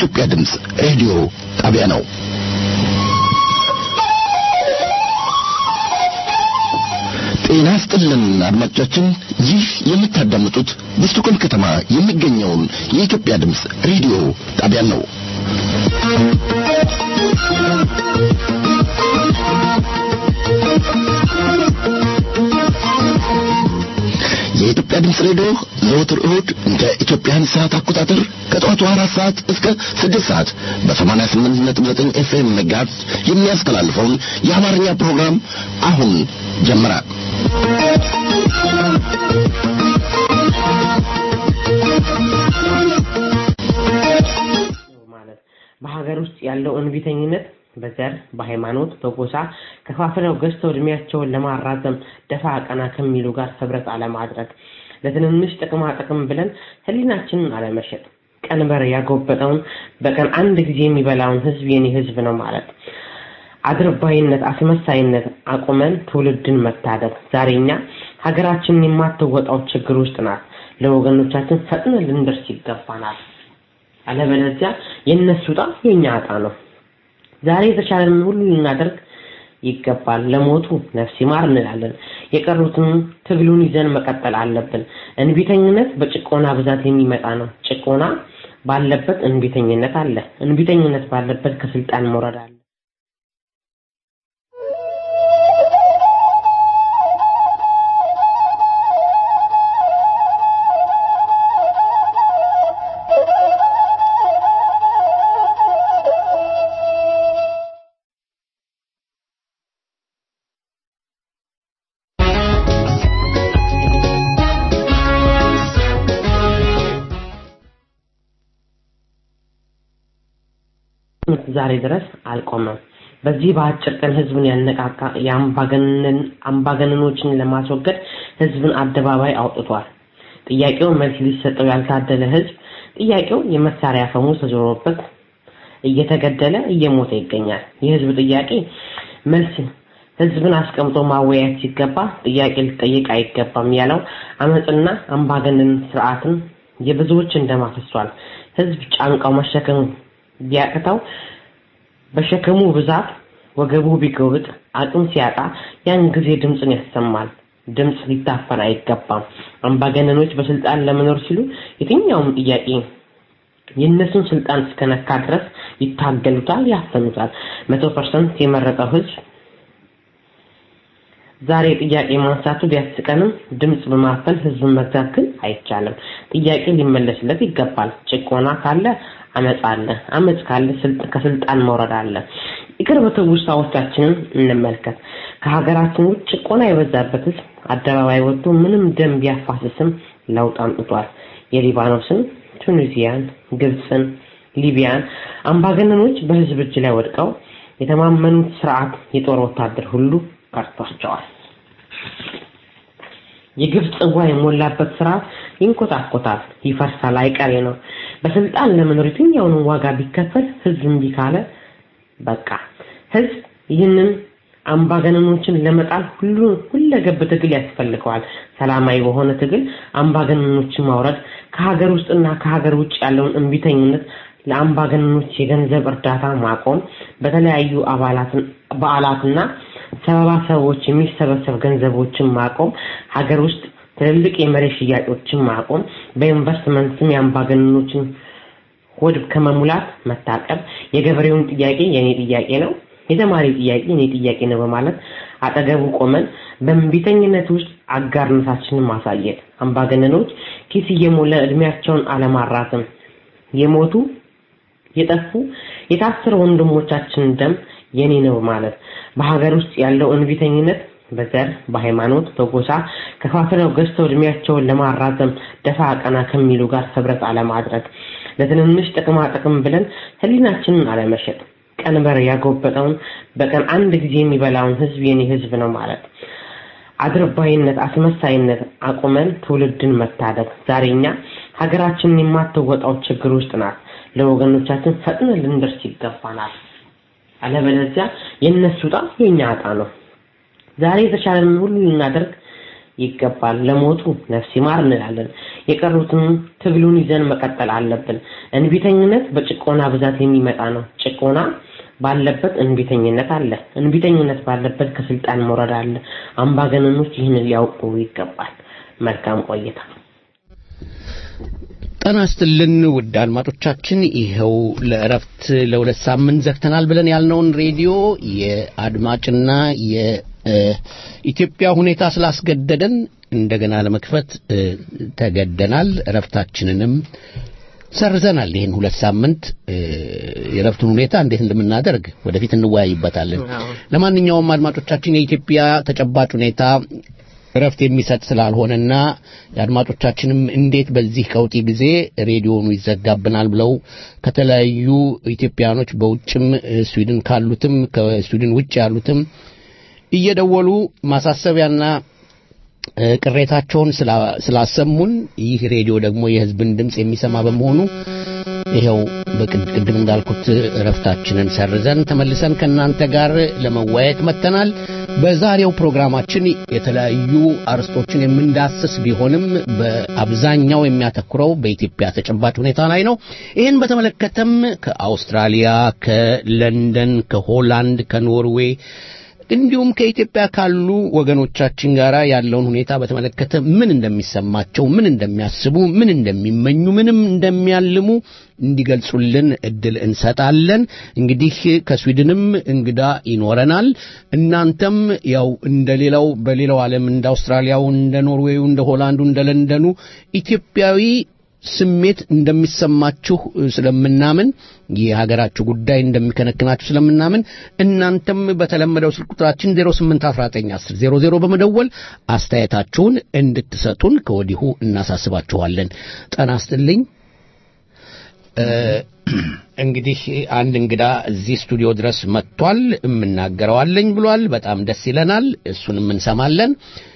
የኢትዮጵያ ድምፅ ሬዲዮ ጣቢያ ነው። ጤና ስጥልን አድማጮቻችን፣ ይህ የምታዳምጡት በስቶኮልም ከተማ የሚገኘውን የኢትዮጵያ ድምፅ ሬዲዮ ጣቢያን ነው። የኢትዮጵያ ድምፅ ሬዲዮ ዘወትር እሁድ እንደ ኢትዮጵያን ሰዓት አቆጣጠር ከጠዋቱ አራት ሰዓት እስከ ስድስት ሰዓት በሰማንያ ስምንት ነጥብ ዘጠኝ ኤፍኤም መጋዝ የሚያስተላልፈውን የአማርኛ ፕሮግራም አሁን ጀመረ። ማለት በሀገር ውስጥ ያለው እንቢተኝነት በዘር፣ በሃይማኖት፣ በጎሳ ከፋፍለው ገዝተው እድሜያቸውን ለማራዘም ደፋ ቀና ከሚሉ ጋር ህብረት አለማድረግ፣ ለትንንሽ ጥቅማ ጥቅም ብለን ህሊናችንን አለመሸጥ፣ ቀንበር ያጎበጠውን በቀን አንድ ጊዜ የሚበላውን ህዝብ የኔ ህዝብ ነው ማለት፣ አድርባይነት፣ አስመሳይነት አቁመን ትውልድን መታደግ። ዛሬ እኛ ሀገራችንን የማትወጣው ችግር ውስጥ ናት። ለወገኖቻችን ፈጥነን ልንደርስ ይገባናል። አለበለዚያ የእነሱ ዕጣ የኛ ዕጣ ነው። ዛሬ የተቻለንን ሁሉ ልናደርግ ይገባል። ለሞቱ ነፍስ ይማር እንላለን። የቀሩትን ትግሉን ይዘን መቀጠል አለብን። እንቢተኝነት በጭቆና ብዛት የሚመጣ ነው። ጭቆና ባለበት እንቢተኝነት አለ። እንቢተኝነት ባለበት ከስልጣን መውረድ አለ። ዛሬ ድረስ አልቆመም። በዚህ በአጭር ቀን ህዝብን ያነቃቃ የአምባገነን አምባገነኖችን ለማስወገድ ህዝብን አደባባይ አውጥቷል። ጥያቄው መልስ ሊሰጠው ያልታደለ ህዝብ ጥያቄው የመሳሪያ ፈሙዝ ተዞሮበት እየተገደለ እየሞተ ይገኛል። የህዝብ ጥያቄ መልስ ህዝብን አስቀምጦ ማወያየት ሲገባ ጥያቄ ሊጠየቅ አይገባም ያለው አመፅና አምባገነን ስርዓትን የብዙዎችን ደም አፍሷል። ህዝብ ጫንቃው መሸከም ቢያቅተው በሸከሙ ብዛት ወገቡ ቢጎብጥ አቅም ሲያጣ ያን ጊዜ ድምፅን ያሰማል። ድምፅ ሊታፈን አይገባም። አምባገነኖች በስልጣን ለመኖር ሲሉ የትኛውም ጥያቄ የእነሱን ስልጣን እስከነካ ድረስ ይታገሉታል፣ ያፈኑታል። መቶ ፐርሰንት የመረጠው ህዝብ ዛሬ ጥያቄ ማንሳቱ ቢያስቀንም ድምፅ በማፈን ህዝብን መግዛት ግን አይቻልም። ጥያቄ ሊመለስለት ይገባል። ጭቆና ካለ አመፅ አለ። አመፅ ካለ ከስልጣን መውረድ አለ። የቅርብ ትውስታዎቻችንን እንመልከት። ከሀገራችን ውጭ ጭቆና የበዛበት ህዝብ አደባባይ ወጥቶ ምንም ደም ቢያፋስስም ለውጥ አምጥቷል። የሊባኖስን፣ ቱኒዚያን፣ ግብፅን፣ ሊቢያን አምባገነኖች በህዝብ እጅ ላይ ወድቀው የተማመኑት ስርዓት የጦር ወታደር ሁሉ ቀርቷቸዋል። የግብፅ ጽዋ የሞላበት ስርዓት ይንኮታኮታል፣ ይፈርሳል፣ አይቀሬ ነው። በስልጣን ለመኖር የትኛውንም ዋጋ ቢከፈል ህዝብ እምቢ ካለ በቃ ህዝብ ይህንን አምባገነኖችን ለመጣል ሁሉ ሁለገብ ትግል ያስፈልገዋል። ሰላማዊ በሆነ ትግል አምባገነኖችን ማውረድ፣ ከሀገር ውስጥና ከሀገር ውጭ ያለውን እንቢተኝነት ለአምባገነኖች የገንዘብ እርዳታ ማቆም፣ በተለያዩ አባላትን በዓላትና ሰበባ ሰዎች የሚሰበሰብ ገንዘቦችን ማቆም፣ ሀገር ውስጥ ትልልቅ የመሬት ሽያጮችን ማቆም፣ በኢንቨስትመንት ስም የአምባገነኖችን ሆድ ከመሙላት መታቀብ፣ የገበሬውን ጥያቄ የኔ ጥያቄ ነው፣ የተማሪ ጥያቄ የኔ ጥያቄ ነው በማለት አጠገቡ ቆመን በእንቢተኝነት ውስጥ አጋርነታችንን ማሳየት፣ አምባገነኖች ኪስ እየሞላ እድሜያቸውን አለማራዘም፣ የሞቱ የጠፉ የታሰሩ ወንድሞቻችን ደም የኔ ነው ማለት በሀገር ውስጥ ያለው እንቢተኝነት በዘር፣ በሃይማኖት፣ በጎሳ ከፋፍለው ገዝተው እድሜያቸውን ለማራዘም ደፋ ቀና ከሚሉ ጋር ህብረት አለማድረግ፣ ለትንንሽ ጥቅማ ጥቅም ብለን ህሊናችንን አለመሸጥ፣ ቀንበር ያጎበጠውን በቀን አንድ ጊዜ የሚበላውን ህዝብ የኔ ህዝብ ነው ማለት፣ አድርባይነት፣ አስመሳይነት አቁመን ትውልድን መታደግ። ዛሬ እኛ ሀገራችንን የማትወጣው ችግር ውስጥ ናት። ለወገኖቻችን ፈጥነን ልንደርስ ይገባናል። አለበለዚያ የእነሱ ዕጣ የኛ ዕጣ ነው። ዛሬ የተቻለንን ሁሉ ልናደርግ ይገባል። ለሞቱ ነፍስ ይማር እንላለን። የቀሩትን ትግሉን ይዘን መቀጠል አለብን። እንቢተኝነት በጭቆና ብዛት የሚመጣ ነው። ጭቆና ባለበት እንቢተኝነት አለ። እንቢተኝነት ባለበት ከስልጣን መውረድ አለ። አምባገነኖች ይህን ሊያውቁ ይገባል። መልካም ቆይታ። ጤና ይስጥልን ውድ አድማጮቻችን፣ ይኸው ለእረፍት ለሁለት ሳምንት ዘግተናል ብለን ያልነውን ሬዲዮ የአድማጭና የኢትዮጵያ ሁኔታ ስላስገደደን እንደገና ለመክፈት ተገደናል። እረፍታችንንም ሰርዘናል። ይህን ሁለት ሳምንት የእረፍቱን ሁኔታ እንዴት እንደምናደርግ ወደፊት እንወያይበታለን። ለማንኛውም አድማጮቻችን የኢትዮጵያ ተጨባጭ ሁኔታ እረፍት የሚሰጥ ስላልሆነና የአድማጮቻችንም እንዴት በዚህ ቀውጢ ጊዜ ሬዲዮኑ ይዘጋብናል ብለው ከተለያዩ ኢትዮጵያኖች በውጭም ስዊድን ካሉትም ከስዊድን ውጭ ያሉትም እየደወሉ ማሳሰቢያና ቅሬታቸውን ስላሰሙን ይህ ሬዲዮ ደግሞ የሕዝብን ድምፅ የሚሰማ በመሆኑ ይኸው በቅድም እንዳልኩት እረፍታችንን ሰርዘን ተመልሰን ከእናንተ ጋር ለመወያየት መጥተናል። በዛሬው ፕሮግራማችን የተለያዩ አርስቶችን የምንዳስስ ቢሆንም በአብዛኛው የሚያተኩረው በኢትዮጵያ ተጨባጭ ሁኔታ ላይ ነው። ይህን በተመለከተም ከአውስትራሊያ፣ ከለንደን፣ ከሆላንድ፣ ከኖርዌይ እንዲሁም ከኢትዮጵያ ካሉ ወገኖቻችን ጋር ያለውን ሁኔታ በተመለከተ ምን እንደሚሰማቸው፣ ምን እንደሚያስቡ፣ ምን እንደሚመኙ፣ ምንም እንደሚያልሙ እንዲገልጹልን እድል እንሰጣለን። እንግዲህ ከስዊድንም እንግዳ ይኖረናል። እናንተም ያው እንደ ሌላው በሌላው ዓለም እንደ አውስትራሊያው፣ እንደ ኖርዌዩ፣ እንደ ሆላንዱ፣ እንደ ለንደኑ ኢትዮጵያዊ ስሜት እንደሚሰማችሁ ስለምናምን የሀገራችሁ ጉዳይ እንደሚከነክናችሁ ስለምናምን እናንተም በተለመደው ስልክ ቁጥራችን 08191000 በመደወል አስተያየታችሁን እንድትሰጡን ከወዲሁ እናሳስባችኋለን። ጤና ይስጥልኝ። እንግዲህ አንድ እንግዳ እዚህ ስቱዲዮ ድረስ መጥቷል። የምናገረዋለኝ ብሏል። በጣም ደስ ይለናል። እሱንም እንሰማለን።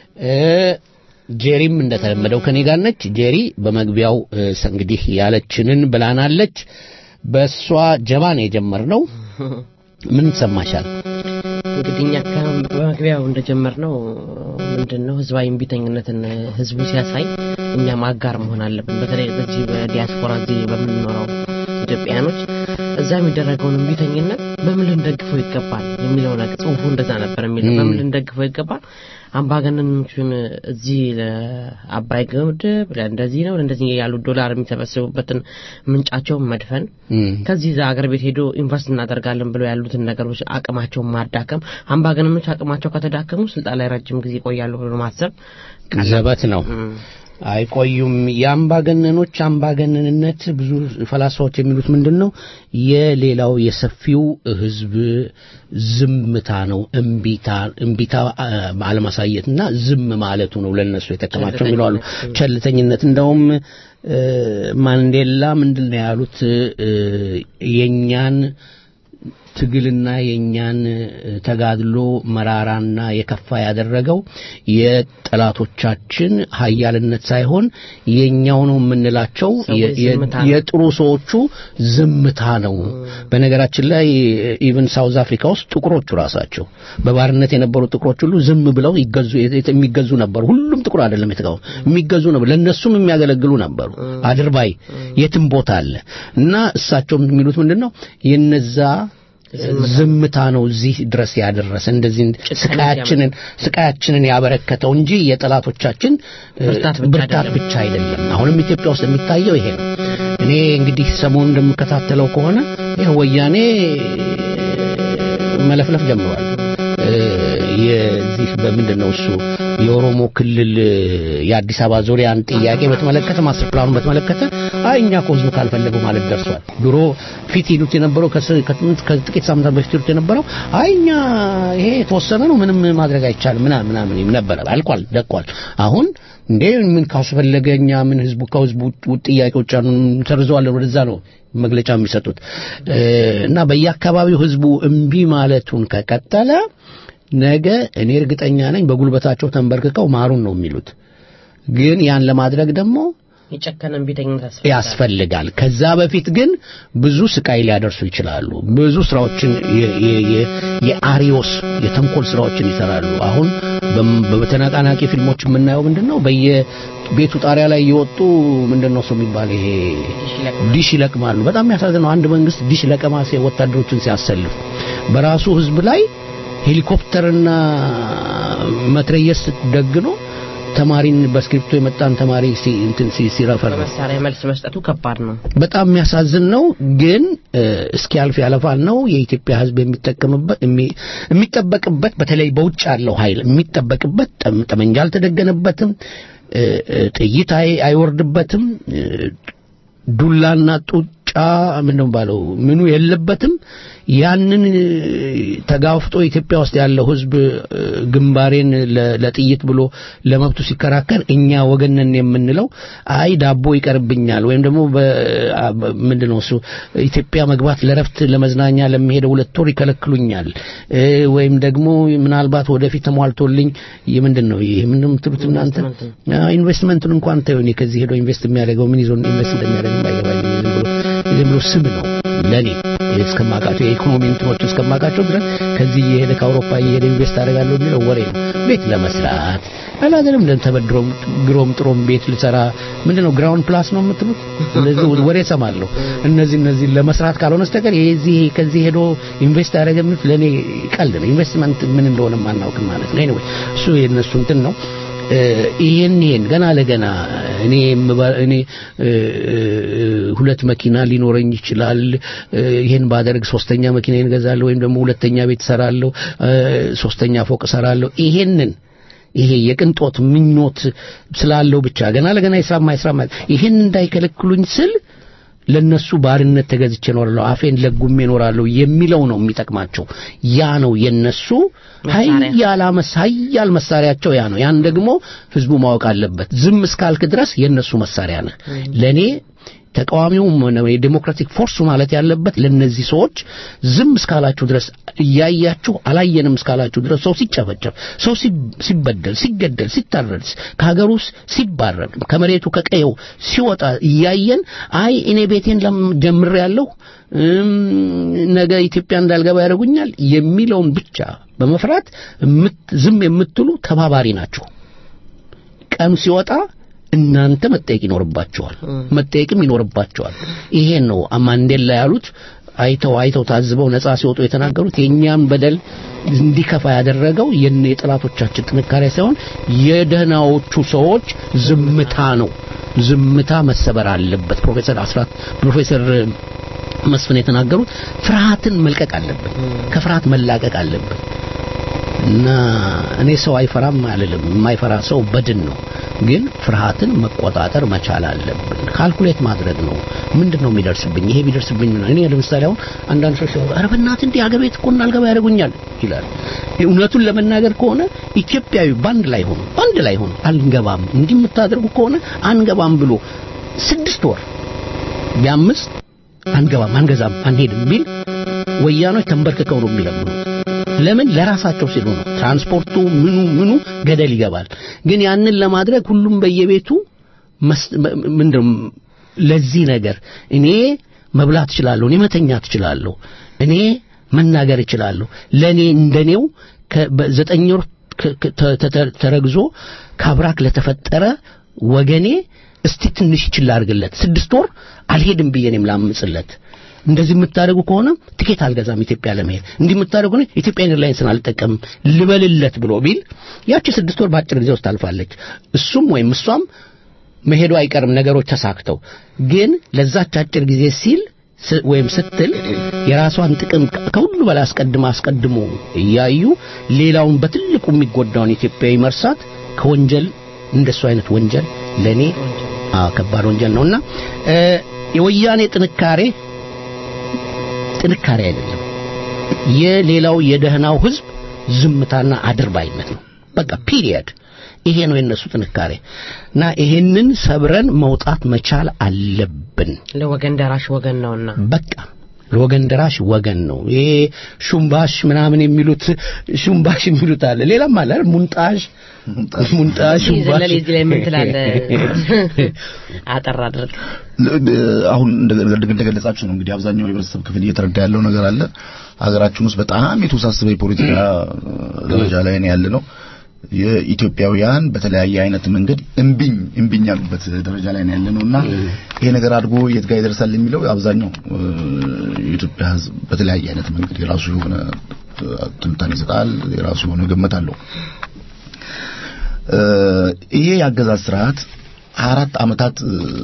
ጄሪም እንደተለመደው ከኔ ጋር ነች። ጄሪ በመግቢያው እንግዲህ ያለችንን ብላናለች። በእሷ ጀባን የጀመርነው ምን ይሰማሻል? እንግዲህ እኛ በመግቢያው እንደጀመርነው ምንድን ነው ህዝባዊ እምቢተኝነትን ህዝቡ ሲያሳይ እኛም አጋር መሆን አለብን። በተለይ በዚህ በዲያስፖራ እዚህ በምንኖረው ኢትዮጵያኖች እዛ የሚደረገውን እምቢተኝነት በምን ልንደግፈው ይገባል የሚለው ነገር ጽሁፉ እንደዛ ነበር የሚለው በምን ልንደግፈው ይገባል አምባገነኖቹን እዚህ ለአባይ ግድብ እንደዚህ ነው እንደዚህ ያሉ ዶላር የሚሰበስቡበትን ምንጫቸውን መድፈን ከዚህ እዛ አገር ቤት ሄዶ ኢንቨስት እናደርጋለን ብለው ያሉትን ነገሮች አቅማቸውን ማዳከም አምባገነኖች አቅማቸው ከተዳከሙ ስልጣን ላይ ረጅም ጊዜ ይቆያሉ ብሎ ማሰብ ዘበት ነው አይቆዩም። የአምባገነኖች አምባገነንነት ብዙ ፈላስፋዎች የሚሉት ምንድን ነው? የሌላው የሰፊው ህዝብ ዝምታ ነው። እምቢታ እምቢታ አለማሳየትና ዝም ማለቱ ነው ለነሱ የተከማቸው የሚለዋሉ ቸልተኝነት። እንደውም ማንዴላ ምንድን ነው ያሉት የእኛን ትግልና የእኛን ተጋድሎ መራራና የከፋ ያደረገው የጠላቶቻችን ሀያልነት ሳይሆን የእኛው ነው የምንላቸው የጥሩ ሰዎቹ ዝምታ ነው። በነገራችን ላይ ኢቨን ሳውዝ አፍሪካ ውስጥ ጥቁሮቹ ራሳቸው በባርነት የነበሩ ጥቁሮች ሁሉ ዝም ብለው ይገዙ የሚገዙ ነበሩ። ሁሉም ጥቁር አይደለም የተቃው የሚገዙ ነበሩ። ለነሱም የሚያገለግሉ ነበሩ። አድርባይ የትም ቦታ አለ እና እሳቸውም የሚሉት ምንድን ነው የነዛ ዝምታ ነው እዚህ ድረስ ያደረሰ እንደዚህ ስቃያችንን ስቃያችንን ያበረከተው እንጂ የጠላቶቻችን ብርታት ብቻ አይደለም። አሁንም ኢትዮጵያ ውስጥ የሚታየው ይሄ ነው። እኔ እንግዲህ ሰሞኑን እንደምከታተለው ከሆነ ይህ ወያኔ መለፍለፍ ጀምሯል። የዚህ በምንድን ነው እሱ የኦሮሞ ክልል የአዲስ አበባ ዙሪያን ጥያቄ በተመለከተ ማስተር ፕላኑን በተመለከተ አይ እኛ እኮ ህዝቡ ካልፈለገው ማለት ደርሷል። ድሮ ፊት ይሉት የነበረው ከጥቂት ሳምንታት በፊት ይሉት የነበረው አይ እኛ ይሄ የተወሰነ ነው ምንም ማድረግ አይቻልም ምናምን ምናምን ነበረ። አልቋል፣ ደቋል። አሁን እንዴ ምን ካስፈለገ እኛ ምን ህዝቡ ከህዝቡ ጥያቄዎች አሉ እንሰርዘዋለን ወደዛ ነው መግለጫ የሚሰጡት እና በየአካባቢው ህዝቡ እምቢ ማለቱን ከቀጠለ ነገ እኔ እርግጠኛ ነኝ በጉልበታቸው ተንበርክከው ማሩን ነው የሚሉት። ግን ያን ለማድረግ ደግሞ የጨከነ እምቢተኝነት ያስፈልጋል። ከዛ በፊት ግን ብዙ ስቃይ ሊያደርሱ ይችላሉ። ብዙ ስራዎችን የ- የ- የ- የአሪዮስ የተንኮል ስራዎችን ይሰራሉ። አሁን በም- በተነቃናቂ ፊልሞች የምናየው ምንድን ነው? በየቤቱ ጣሪያ ላይ የወጡ ምንድን ነው እሱ የሚባል ይሄ ዲሽ ይለቅማሉ። በጣም የሚያሳዝነው አንድ መንግስት ዲሽ ለቀማ ሲ- ወታደሮችን ሲያሰልፍ በራሱ ህዝብ ላይ ሄሊኮፕተርና መትረየስ ደግኖ ተማሪን በስክሪፕቶ የመጣን ተማሪ ሲ- እንትን ሲ- ሲረፈር ነው። በመሳሪያ መልስ መስጠቱ ከባድ ነው። በጣም የሚያሳዝን ነው። ግን እ፣ እስኪያልፍ ያለፋል ነው የኢትዮጵያ ሕዝብ የሚጠቀምበት የሚ- የሚጠበቅበት በተለይ በውጭ ያለው ኃይል የሚጠበቅበት ጠም- ጠመንጃ አልተደገነበትም፣ እ፣ እ፣ ጥይት አይ- አይወርድበትም፣ እ፣ ዱላና ጡጫ ምን ነው ባለው ምኑ የለበትም። ያንን እ፣ ተጋፍጦ ኢትዮጵያ ውስጥ ያለው ህዝብ እ፣ ግንባሬን ለ- ለጥይት ብሎ ለመብቱ ሲከራከር እኛ ወገንን የምንለው አይ ዳቦ ይቀርብኛል ወይም ደግሞ በ- አ- በ- ምንድነው እሱ ኢትዮጵያ መግባት ለረፍት ለመዝናኛ ለሚሄደው ሁለት ወር ይከለክሉኛል እ፣ ወይም ደግሞ ምናልባት ወደፊት ተሟልቶልኝ የምንድን ነው ይሄ ምንድን ነው የምትሉት እናንተ አዎ፣ ኢንቨስትመንቱን እንኳን ተይው። እኔ ከዚህ ሄዶ ኢንቨስት የሚያደርገው ምን ይዞ ኢንቨስት እንደሚያደርግ አይገባኝም። ዝም ብሎ ዝም ብሎ ስም ነው ለኔ እስከማውቃቸው የኢኮኖሚ እንትኖች እስከማውቃቸው ድረስ ከዚህ እየሄደ ከአውሮፓ እየሄደ ኢንቨስት አደርጋለሁ የሚለው ወሬ ነው። ቤት ለመስራት አላደለም ለን ተበድሮም ግሮም ጥሮም ቤት ልሰራ ምንድነው ግራውንድ ፕላስ ነው የምትሉት? እንደዚህ ወሬ ሰማለሁ። እነዚህ እነዚህ ለመስራት ካልሆነ በስተቀር የዚህ ከዚህ ሄዶ ኢንቨስት ያደረገ የሚሉት ለኔ ቀልድ ነው። ኢንቨስትመንት ምን እንደሆነ ማናውቅም ማለት ነው። ኤኒዌይ እሱ የነሱ እንትን ነው። እ፣ ይሄን ይሄን ገና ለገና እኔ የምባ- እኔ እ፣ እ፣ ሁለት መኪና ሊኖረኝ ይችላል እ፣ ይሄን ባደርግ ሶስተኛ መኪና እገዛለሁ ወይም ደግሞ ሁለተኛ ቤት እሰራለሁ እ፣ ሶስተኛ ፎቅ እሰራለሁ ይሄንን ይሄ የቅንጦት ምኞት ስላለው ብቻ ገና ለገና ይስራማ ይስራማ ይሄን እንዳይከለክሉኝ ስል ለነሱ ባርነት ተገዝቼ እኖራለሁ አፌን ለጉሜ እኖራለሁ የሚለው ነው የሚጠቅማቸው ያ ነው የነሱ መሳሪያ። ኃያል አመስ ኃያል መሳሪያቸው ያ ነው ያን ደግሞ ህዝቡ ማወቅ አለበት ዝም እስካልክ ድረስ የነሱ መሳሪያ ነህ ለኔ ተቃዋሚውም ሆነ የዴሞክራቲክ ፎርሱ ማለት ያለበት ለነዚህ ሰዎች ዝም እስካላችሁ ድረስ እያያችሁ አላየንም እስካላችሁ ድረስ ሰው ሲጨፈጨፍ፣ ሰው ሲ- ሲበደል፣ ሲገደል፣ ሲታረድ፣ ከሀገር ውስጥ ሲባረር፣ ከመሬቱ ከቀየው ሲወጣ እያየን አይ እኔ ቤቴን ለም- ጀምሬያለሁ እም፣ ነገ ኢትዮጵያ እንዳልገባ ያደርጉኛል የሚለውን ብቻ በመፍራት የምት- ዝም የምትሉ ተባባሪ ናቸው። ቀኑ ሲወጣ እናንተ መጠየቅ ይኖርባቸዋል፣ መጠየቅም ይኖርባቸዋል። ይሄን ነው ማንዴላ ያሉት። አይተው አይተው ታዝበው ነጻ ሲወጡ የተናገሩት የእኛም በደል እንዲከፋ ያደረገው የነ የጠላቶቻችን ጥንካሬ ሳይሆን የደህናዎቹ ሰዎች ዝምታ ነው። ዝምታ መሰበር አለበት። ፕሮፌሰር አስራት ፕሮፌሰር መስፍን የተናገሩት ፍርሃትን መልቀቅ አለበት። ከፍርሃት መላቀቅ አለበት። እና እኔ ሰው አይፈራም አልልም። የማይፈራ ሰው በድን ነው። ግን ፍርሃትን መቆጣጠር መቻል አለብን። ካልኩሌት ማድረግ ነው። ምንድን ነው የሚደርስብኝ? ይሄ ቢደርስብኝ ምን? እኔ ለምሳሌ አሁን አንዳንድ ሰዎች ሲያወሩ ኧረ በእናትህ እንዲህ አገር ቤት እኮ እንዳልገባ ያደርጉኛል ይላል። እውነቱን ለመናገር ከሆነ ኢትዮጵያዊ ባንድ ላይ ሆኖ ባንድ ላይ ሆኖ አንገባም፣ እንዲህ የምታደርጉ ከሆነ አንገባም ብሎ ስድስት ወር ቢያምስ አንገባም፣ አንገዛም፣ አንሄድም ቢል ወያኖች ተንበርክከው ነው የሚለምኑት። ለምን ለራሳቸው ሲሉ ነው። ትራንስፖርቱ ምኑ ምኑ ገደል ይገባል። ግን ያንን ለማድረግ ሁሉም በየቤቱ መስ- መ- ምንድነው ለዚህ ነገር እኔ መብላት እችላለሁ፣ እኔ መተኛት እችላለሁ፣ እኔ መናገር እችላለሁ። ለኔ እንደኔው ከ- በዘጠኝ ወር ከ- ከ- ተ- ተ- ተረግዞ ካብራክ ለተፈጠረ ወገኔ እስቲ ትንሽ ይችል አድርግለት። ስድስት ወር አልሄድም ብዬ እኔም ላምጽለት። እንደዚህ የምታደርጉ ከሆነ ትኬት አልገዛም ኢትዮጵያ ለመሄድ እንዲህ የምታደርጉ ከሆነ ኢትዮጵያ ኤርላይንስን አልጠቀምም ልበልለት ብሎ ቢል ያቺ ስድስት ወር በአጭር ጊዜ ውስጥ ታልፋለች። እሱም ወይም እሷም መሄዱ አይቀርም ነገሮች ተሳክተው። ግን ለዛች አጭር ጊዜ ሲል ስ- ወይም ስትል የራሷን ጥቅም ከሁሉ በላይ አስቀድማ አስቀድሞ እያዩ ሌላውን በትልቁ የሚጎዳውን ኢትዮጵያዊ መርሳት ከወንጀል እንደሱ አይነት ወንጀል ለኔ አዎ ከባድ ወንጀል ነውና እ የወያኔ ጥንካሬ ጥንካሬ አይደለም። የሌላው የደህናው ህዝብ ዝምታና አድርባይነት ነው። በቃ ፒሪየድ። ይሄ ነው የነሱ ጥንካሬ እና ይሄንን ሰብረን መውጣት መቻል አለብን። ለወገን ደራሽ ወገን ነውና በቃ ለወገን ደራሽ ወገን ነው። ይሄ ሹምባሽ ምናምን የሚሉት ሹምባሽ የሚሉት አለ። ሌላም አለ አይደል? ሙንጣሽ ሙንጣሽ ሹምባሽ ዘለል እዚህ ላይ ምን ትላለህ? አጠር አድርግ። አሁን እንደገለጻችሁ ነው እንግዲህ አብዛኛው የህብረተሰብ ክፍል እየተረዳ ያለው ነገር አለ። ሀገራችን ውስጥ በጣም የተወሳሰበ የፖለቲካ ደረጃ ላይ ነው ያለ ነው። የኢትዮጵያውያን በተለያየ አይነት መንገድ እምቢኝ እምቢኝ ያሉበት ደረጃ ላይ ነው ያለ ነውና ይሄ ነገር አድጎ የት ጋር ይደርሳል የሚለው አብዛኛው የኢትዮጵያ ሕዝብ በተለያየ አይነት መንገድ የራሱ የሆነ ትንታኔ ይሰጣል፣ የራሱ የሆነ ግምት አለው። ይሄ የአገዛዝ ስርዓት አራት አመታት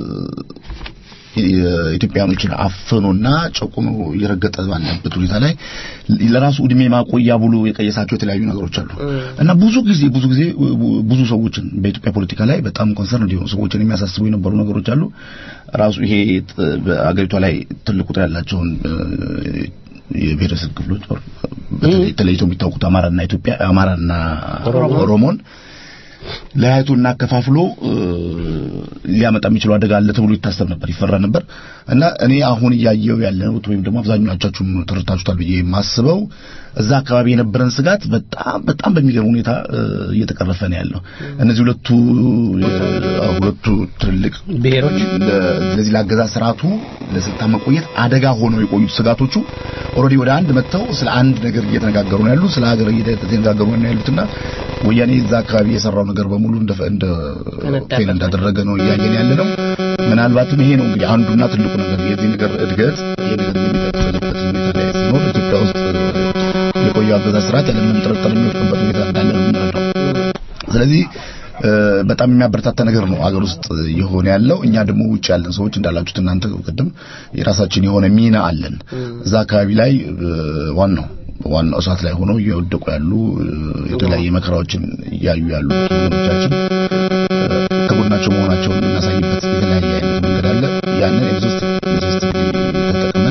የኢትዮጵያኖችን አፍኖና ጨቁኖ እየረገጠ ባለበት ሁኔታ ላይ ለራሱ እድሜ ማቆያ ብሎ የቀየሳቸው የተለያዩ ነገሮች አሉ እና ብዙ ጊዜ ብዙ ጊዜ ብዙ ሰዎችን በኢትዮጵያ ፖለቲካ ላይ በጣም ኮንሰርን እንዲሆኑ ሰዎችን የሚያሳስቡ የነበሩ ነገሮች አሉ። ራሱ ይሄ በአገሪቷ ላይ ትልቅ ቁጥር ያላቸውን የብሔረሰብ ክፍሎች በተለይ ተለይተው የሚታወቁት አማራና ኢትዮጵያ አማራና ኦሮሞን ለያይቶና ከፋፍሎ ሊያመጣ የሚችለው አደጋ አለ ተብሎ ይታሰብ ነበር፣ ይፈራ ነበር እና እኔ አሁን እያየው ያለሁት ወይም ደግሞ አብዛኛዎቻችሁም ተረድታችሁታል ብዬ የማስበው እዛ አካባቢ የነበረን ስጋት በጣም በጣም በሚገርም ሁኔታ እየተቀረፈ ነው ያለው። እነዚህ ሁለቱ ሁለቱ ትልልቅ ብሔሮች ለዚህ ለአገዛዝ ስርዓቱ ለስልጣን መቆየት አደጋ ሆነው የቆዩት ስጋቶቹ ኦልሬዲ ወደ አንድ መጥተው ስለ አንድ ነገር እየተነጋገሩ ነው ያሉት፣ ስለ ሀገር እየተነጋገሩ ነው ያሉትና ወያኔ እዛ አካባቢ የሰራው ነገር በሙሉ እንደ እንደ ፌል እንዳደረገ ነው እያየን ያለ ነው። ምናልባትም ይሄ ነው እንግዲህ አንዱና ትልቁ ነገር የዚህ ነገር እድገት ይሄ ነገር የሚቀጥልበት ሁኔታ ላይ ሲኖር ኢትዮጵያ ውስጥ የቆየው አገዛዝ ስርዓት ያለምንም ጥርጥር የሚወድቅበት ሁኔታ እንዳለ ነው የምንረዳው። ስለዚህ በጣም የሚያበረታታ ነገር ነው አገር ውስጥ የሆነ ያለው። እኛ ደግሞ ውጭ ያለን ሰዎች እንዳላችሁት እናንተ ቅድም የራሳችን የሆነ ሚና አለን እዛ አካባቢ ላይ ዋናው ዋናው እሳት ላይ ሆነው እየወደቁ ያሉ የተለያየ መከራዎችን እያዩ ያሉ ወገኖቻችን ከጎናቸው መሆናቸውን የምናሳይበት የተለያየ አይነት መንገድ አለ። ያንን የሶስት የሶስት ተጠቅመን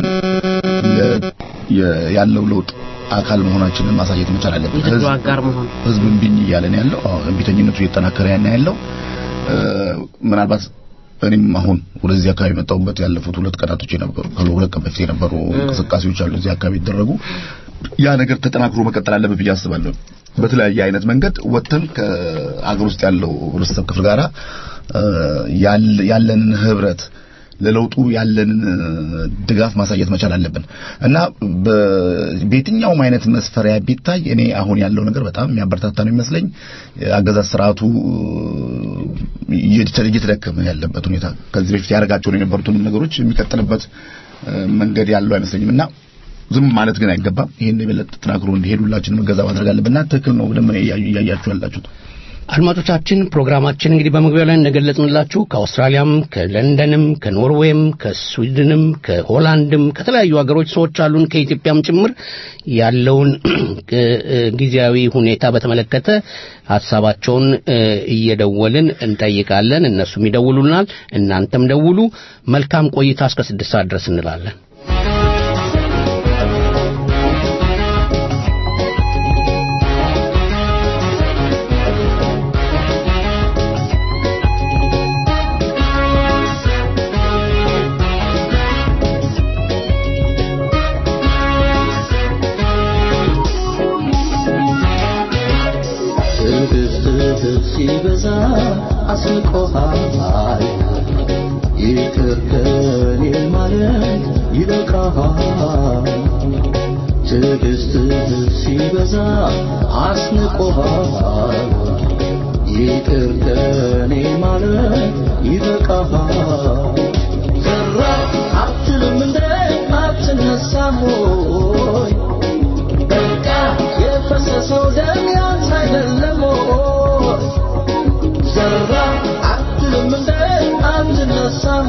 ያለው ለውጥ አካል መሆናችንን ማሳየት መቻል አለብን። የትግሉ አጋር መሆን ህዝብ እምቢኝ እያለ ነው ያለው። አዎ እምቢተኝነቱ እየጠናከረ ያን ያለው ምናልባት እኔም አሁን ወደዚህ አካባቢ የመጣሁበት ያለፉት ሁለት ቀናቶች የነበሩ ከሁለት ቀን በፊት የነበሩ እንቅስቃሴዎች አሉ እዚህ አካባቢ ይደረጉ ያ ነገር ተጠናክሮ መቀጠል አለበት ብዬ አስባለሁ። በተለያየ አይነት መንገድ ወጥተን ከአገር ውስጥ ያለው ህብረተሰብ ክፍል ጋራ ያለንን ህብረት ለለውጡ ያለንን ድጋፍ ማሳየት መቻል አለብን እና በየትኛውም አይነት መስፈሪያ ቢታይ እኔ አሁን ያለው ነገር በጣም የሚያበረታታ ነው የሚመስለኝ። አገዛዝ ስርዓቱ እየተደከመ ያለበት ሁኔታ ከዚህ በፊት ያደርጋቸው የነበሩትን ነገሮች የሚቀጥልበት መንገድ ያለው አይመስለኝም እና ዝም ማለት ግን አይገባም። ይሄን የበለጠ ተጠናክሮ እንዲሄድ ሁላችንም እገዛ ማድረግ አለብንና ትክክል ነው ብለን እያያችሁ ያላችሁት። አድማጮቻችን ፕሮግራማችን እንግዲህ በመግቢያው ላይ እንደገለጽንላችሁ ከአውስትራሊያም ከለንደንም ከኖርዌይም ከስዊድንም ከሆላንድም ከተለያዩ ሀገሮች ሰዎች አሉን ከኢትዮጵያም ጭምር ያለውን ጊዜያዊ ሁኔታ በተመለከተ ሀሳባቸውን እየደወልን እንጠይቃለን። እነሱም ይደውሉናል። እናንተም ደውሉ። መልካም ቆይታ እስከ ስድስት ሰዓት ድረስ እንላለን። ሲበዛ አስቆሃል ይቅር ከኔ ማለት ይበቃሃል ትዕግስትህ ሲበዛ አስንቆሃል ይቅር ከኔ ማለት ይበቃሃል ዘራ አትልም እንደ አትነሳም ሆይ በቃ የፈሰሰው ደም ያንተ አይደለም ሆይ ዘራ አትልም እንደ አትነሳም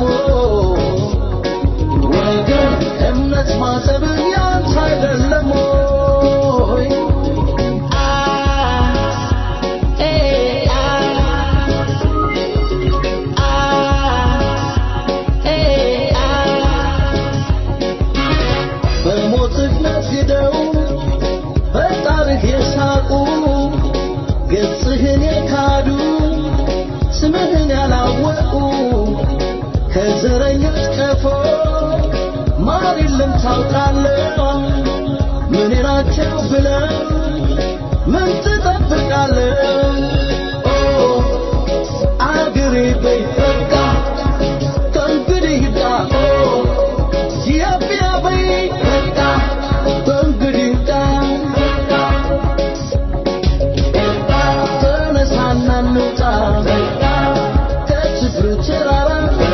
ወገን እምነት ማጠብ ያንተ አይደለም ሆይ በሞት አይደለም ታውቃለህ ምን ናቸው ብለህ ምን ትጠብቃለህ ኦ አገሬ በይ በቃ ከእንግዲህ ይብቃ ኦ ኢትዮጵያ በይ በቃ ከእንግዲህ ይብቃ ተነሳና እንውጣ ከችግሩ ተራራ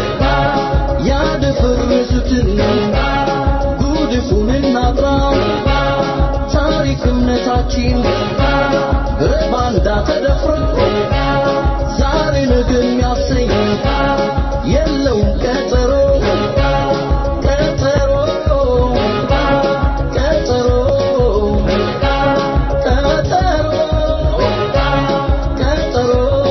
ያደፈረሱትን ጉድፉን እናጥራ ታሪክ እምነታችን በባንዳ ተደፍሮ ዛሬ ነገ የሚያሰኝ የለውም ቀጠሮ ቀጠሮ ቀጠሮ ቀጠሮ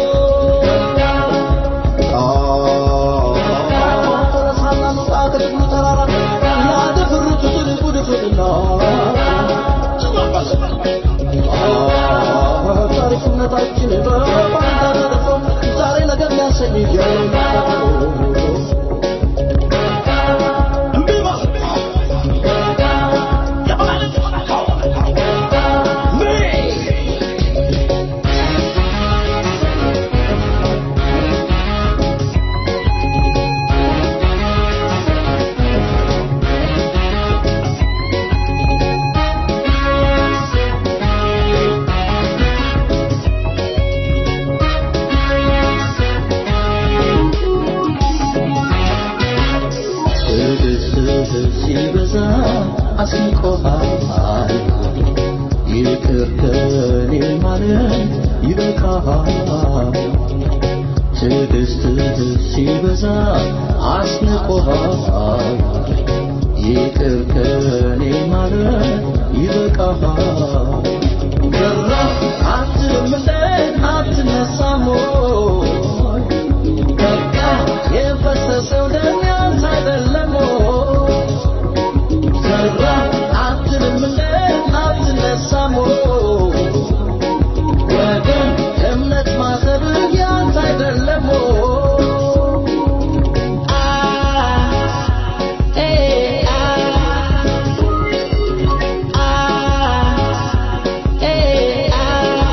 ታሪክነታችን በባንዳ ተደፍሮ ዛሬ ነገር ሊያሰኝ ትዕግስትህ ሲበዛ አስንቆሃል ይቅር ከኔ ማለት ይበቃሃል ትዕግስትህ ሲበዛ አስንቆሃል ይቅር ከኔ ማለት ይበቃሃል ገራ አትልም እንደ አትነሳም ወይ? በቃ የፈሰሰው ደም ያንተ አይደለም ወይ? ዘራ አትልም እንደ አትነሳም ወይ? ወገን እምነት ማሰብ ያንተ አይደለም ወይ? አ ኤ አ አ ኤ አ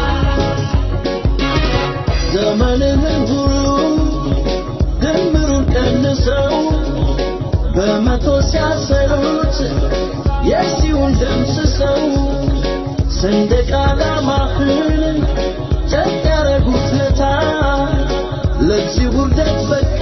ዘመንህን ሁሉ ድምሩን ቀንሰው በመቶ ሲያሰሩት የሺውን ደምስሰው ሰንደቅ ዓላማህን ጨቅ ያረጉት ለታ ለዚህ ውርደት በቃ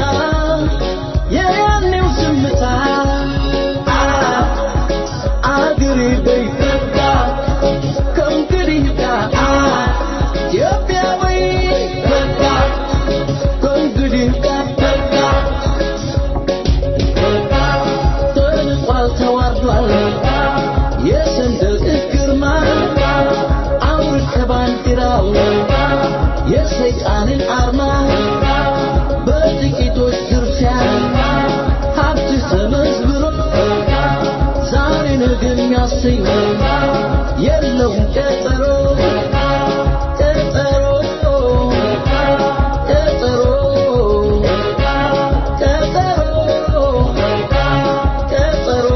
የያኔው ዝምታ አ አገሬ በይ በቃ ከእንግዲህ በቃ ኢትዮጵያ በይ በቃ ከእንግዲህ በቃ ተንቋል ተዋርዷል የሰንደቅህ ግርማ አውርድ ከባንዲራው የሰይጣንን አርማ በጥቂቶች ዝርፊያ ሀብትህ ተመዝብሮ ዛሬ ነገ የሚያሰኝ የለውም ቀጠሮ ቀጠሮ ቀጠሮ ቀጠሮ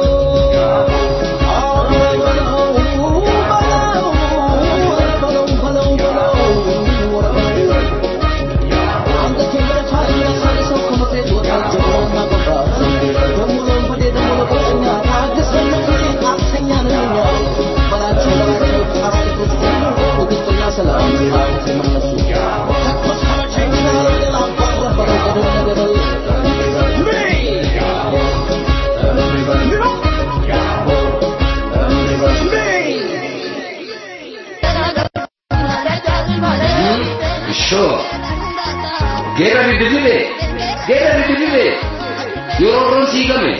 Sure. Get ready to do it. Get ready to do it. You're all see coming.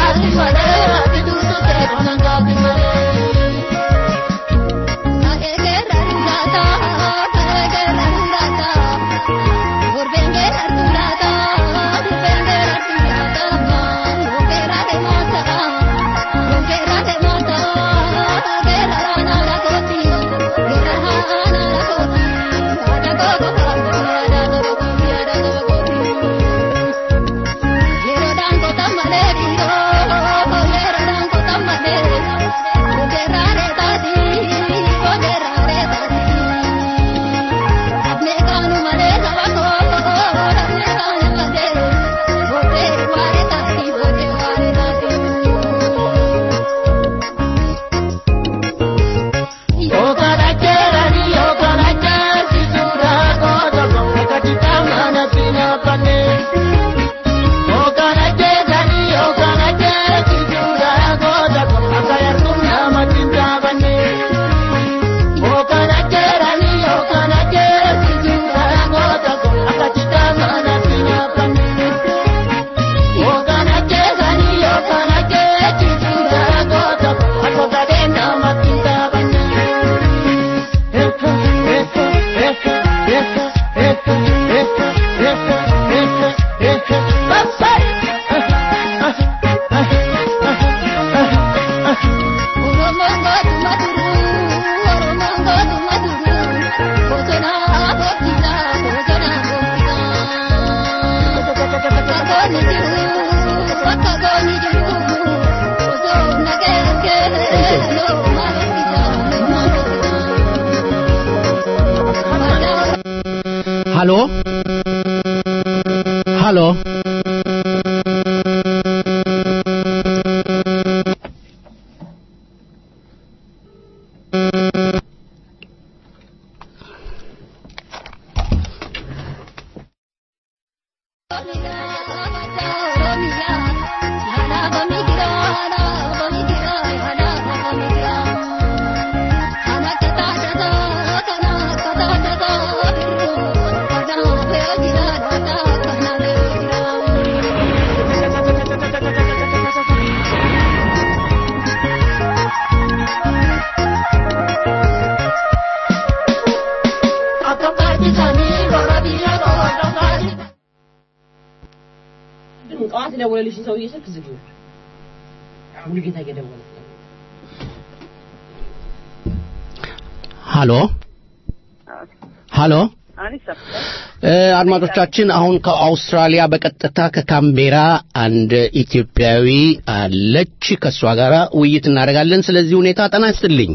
Thank you. ሃሎ ሃሎ ጠዋት የደወለልሽን ሰውዬ ስልክ ዝጊው። ሙሉጌታ እየደወለ ሃሎ ሃሎ እ፣ አድማጮቻችን አሁን ከአውስትራሊያ በቀጥታ ከካምቤራ አንድ ኢትዮጵያዊ አለች። ከእሷ ጋር ውይይት እናደርጋለን ስለዚህ ሁኔታ። ጤና ይስጥልኝ።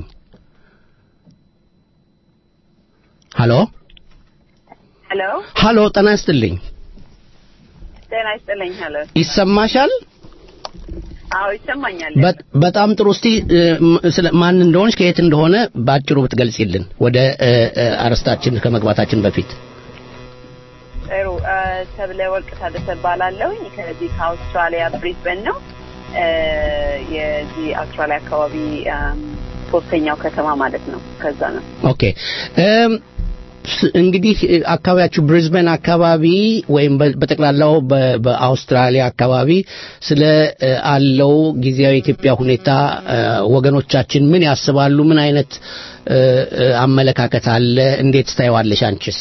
ሃሎ ሄሎ ሃሎ፣ ጤና ይስጥልኝ። ጤና ይስጥልኝ። ሄሎ ይሰማሻል? አዎ ይሰማኛል። በ- በጣም ጥሩ። እስቲ እ፣ ም- ስለ ማን እንደሆንሽ ከየት እንደሆነ በአጭሩ ብትገልጪልን ወደ እ፣ እ፣ አርዕስታችን ከመግባታችን በፊት። ጥሩ እ፣ ሰብለ ወርቅ ታደሰ እባላለሁኝ ከዚህ ከአውስትራሊያ ብሪዝበን ነው እ፣ የዚህ አውስትራሊያ አካባቢ እም፣ ሶስተኛው ከተማ ማለት ነው። ከዛ ነው። ኦኬ እም፣ ስ- እንግዲህ እ፣ አካባቢያችሁ ብሪዝበን አካባቢ ወይም በ- በጠቅላላው በ- በአውስትራሊያ አካባቢ ስለ እ፣ አለው ጊዜያዊ የኢትዮጵያ ሁኔታ እ፣ ወገኖቻችን ምን ያስባሉ? ምን አይነት እ፣ እ፣ አመለካከት አለ? እንዴት ታየዋለሽ አንቺስ?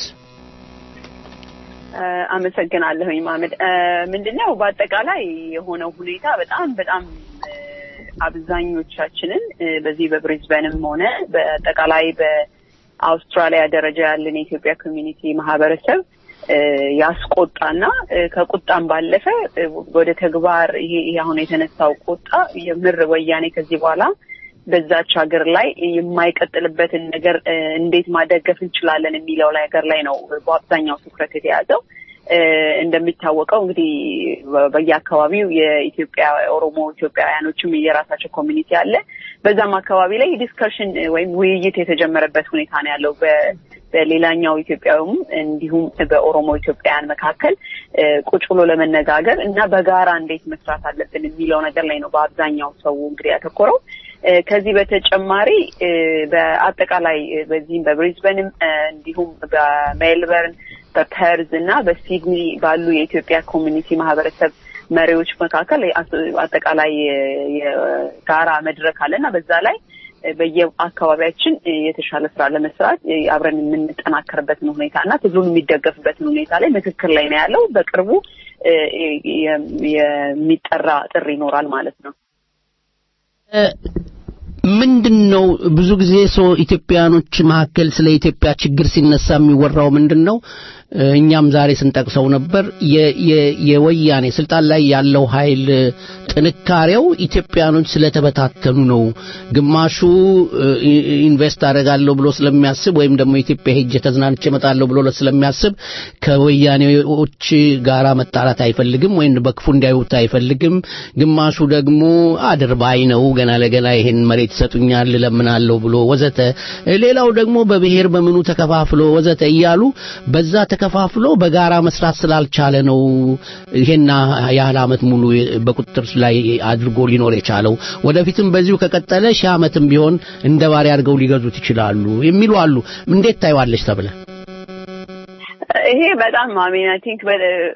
እ፣ አመሰግናለሁኝ ማመድ። እ፣ ምንድነው በአጠቃላይ የሆነው ሁኔታ በጣም በጣም እ፣ አብዛኞቻችንን እ፣ በዚህ በብሪዝበንም ሆነ በአጠቃላይ በአውስትራሊያ ደረጃ ያለን የኢትዮጵያ ኮሚኒቲ ማህበረሰብ እ፣ ያስቆጣና እ፣ ከቁጣም ባለፈ እ፣ ወደ ተግባር ይሄ ይሄ አሁን የተነሳው ቁጣ የምር ወያኔ ከዚህ በኋላ በዛች ሀገር ላይ የማይቀጥልበትን ነገር እ፣ እንዴት ማደገፍ እንችላለን የሚለው ነገር ላይ ነው በአብዛኛው ትኩረት የተያዘው። እ፣ እንደሚታወቀው እንግዲህ በ- በየአካባቢው የኢትዮጵያ ኦሮሞ ኢትዮጵያውያኖችም የራሳቸው ኮሚኒቲ አለ። በዛም አካባቢ ላይ ዲስከሽን ወይም ውይይት የተጀመረበት ሁኔታ ነው ያለው በ- በሌላኛው ኢትዮጵያውም እንዲሁም በኦሮሞ ኢትዮጵያውያን መካከል እ፣ ቁጭ ብሎ ለመነጋገር እና በጋራ እንዴት መስራት አለብን የሚለው ነገር ላይ ነው በአብዛኛው ሰው እንግዲህ ያተኮረው። እ፣ ከዚህ በተጨማሪ እ፣ በአጠቃላይ እ፣ በዚህም በብሪዝበንም እ፣ እንዲሁም በሜልበርን በፐርዝ እና በሲድኒ ባሉ የኢትዮጵያ ኮሚኒቲ ማህበረሰብ መሪዎች መካከል የአስ- አጠቃላይ የ- የጋራ መድረክ አለ እና በዛ ላይ እ፣ በየአካባቢያችን እ፣ የተሻለ ስራ ለመስራት እ፣ አብረን የምንጠናከርበትን ሁኔታ እና ትግሉን የሚደገፍበትን ሁኔታ ላይ ምክክር ላይ ነው ያለው። በቅርቡ እ፣ የ- የሚጠራ ጥሪ ይኖራል ማለት ነው። ምንድን ነው ብዙ ጊዜ ሰው ኢትዮጵያኖች መካከል ስለ ኢትዮጵያ ችግር ሲነሳ የሚወራው ምንድን ነው? እ፣ እኛም ዛሬ ስንጠቅሰው ነበር የ- የ- የወያኔ ስልጣን ላይ ያለው ኃይል ጥንካሬው ኢትዮጵያኖች ስለተበታተኑ ነው። ግማሹ እ፣ ኢ- ኢንቨስት አደርጋለሁ ብሎ ስለሚያስብ ወይም ደግሞ ኢትዮጵያ ሄጄ ተዝናንቼ እመጣለሁ ብሎ ስለሚያስብ ከወያኔዎች ጋራ መጣላት አይፈልግም ወይም በክፉ እንዲያዩት አይፈልግም። ግማሹ ደግሞ አድርባይ ነው፣ ገና ለገና ይሄን መሬት ይሰጡኛል እለምናለሁ ብሎ ወዘተ። ሌላው ደግሞ በብሔር በምኑ ተከፋፍሎ ወዘተ እያሉ በዛ ተከፋፍሎ በጋራ መስራት ስላልቻለ ነው ይሄን ያህል ዓመት ሙሉ በቁጥጥር ላይ አድርጎ ሊኖር የቻለው። ወደፊትም በዚሁ ከቀጠለ ሺህ ዓመትም ቢሆን እንደ ባሪያ አድርገው ሊገዙት ይችላሉ የሚሉ አሉ። እንዴት ታይዋለች ተብለ ይሄ በጣም አሜን አይ ቲንክ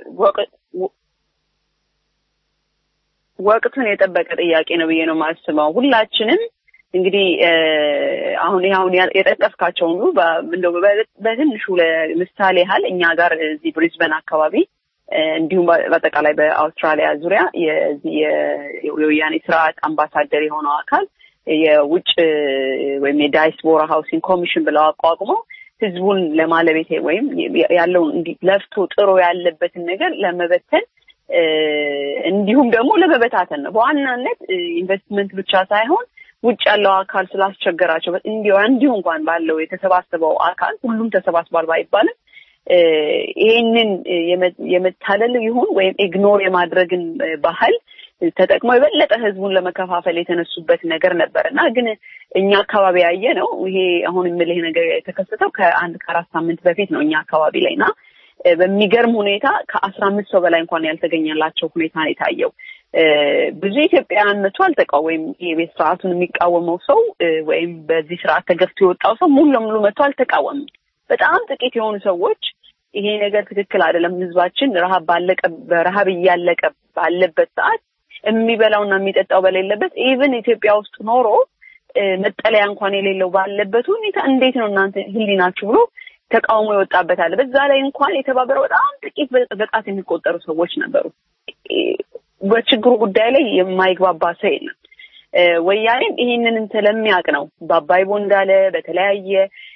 ወቅቱን የጠበቀ ጥያቄ ነው ብዬ ነው የማስበው። ሁላችንም እንግዲህ እ፣ አሁን ይሄ አሁን ያ- የጠቀስካቸው ሁሉ በ- እንደው በ- በትንሹ ለምሳሌ ያህል እኛ ጋር እዚህ ብሪዝበን አካባቢ እ፣ እንዲሁም በ- በአጠቃላይ በአውስትራሊያ ዙሪያ የዚህ የ- የወያኔ ስርዓት አምባሳደር የሆነው አካል የውጭ ወይም የዳይስፖራ ሃውሲንግ ኮሚሽን ብለው አቋቁመው ህዝቡን ለማለቤት ወይም ያለውን እንዲህ ለፍቶ ጥሮ ያለበትን ነገር ለመበተን እ፣ እንዲሁም ደግሞ ለመበታተን ነው። በዋናነት እ፣ ኢንቨስትመንት ብቻ ሳይሆን ውጭ ያለው አካል ስላስቸገራቸው እንዲሁ እንዲሁ እንኳን ባለው የተሰባሰበው አካል ሁሉም ተሰባስቧል ባይባልም ይህንን የመታለል ይሁን ወይም ኢግኖር የማድረግን ባህል ተጠቅመው የበለጠ ህዝቡን ለመከፋፈል የተነሱበት ነገር ነበር እና ግን እኛ አካባቢ ያየ ነው ይሄ አሁን የምልህ ነገር የተከሰተው ከአንድ ከአራት ሳምንት በፊት ነው እኛ አካባቢ ላይ እና በሚገርም ሁኔታ ከአስራ አምስት ሰው በላይ እንኳን ያልተገኘላቸው ሁኔታ ነው የታየው። ብዙ ኢትዮጵያውያን መቶ አልተቃው ወይም የቤት ስርዓቱን የሚቃወመው ሰው ወይም በዚህ ስርዓት ተገፍቶ የወጣው ሰው ሙሉ ለሙሉ መቶ አልተቃወምም። በጣም ጥቂት የሆኑ ሰዎች ይሄ ነገር ትክክል አይደለም፣ ህዝባችን ረሃብ ባለቀ በረሃብ እያለቀ ባለበት ሰዓት የሚበላውና የሚጠጣው በሌለበት ኢቭን ኢትዮጵያ ውስጥ ኖሮ መጠለያ እንኳን የሌለው ባለበት ሁኔታ እንዴት ነው እናንተ ህሊናችሁ ብሎ ተቃውሞ ይወጣበት አለ። በዛ ላይ እንኳን የተባበረው በጣም ጥቂት በጣት የሚቆጠሩ ሰዎች ነበሩ። በችግሩ ጉዳይ ላይ የማይግባባ ሰው የለም። ወያኔም ይህንን ስለሚያውቅ ነው በአባይ ቦንዳለ በተለያየ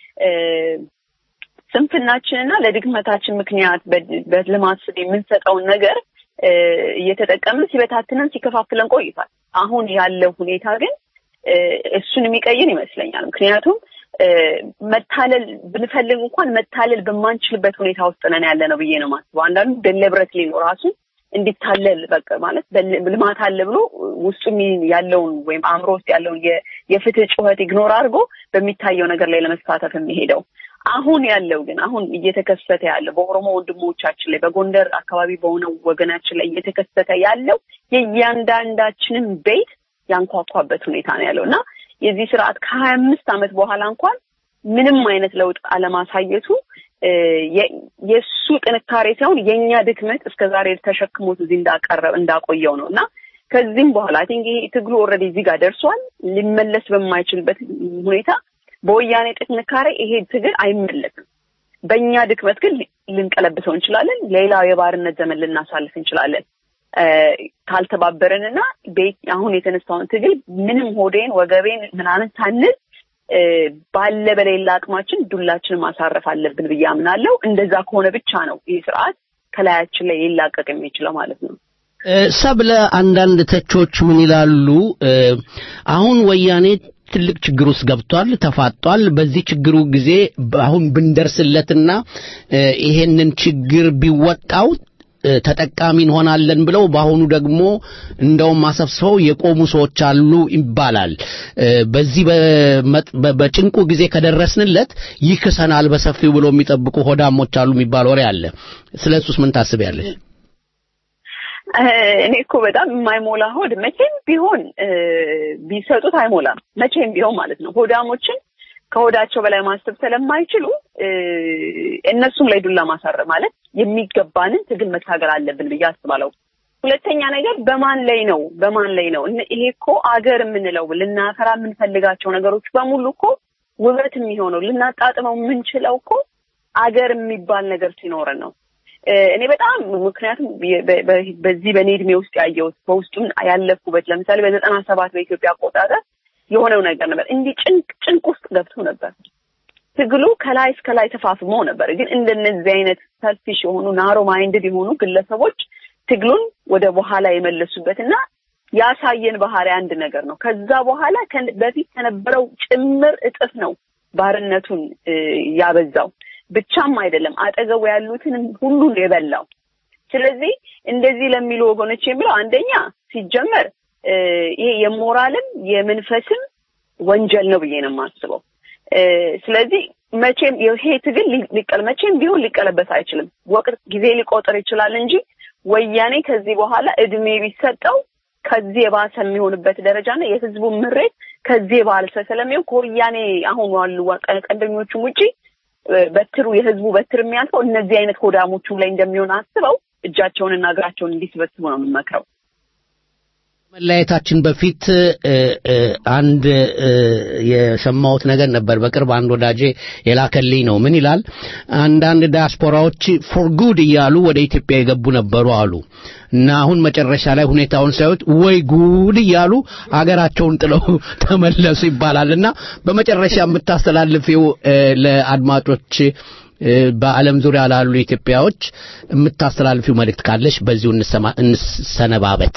ስንፍናችንና ለድክመታችን ምክንያት በልማት ስም የምንሰጠውን ነገር እየተጠቀምን ሲበታትነን ሲከፋፍለን ቆይቷል። አሁን ያለው ሁኔታ ግን እሱን የሚቀይር ይመስለኛል። ምክንያቱም መታለል ብንፈልግ እንኳን መታለል በማንችልበት ሁኔታ ውስጥ ነን ያለ ነው ብዬ ነው ማስበው። አንዳንዱ ደለብረት ሊኖ ራሱ እንዲታለል በቃ ማለት ልማት አለ ብሎ ውስጡ ያለውን ወይም አእምሮ ውስጥ ያለውን የፍትህ ጩኸት ኢግኖር አድርጎ በሚታየው ነገር ላይ ለመሳተፍ የሚሄደው አሁን ያለው ግን አሁን እየተከሰተ ያለው በኦሮሞ ወንድሞቻችን ላይ በጎንደር አካባቢ በሆነው ወገናችን ላይ እየተከሰተ ያለው የእያንዳንዳችንን ቤት ያንኳኳበት ሁኔታ ነው ያለው እና የዚህ ስርዓት ከሀያ አምስት ዓመት በኋላ እንኳን ምንም አይነት ለውጥ አለማሳየቱ የእሱ ጥንካሬ ሳይሆን የእኛ ድክመት እስከ ዛሬ ተሸክሞት እዚህ እንዳቀረብ እንዳቆየው ነው እና ከዚህም በኋላ አይ ቲንክ ይሄ ትግሉ ኦልሬዲ እዚህ ጋር ደርሷል። ሊመለስ በማይችልበት ሁኔታ በወያኔ ጥንካሬ ይሄ ትግል አይመለስም። በእኛ ድክመት ግን ልንቀለብሰው እንችላለን። ሌላው የባርነት ዘመን ልናሳልፍ እንችላለን። ካልተባበረንና አሁን የተነሳውን ትግል ምንም ሆዴን ወገቤን ምናምን ሳንል ባለ በሌላ አቅማችን ዱላችንን ማሳረፍ አለብን ብዬ አምናለሁ። እንደዛ ከሆነ ብቻ ነው ይህ ስርዓት ከላያችን ላይ ሊላቀቅ የሚችለው ማለት ነው። ሰብለ፣ አንዳንድ ተቾች ምን ይላሉ? አሁን ወያኔ ትልቅ ችግር ውስጥ ገብቷል፣ ተፋጧል። በዚህ ችግሩ ጊዜ አሁን ብንደርስለትና ይሄንን ችግር ቢወጣው ተጠቃሚ እንሆናለን ብለው በአሁኑ ደግሞ እንደውም አሰብስበው የቆሙ ሰዎች አሉ ይባላል። በዚህ በጭንቁ ጊዜ ከደረስንለት ይክሰናል በሰፊው ብሎ የሚጠብቁ ሆዳሞች አሉ የሚባል ወሬ አለ። ስለ እሱስ ምን ታስቢያለሽ? እኔ እኮ በጣም የማይሞላ ሆድ መቼም ቢሆን ቢሰጡት አይሞላም። መቼም ቢሆን ማለት ነው። ሆዳሞችን ከሆዳቸው በላይ ማሰብ ስለማይችሉ እነሱም ላይ ዱላ ማሳረ ማለት የሚገባንን ትግል መታገል አለብን ብዬ አስባለሁ። ሁለተኛ ነገር በማን ላይ ነው በማን ላይ ነው? ይሄ እኮ አገር የምንለው ልናፈራ የምንፈልጋቸው ነገሮች በሙሉ እኮ ውበት የሚሆነው ልናጣጥመው የምንችለው እኮ አገር የሚባል ነገር ሲኖረን ነው። እኔ በጣም ምክንያቱም በዚህ በእኔ እድሜ ውስጥ ያየሁት በውስጡም ያለፍኩበት ለምሳሌ በዘጠና ሰባት በኢትዮጵያ አቆጣጠር የሆነው ነገር ነበር። እንዲህ ጭንቅ ጭንቅ ውስጥ ገብቶ ነበር። ትግሉ ከላይ እስከ ላይ ተፋፍሞ ነበር። ግን እንደነዚህ አይነት ሰልፊሽ የሆኑ ናሮ ማይንድድ የሆኑ ግለሰቦች ትግሉን ወደ በኋላ የመለሱበት እና ያሳየን ባህሪ አንድ ነገር ነው። ከዛ በኋላ በፊት ከነበረው ጭምር እጥፍ ነው ባርነቱን ያበዛው። ብቻም አይደለም አጠገቡ ያሉትን ሁሉን የበላው። ስለዚህ እንደዚህ ለሚሉ ወገኖች የሚለው አንደኛ ሲጀመር ይሄ የሞራልም የመንፈስም ወንጀል ነው ብዬ ነው የማስበው። ስለዚህ መቼም ይሄ ትግል ሊቀል መቼም ቢሆን ሊቀለበስ አይችልም። ወቅት ጊዜ ሊቆጥር ይችላል እንጂ ወያኔ ከዚህ በኋላ እድሜ ቢሰጠው ከዚህ የባሰ የሚሆንበት ደረጃና የህዝቡ ምሬት ከዚህ የባሰ ስለሚሆን ከወያኔ አሁን ዋሉ ቀንደኞቹም ውጪ በትሩ የህዝቡ በትር የሚያልፈው እነዚህ አይነት ሆዳሞቹም ላይ እንደሚሆን አስበው እጃቸውንና እግራቸውን እንዲስበስቡ ነው የምመክረው። መለያየታችን በፊት አንድ የሰማሁት ነገር ነበር። በቅርብ አንድ ወዳጄ የላከልኝ ነው። ምን ይላል? አንዳንድ ዲያስፖራዎች ፎር ጉድ እያሉ ወደ ኢትዮጵያ የገቡ ነበሩ አሉ እና አሁን መጨረሻ ላይ ሁኔታውን ሳዩት ወይ ጉድ እያሉ አገራቸውን ጥለው ተመለሱ ይባላል እና በመጨረሻ የምታስተላልፊው ለአድማጮች በዓለም ዙሪያ ላሉ ኢትዮጵያዎች የምታስተላልፊው መልእክት ካለሽ በዚሁ እንሰነባበት።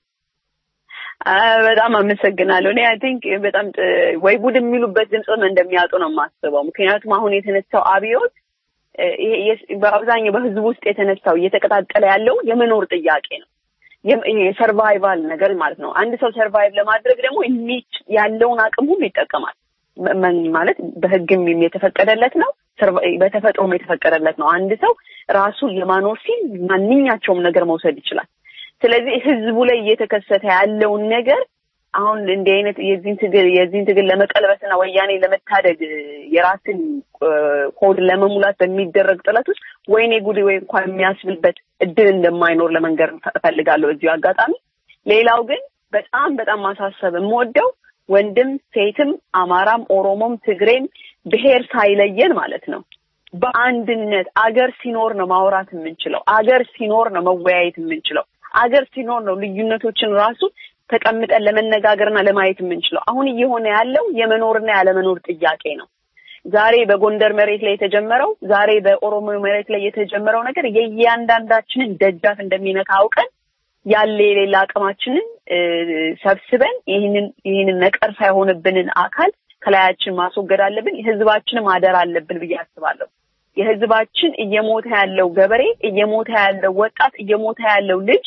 በጣም አመሰግናለሁ። እኔ አይ ቲንክ በጣም ወይ ጉድ የሚሉበት ድምፅም እንደሚያጡ ነው የማስበው። ምክንያቱም አሁን የተነሳው አብዮት ይሄ የስ- በአብዛኛው በህዝቡ ውስጥ የተነሳው እየተቀጣጠለ ያለው የመኖር ጥያቄ ነው። የም- ይሄ የሰርቫይቫል ነገር ማለት ነው። አንድ ሰው ሰርቫይቭ ለማድረግ ደግሞ የሚች ያለውን አቅም ሁሉ ይጠቀማል። መ- መ- ማለት በህግም የተፈቀደለት ነው፣ ሰርቫ- በተፈጥሮም የተፈቀደለት ነው። አንድ ሰው ራሱን ለማኖር ሲል ማንኛቸውም ነገር መውሰድ ይችላል። ስለዚህ ህዝቡ ላይ እየተከሰተ ያለውን ነገር አሁን እንዲህ አይነት የዚህን ትግል የዚህን ትግል ለመቀልበስና ወያኔ ለመታደግ እ፣ የራስን እ፣ ሆድ ለመሙላት በሚደረግ ጥረት ውስጥ ወይኔ ጉድ ወይ እንኳን የሚያስብልበት እድል እንደማይኖር ለመንገር እፈልጋለሁ እዚሁ አጋጣሚ። ሌላው ግን በጣም በጣም ማሳሰብ የምወደው ወንድም ሴትም፣ አማራም፣ ኦሮሞም፣ ትግሬም ብሔር ሳይለየን ማለት ነው በአንድነት አገር ሲኖር ነው ማውራት የምንችለው። አገር ሲኖር ነው መወያየት የምንችለው። አገር ሲኖር ነው ልዩነቶችን ራሱ ተቀምጠን ለመነጋገርና ለማየት የምንችለው። አሁን እየሆነ ያለው የመኖርና ያለመኖር ጥያቄ ነው። ዛሬ በጎንደር መሬት ላይ የተጀመረው ዛሬ በኦሮሞ መሬት ላይ የተጀመረው ነገር የእያንዳንዳችንን ደጃፍ እንደሚነካ አውቀን ያለ የሌላ አቅማችንን እ፣ ሰብስበን ይህንን ይህንን ነቀርሳ የሆነብንን አካል ከላያችን ማስወገድ አለብን። ህዝባችንም አደራ አለብን ብዬ አስባለሁ። የህዝባችን እየሞተ ያለው ገበሬ፣ እየሞተ ያለው ወጣት፣ እየሞተ ያለው ልጅ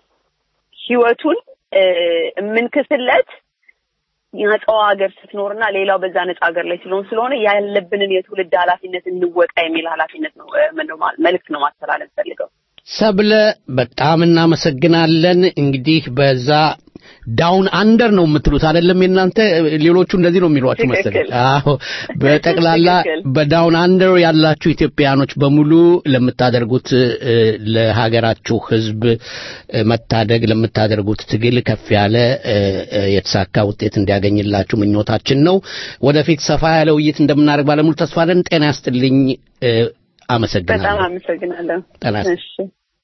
ህይወቱን እ፣ የምንክስለት ነፃው ሀገር ስትኖርና ሌላው በዛ ነፃ ሀገር ላይ ስለሆን ስለሆነ ያለብንን የትውልድ ኃላፊነት እንወጣ የሚል ኃላፊነት ነው እ፣ ምንድነው ማለት መልዕክት ነው ማስተላለፍ ፈልገው። ሰብለ በጣም እናመሰግናለን። እንግዲህ በዛ ዳውን አንደር ነው የምትሉት አይደለም? የእናንተ ሌሎቹ እንደዚህ ነው የሚሏችሁ መሰለኝ። ትክክል። አዎ፣ በጠቅላላ ትክክል። በዳውን አንደር ያላችሁ ኢትዮጵያኖች በሙሉ ለምታደርጉት እ፣ ለሀገራችሁ ሕዝብ እ፣ መታደግ ለምታደርጉት ትግል ከፍ ያለ እ፣ እ፣ የተሳካ ውጤት እንዲያገኝላችሁ ምኞታችን ነው። ወደፊት ሰፋ ያለ ውይይት እንደምናደርግ ባለሙሉ ተስፋ ነን። ጤና ያስጥልኝ። እ፣ በጣም አመሰግናለሁ። አመሰግናለሁ። ጤና ይስጥ- እሺ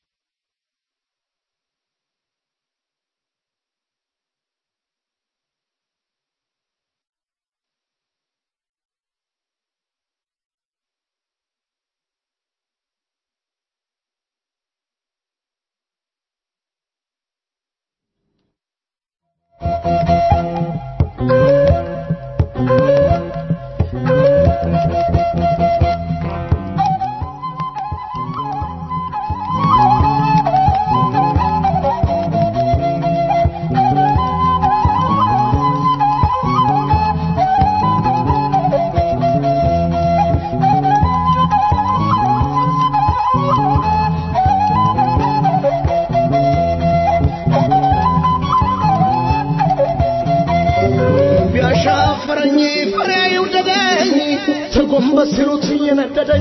ቢያሻፈረኝ ፍሬ ይውደደኝ ተጎንበስ ሲሉት እየነደደኝ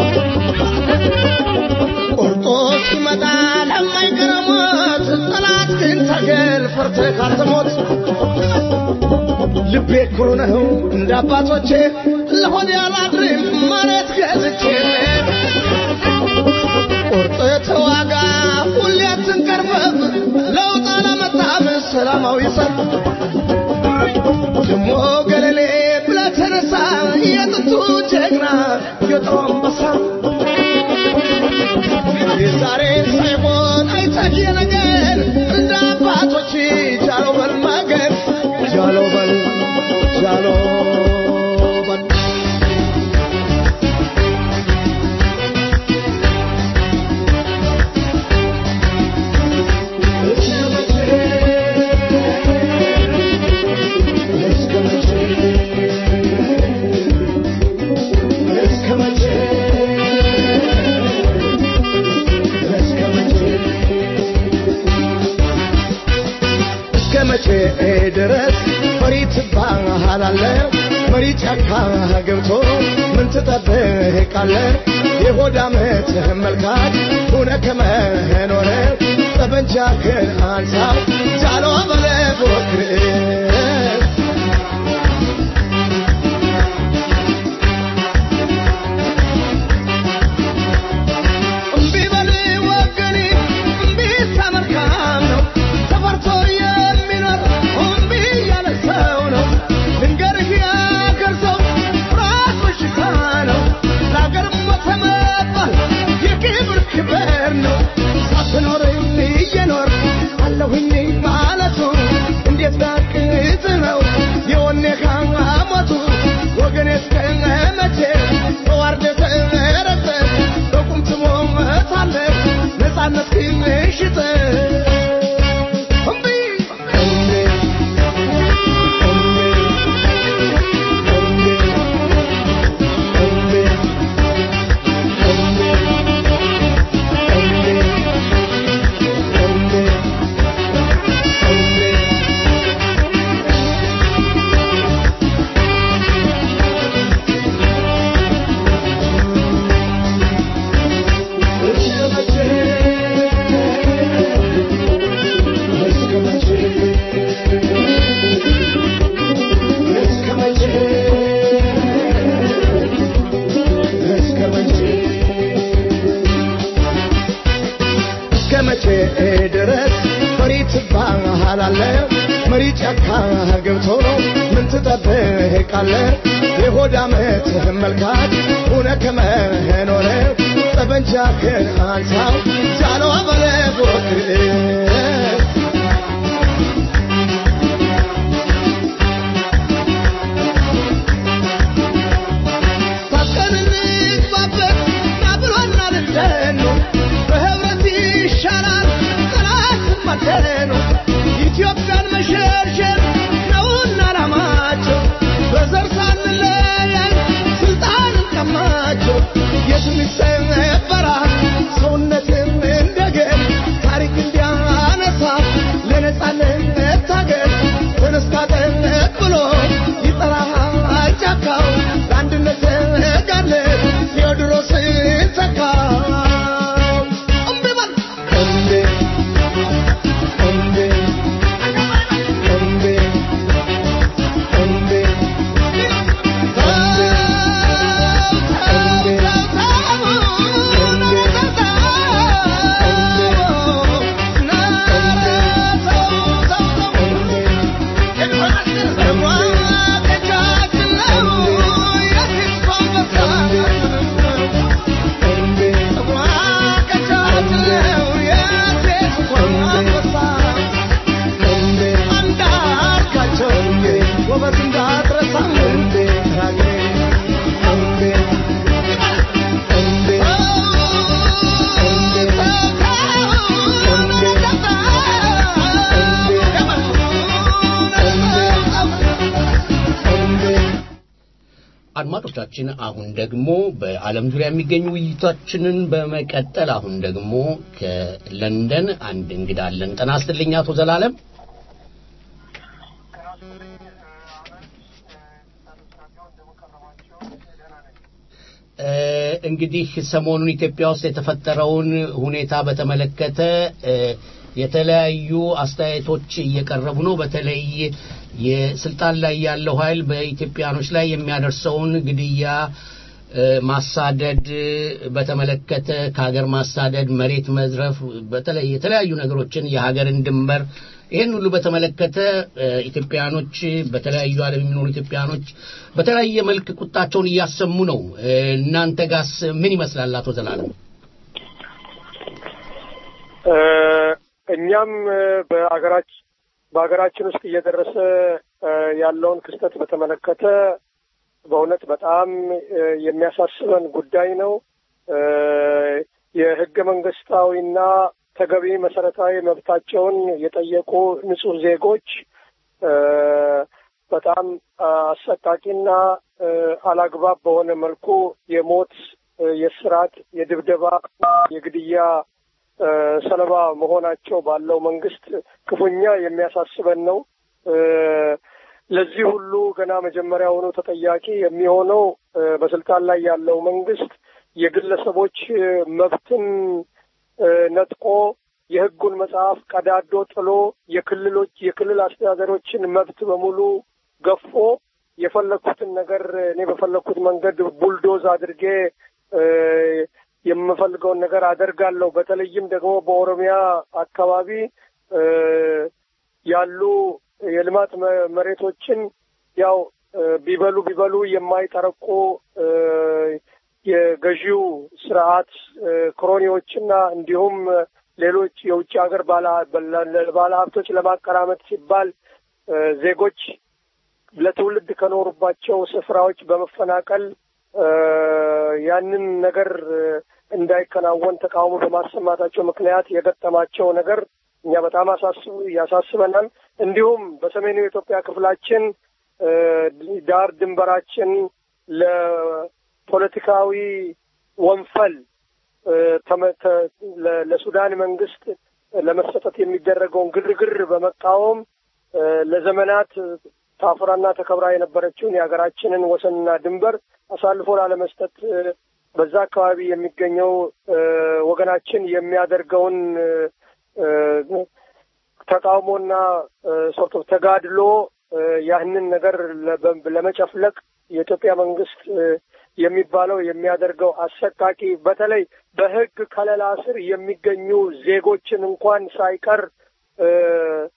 ቆርጦ ሲመጣ ለማይቀረሞት ጠላት ግን ታገል ፈርተህ ካልተሞት ልቤ ኩሩ ነው እንደ አባቶቼ ለሆድ ያላድርም መሬት ገዝቼ ቁርጥ ተዋጋ ሁሌ አትንቀርበብ ለውጥ አላመጣም ሰላማዊ ሰልፍ ደሞ ገለሌ ብለህ ተነሳ የጥንቱ ጀግና የጥሩ አንበሳ የዛሬን ሳይሆን አይተህ የነገን እንደ አባቶች ጃሎ በል ማገር ጃሎ በል ጃሎ በል እስከ መቼ ድረስ ፈሪ ትባሃላለህ? መሪ ጫካ ገብቶ ምን ትጠብቃለህ? የሆድ ዓመት መልካት ሁነ ከመኖረ ጠበንጃህን አንሳ ጃሎ በለ ፎክር እምቢ በል ወገኔ፣ እምቢ ተመልካም ነው። ተፈርቶ የሚኖር እምቢ ያለ ሰው ነው። ልንገርህ የአገር ሰው ፍርሃት በሽታ ነው። ለአገር ሞተ መባል የክብር ክብር ነው። ሳትኖር እየኖር አለሁኝ ማለቱ እንዴት ዳር ትባላለህ መሪ ጫካ ገብቶ ምን ትጠብቃለህ የሆድ ዓመት መልካት ሁነ ከመኖረ ጠበንጃህን አንሳው ጃኖ በለ ፎክር ታጥቀን እንግባበት ናብሎና ልደኑ በህብረት ይሻላል ጠላትን ማደኑ ኢትዮጵያን መሸርሸር ነውና ዓላማቸው በዘር ሳንለያይ ስልጣን ቀማቸው የትም ይሰበራል ሰውነትን እንደገን ታሪክ እንዲያነሳ ለነጻነት ታገል ተነስታ ጠንቅ ብሎ ይጠራሃል ጫካው ለአንድነት ጋለን ቴዎድሮስን ተካው እምቢ በል እምቢ እምቢ እምቢ እምቢ ጎበዝ እንዳትረሳ እንዴ እንዴ አድማጮቻችን አሁን ደግሞ በዓለም ዙሪያ የሚገኙ ውይይቶችንን በመቀጠል አሁን ደግሞ ከለንደን አንድ እንግዳ አለን። ጤና ይስጥልኝ አቶ ዘላለም። እ፣ እንግዲህ ሰሞኑን ኢትዮጵያ ውስጥ የተፈጠረውን ሁኔታ በተመለከተ እ፣ የተለያዩ አስተያየቶች እየቀረቡ ነው። በተለይ የስልጣን ላይ ያለው ኃይል በኢትዮጵያኖች ላይ የሚያደርሰውን ግድያ፣ እ፣ ማሳደድ በተመለከተ ከሀገር ማሳደድ፣ መሬት መዝረፍ፣ በተለይ የተለያዩ ነገሮችን የሀገርን ድንበር ይህን ሁሉ በተመለከተ እ፣ ኢትዮጵያኖች በተለያዩ ዓለም የሚኖሩ ኢትዮጵያኖች በተለያየ መልክ ቁጣቸውን እያሰሙ ነው። እ፣ እናንተ ጋስ ምን ይመስላል አቶ ዘላለም? እ፣ እኛም እ፣ በአገራችን በሀገራችን ውስጥ እየደረሰ እ፣ ያለውን ክስተት በተመለከተ በእውነት በጣም እ፣ የሚያሳስበን ጉዳይ ነው። እ፣ የህገ መንግስታዊና ተገቢ መሰረታዊ መብታቸውን የጠየቁ ንጹህ ዜጎች እ፣ በጣም አሰቃቂና እ፣ አላግባብ በሆነ መልኩ የሞት እ፣ የስርዓት፣ የድብደባ፣ የግድያ እ፣ ሰለባ መሆናቸው ባለው መንግስት ክፉኛ የሚያሳስበን ነው። እ፣ ለዚህ ሁሉ ገና መጀመሪያውኑ ተጠያቂ የሚሆነው እ፣ በስልጣን ላይ ያለው መንግስት የግለሰቦች እ፣ መብትን እ፣ ነጥቆ የህጉን መጽሐፍ ቀዳዶ ጥሎ የክልሎች የክልል አስተዳደሮችን መብት በሙሉ ገፎ የፈለግኩትን ነገር እኔ በፈለግኩት መንገድ ቡልዶዝ አድርጌ እ፣ የምፈልገውን ነገር አደርጋለሁ። በተለይም ደግሞ በኦሮሚያ አካባቢ እ፣ ያሉ የልማት መ- መሬቶችን ያው እ፣ ቢበሉ ቢበሉ የማይጠረቁ እ፣ የገዢው ስርዓት እ፣ ክሮኒዎችና እንዲሁም ሌሎች የውጭ ሀገር ባለ ሀብቶች ለማቀራመጥ ሲባል እ፣ ዜጎች ለትውልድ ከኖሩባቸው ስፍራዎች በመፈናቀል እ፣ ያንን ነገር እ፣ እንዳይከናወን ተቃውሞ በማሰማታቸው ምክንያት የገጠማቸው ነገር እኛ በጣም አሳስቡ ያሳስበናል። እንዲሁም በሰሜኑ የኢትዮጵያ ክፍላችን እ፣ ዳር ድንበራችን ለፖለቲካዊ ወንፈል እ፣ ተመ- ተ- ለ- ለሱዳን መንግስት ለመሰጠት የሚደረገውን ግርግር በመቃወም እ፣ ለዘመናት ታፍራና ተከብራ የነበረችውን የሀገራችንን ወሰንና ድንበር አሳልፎ ላለመስጠት እ፣ በዛ አካባቢ የሚገኘው እ፣ ወገናችን የሚያደርገውን እ፣ እ፣ ተቃውሞና ሶርት ኦፍ ተጋድሎ እ፣ ያህንን ነገር ለ- ለመጨፍለቅ የኢትዮጵያ መንግስት እ፣ የሚባለው የሚያደርገው አሰቃቂ በተለይ በሕግ ከለላ ስር የሚገኙ ዜጎችን እንኳን ሳይቀር እ፣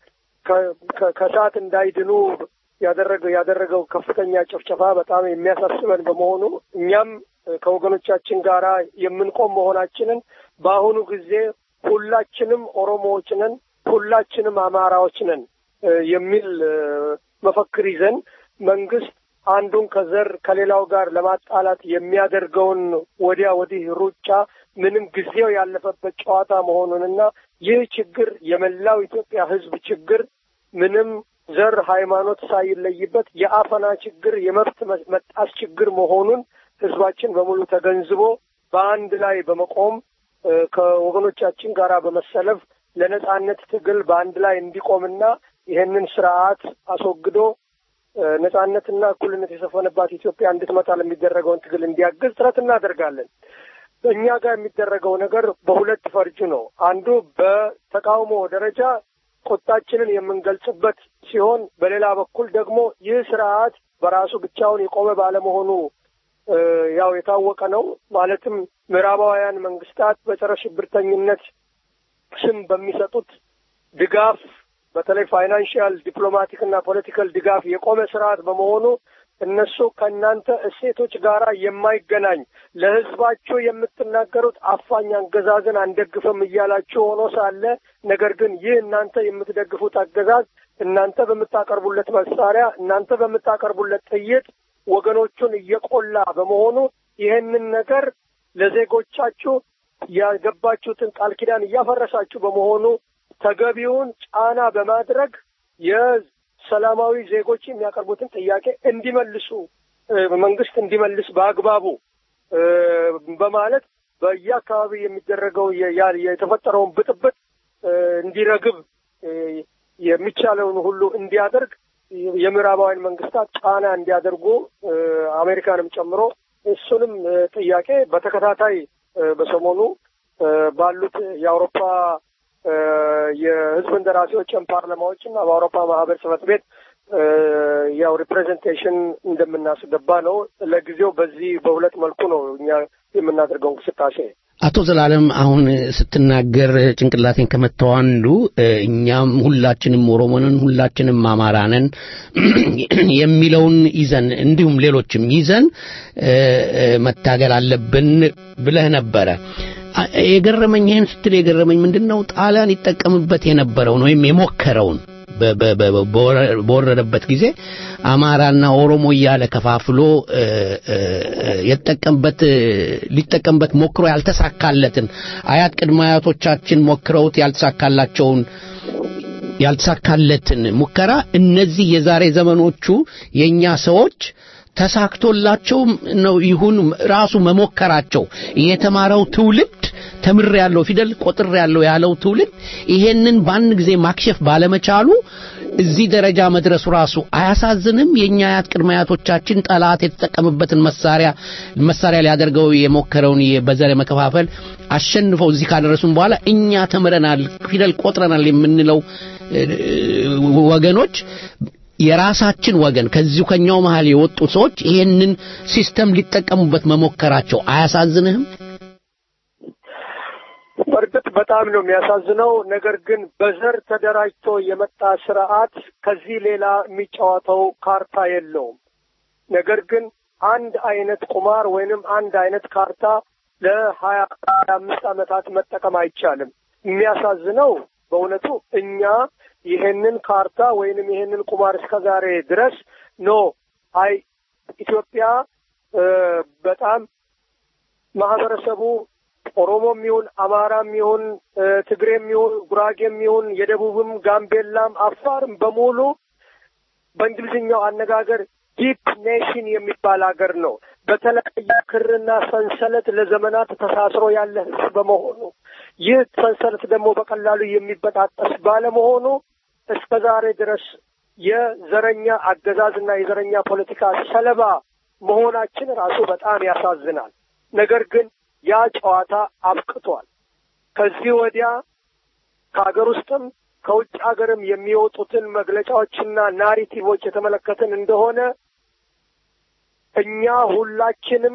ከ- ከ- ከእሳት እንዳይድኑ ያደረገው ያደረገው ከፍተኛ ጭፍጨፋ በጣም የሚያሳስበን በመሆኑ እኛም ከወገኖቻችን ጋር የምንቆም መሆናችንን በአሁኑ ጊዜ ሁላችንም ኦሮሞዎች ነን፣ ሁላችንም አማራዎች ነን እ የሚል እ መፈክር ይዘን መንግስት አንዱን ከዘር ከሌላው ጋር ለማጣላት የሚያደርገውን ወዲያ ወዲህ ሩጫ ምንም ጊዜው ያለፈበት ጨዋታ መሆኑንና ይህ ችግር የመላው ኢትዮጵያ ሕዝብ ችግር ምንም ዘር፣ ሃይማኖት ሳይለይበት የአፈና ችግር፣ የመብት መጣስ ችግር መሆኑን ሕዝባችን በሙሉ ተገንዝቦ በአንድ ላይ በመቆም እ ከወገኖቻችን ጋር በመሰለፍ ለነጻነት ትግል በአንድ ላይ እንዲቆምና ይህንን ስርዓት አስወግዶ እ ነጻነትና እኩልነት የሰፈነባት ኢትዮጵያ እንድትመጣ ለሚደረገውን ትግል እንዲያግዝ ጥረት እናደርጋለን። በእኛ ጋር የሚደረገው ነገር በሁለት ፈርጁ ነው። አንዱ በተቃውሞ ደረጃ ቁጣችንን የምንገልጽበት ሲሆን፣ በሌላ በኩል ደግሞ ይህ ስርዓት በራሱ ብቻውን የቆመ ባለመሆኑ እ ያው የታወቀ ነው። ማለትም ምዕራባውያን መንግስታት በጸረ ሽብርተኝነት ስም በሚሰጡት ድጋፍ በተለይ ፋይናንሽያል ዲፕሎማቲክ እና ፖለቲካል ድጋፍ የቆመ ስርዓት በመሆኑ እነሱ ከእናንተ እሴቶች ጋር የማይገናኝ ለሕዝባችሁ የምትናገሩት አፋኝ አገዛዝን አንደግፍም እያላችሁ ሆኖ ሳለ ነገር ግን ይህ እናንተ የምትደግፉት አገዛዝ እናንተ በምታቀርቡለት መሳሪያ እናንተ በምታቀርቡለት ጥይት ወገኖቹን እየቆላ በመሆኑ ይህንን ነገር ለዜጎቻችሁ ያገባችሁትን ቃል ኪዳን እያፈረሳችሁ በመሆኑ ተገቢውን ጫና በማድረግ የሰላማዊ ዜጎች የሚያቀርቡትን ጥያቄ እንዲመልሱ እ መንግስት እንዲመልስ በአግባቡ እ በማለት በየአካባቢ የሚደረገው የ- ያ- የተፈጠረውን ብጥብጥ እ እንዲረግብ እ የሚቻለውን ሁሉ እንዲያደርግ የምዕራባውያን መንግስታት ጫና እንዲያደርጉ እ አሜሪካንም ጨምሮ እሱንም እ ጥያቄ በተከታታይ እ በሰሞኑ እ ባሉት የአውሮፓ እ የህዝብ እንደራሴዎችን ፓርላማዎች እና በአውሮፓ ማህበር ጽሕፈት ቤት እ ያው ሪፕሬዘንቴሽን እንደምናስገባ ነው። ለጊዜው በዚህ በሁለት መልኩ ነው እኛ የምናደርገው እንቅስቃሴ። አቶ ዘላለም አሁን ስትናገር ጭንቅላቴን ከመታው አንዱ እ እኛም ሁላችንም ኦሮሞንን ሁላችንም አማራንን የሚለውን ይዘን እንዲሁም ሌሎችም ይዘን እ እ መታገል አለብን ብለህ ነበረ። አ- የገረመኝ ይህን ስትል የገረመኝ ምንድን ነው ጣሊያን ይጠቀምበት የነበረውን ወይም የሞከረውን በ- በ- በ- በወረ- በወረደበት ጊዜ አማራና ኦሮሞ እያለ ከፋፍሎ እ፣ እ፣ እ፣ የተጠቀምበት እ፣ ሊጠቀምበት ሞክሮ ያልተሳካለትን አያት ቅድመ አያቶቻችን ሞክረውት ያልተሳካላቸውን ያልተሳካለትን ሙከራ እነዚህ የዛሬ ዘመኖቹ የኛ ሰዎች ተሳክቶላቸው ነው ይሁን ራሱ መሞከራቸው የተማረው ትውልድ ተምር ያለው ፊደል ቆጥር ያለው ያለው ትውልድ ይሄንን በአንድ ጊዜ ማክሸፍ ባለመቻሉ እዚህ ደረጃ መድረሱ ራሱ አያሳዝንም? የኛ አያት ቅድመ አያቶቻችን ጠላት የተጠቀምበትን መሳሪያ መሳሪያ ሊያደርገው የሞከረውን በዘር መከፋፈል አሸንፈው እዚህ ካደረሱን በኋላ እኛ ተምረናል፣ ፊደል ቆጥረናል የምንለው እ፣ ወገኖች የራሳችን ወገን ከዚሁ ከኛው መሃል የወጡ ሰዎች ይሄንን ሲስተም ሊጠቀሙበት መሞከራቸው አያሳዝንህም? በእርግጥ በጣም ነው የሚያሳዝነው። ነገር ግን በዘር ተደራጅቶ የመጣ ስርዓት ከዚህ ሌላ የሚጫወተው ካርታ የለውም። ነገር ግን አንድ አይነት ቁማር ወይንም አንድ አይነት ካርታ ለሀያ ሀያ አምስት ዓመታት መጠቀም አይቻልም። የሚያሳዝነው በእውነቱ እኛ ይሄንን ካርታ ወይንም ይሄንን ቁማር እስከ ዛሬ ድረስ ኖ አይ ኢትዮጵያ እ በጣም ማህበረሰቡ ኦሮሞም ይሁን አማራም ይሁን እ ትግሬም ይሁን ጉራጌም ይሁን የደቡብም ጋምቤላም አፋርም በሙሉ በእንግሊዝኛው አነጋገር ዲፕ ኔሽን የሚባል ሀገር ነው። በተለያየ ክርና ሰንሰለት ለዘመናት ተሳስሮ ያለ ህዝብ በመሆኑ ይህ ሰንሰለት ደግሞ በቀላሉ የሚበጣጠስ ባለመሆኑ እስከ ዛሬ ድረስ የዘረኛ አገዛዝና የዘረኛ ፖለቲካ ሰለባ መሆናችን ራሱ በጣም ያሳዝናል። ነገር ግን ያ ጨዋታ አብቅቷል። ከዚህ ወዲያ ከሀገር ውስጥም ከውጭ ሀገርም የሚወጡትን መግለጫዎችና ናሪቲቮች የተመለከትን እንደሆነ እኛ ሁላችንም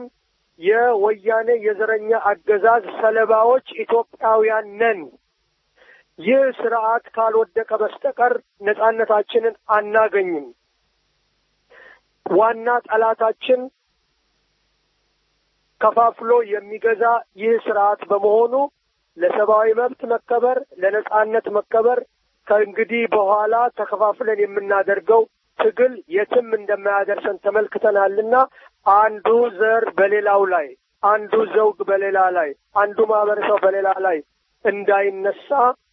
የወያኔ የዘረኛ አገዛዝ ሰለባዎች ኢትዮጵያውያን ነን። ይህ ስርዓት ካልወደቀ በስተቀር ነጻነታችንን አናገኝም። ዋና ጠላታችን ከፋፍሎ የሚገዛ ይህ ስርዓት በመሆኑ ለሰብአዊ መብት መከበር፣ ለነጻነት መከበር ከእንግዲህ በኋላ ተከፋፍለን የምናደርገው ትግል የትም እንደማያደርሰን ተመልክተናልና አንዱ ዘር በሌላው ላይ፣ አንዱ ዘውግ በሌላ ላይ፣ አንዱ ማህበረሰብ በሌላ ላይ እንዳይነሳ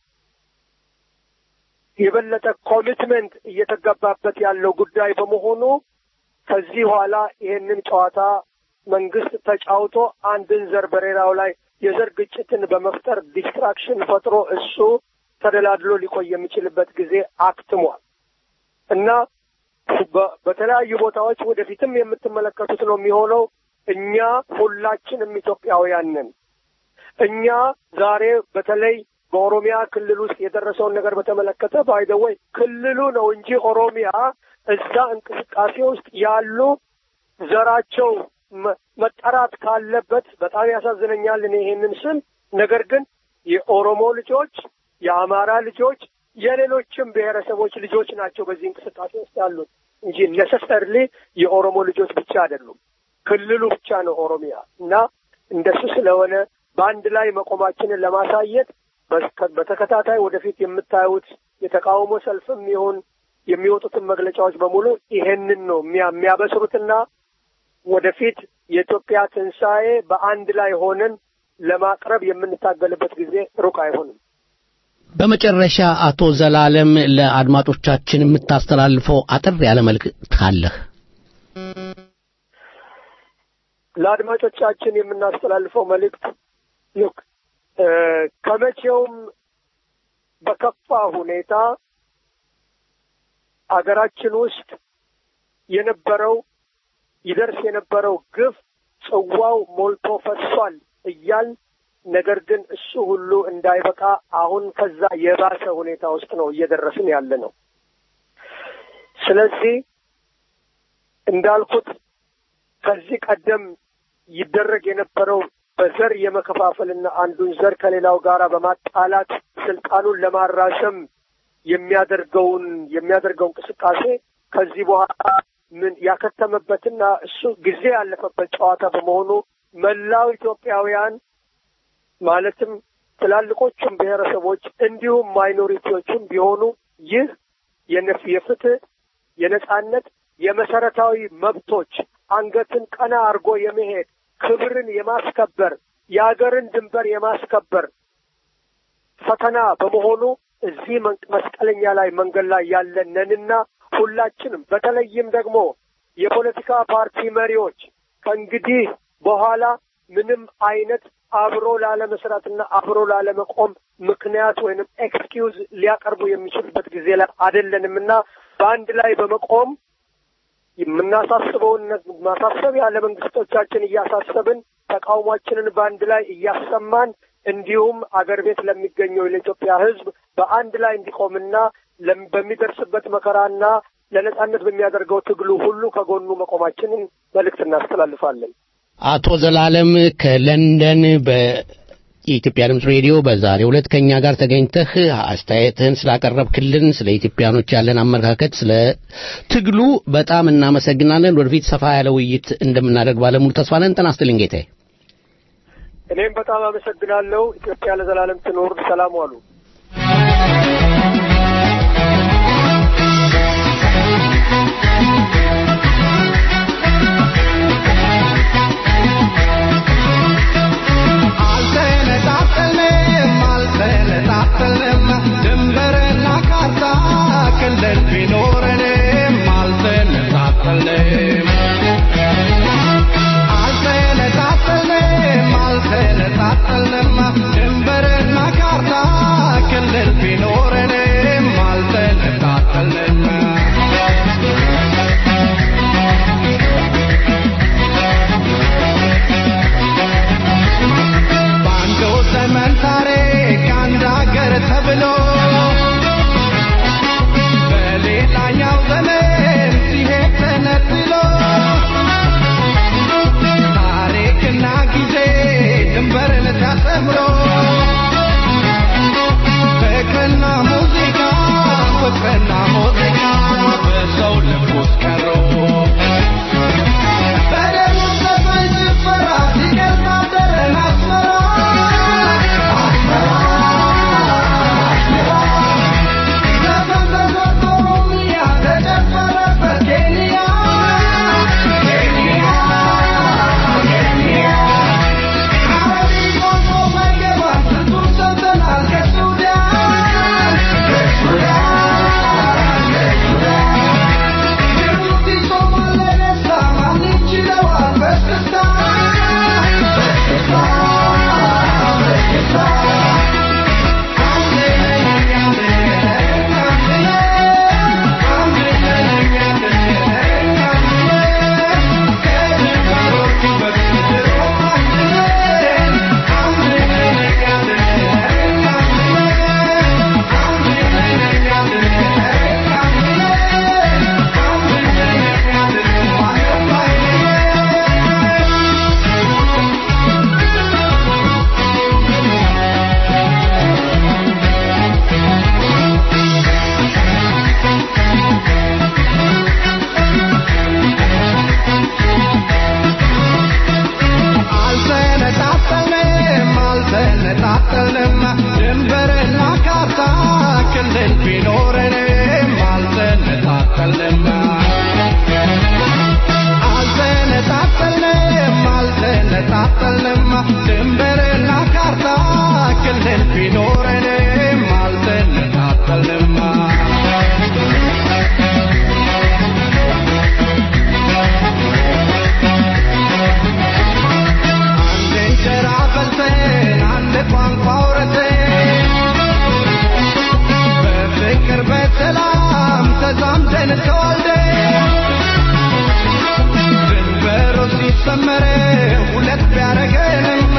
የበለጠ ኮሚትመንት እየተገባበት ያለው ጉዳይ በመሆኑ ከዚህ በኋላ ይሄንን ጨዋታ መንግስት ተጫውቶ አንድን ዘር በሌላው ላይ የዘር ግጭትን በመፍጠር ዲስትራክሽን ፈጥሮ እሱ ተደላድሎ ሊቆይ የሚችልበት ጊዜ አክትሟል እና በተለያዩ ቦታዎች ወደፊትም የምትመለከቱት ነው የሚሆነው። እኛ ሁላችንም ኢትዮጵያውያን ነን። እኛ ዛሬ በተለይ በኦሮሚያ ክልል ውስጥ የደረሰውን ነገር በተመለከተ ባይደወይ ክልሉ ነው እንጂ ኦሮሚያ እዛ እንቅስቃሴ ውስጥ ያሉ ዘራቸው መጠራት ካለበት በጣም ያሳዝነኛል። እኔ ይሄንን ስም ነገር ግን የኦሮሞ ልጆች፣ የአማራ ልጆች፣ የሌሎችም ብሔረሰቦች ልጆች ናቸው በዚህ እንቅስቃሴ ውስጥ ያሉት እንጂ ነሰሰርሊ የኦሮሞ ልጆች ብቻ አይደሉም። ክልሉ ብቻ ነው ኦሮሚያ እና እንደሱ ስለሆነ በአንድ ላይ መቆማችንን ለማሳየት በተከታታይ ወደፊት የምታዩት የተቃውሞ ሰልፍም ይሁን የሚወጡትን መግለጫዎች በሙሉ ይሄንን ነው የሚያበስሩትና ወደፊት የኢትዮጵያ ትንሣኤ በአንድ ላይ ሆነን ለማቅረብ የምንታገልበት ጊዜ ሩቅ አይሆንም። በመጨረሻ አቶ ዘላለም ለአድማጮቻችን የምታስተላልፈው አጠር ያለ መልእክት አለህ? ለአድማጮቻችን የምናስተላልፈው መልእክት ልክ ከመቼውም በከፋ ሁኔታ አገራችን ውስጥ የነበረው ይደርስ የነበረው ግፍ ጽዋው ሞልቶ ፈሷል እያል ነገር ግን እሱ ሁሉ እንዳይበቃ አሁን ከዛ የባሰ ሁኔታ ውስጥ ነው እየደረስን ያለ ነው። ስለዚህ እንዳልኩት ከዚህ ቀደም ይደረግ የነበረው በዘር የመከፋፈልና አንዱን ዘር ከሌላው ጋር በማጣላት ስልጣኑን ለማራዘም የሚያደርገውን የሚያደርገው እንቅስቃሴ ከዚህ በኋላ ምን ያከተመበትና እሱ ጊዜ ያለፈበት ጨዋታ በመሆኑ መላው ኢትዮጵያውያን ማለትም ትላልቆቹም ብሔረሰቦች እንዲሁም ማይኖሪቲዎቹም ቢሆኑ ይህ የነፍ የፍትህ የነጻነት የመሰረታዊ መብቶች አንገትን ቀና አድርጎ የመሄድ ክብርን የማስከበር የሀገርን ድንበር የማስከበር ፈተና በመሆኑ እዚህ መስቀለኛ ላይ መንገድ ላይ ያለነንና ሁላችንም በተለይም ደግሞ የፖለቲካ ፓርቲ መሪዎች ከእንግዲህ በኋላ ምንም አይነት አብሮ ላለመስራትና አብሮ ላለመቆም ምክንያት ወይንም ኤክስኪውዝ ሊያቀርቡ የሚችሉበት ጊዜ ላይ አይደለንምና በአንድ ላይ በመቆም የምናሳስበውን ማሳሰቢያ ለመንግስቶቻችን እያሳሰብን ተቃውሟችንን በአንድ ላይ እያሰማን እንዲሁም አገር ቤት ለሚገኘው ለኢትዮጵያ ሕዝብ በአንድ ላይ እንዲቆምና በሚደርስበት መከራና ለነጻነት በሚያደርገው ትግሉ ሁሉ ከጎኑ መቆማችንን መልእክት እናስተላልፋለን። አቶ ዘላለም ከለንደን በኢትዮጵያ ድምፅ ሬዲዮ በዛሬው ዕለት ከእኛ ጋር ተገኝተህ አስተያየትህን ስላቀረብክልን ስለ ኢትዮጵያኖች ያለን አመለካከት፣ ስለ ትግሉ በጣም እናመሰግናለን። ወደፊት ሰፋ ያለ ውይይት እንደምናደርግ ባለሙሉ ተስፋ ነን። ጤና ይስጥልኝ ጌታዬ። እኔም በጣም አመሰግናለሁ። ኢትዮጵያ ለዘላለም ትኖር። ሰላም ዋሉ። አልተነጣጠልንም አልተነጣጠልንም ድንበርና ካርታ ክልል ቢኖረንም አልተነጣጠልንም አልተነጣጠልንም አልተነጣጠልንም ድንበርና ካርታ ክልል ቢኖረንም አልተነጣጠልንም አልተነጣጠልንም አልተነጣጠልንም ድንበርና ካርታ ክልል ቢኖረንም አልተነጣጠልንም አንድ እንጀራ በልተን አንድ ቋንቋ አውርተን በፍቅር በሰላም ተዛምደን ተዋልደን ድንበሩ ሲሰመር ሁለት ቢያረገንም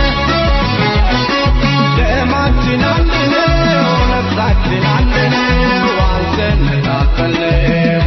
ደማችን አንድ ነው፣ ነፍሳችን አንድ ነው፣ አልተነጣጠልንም።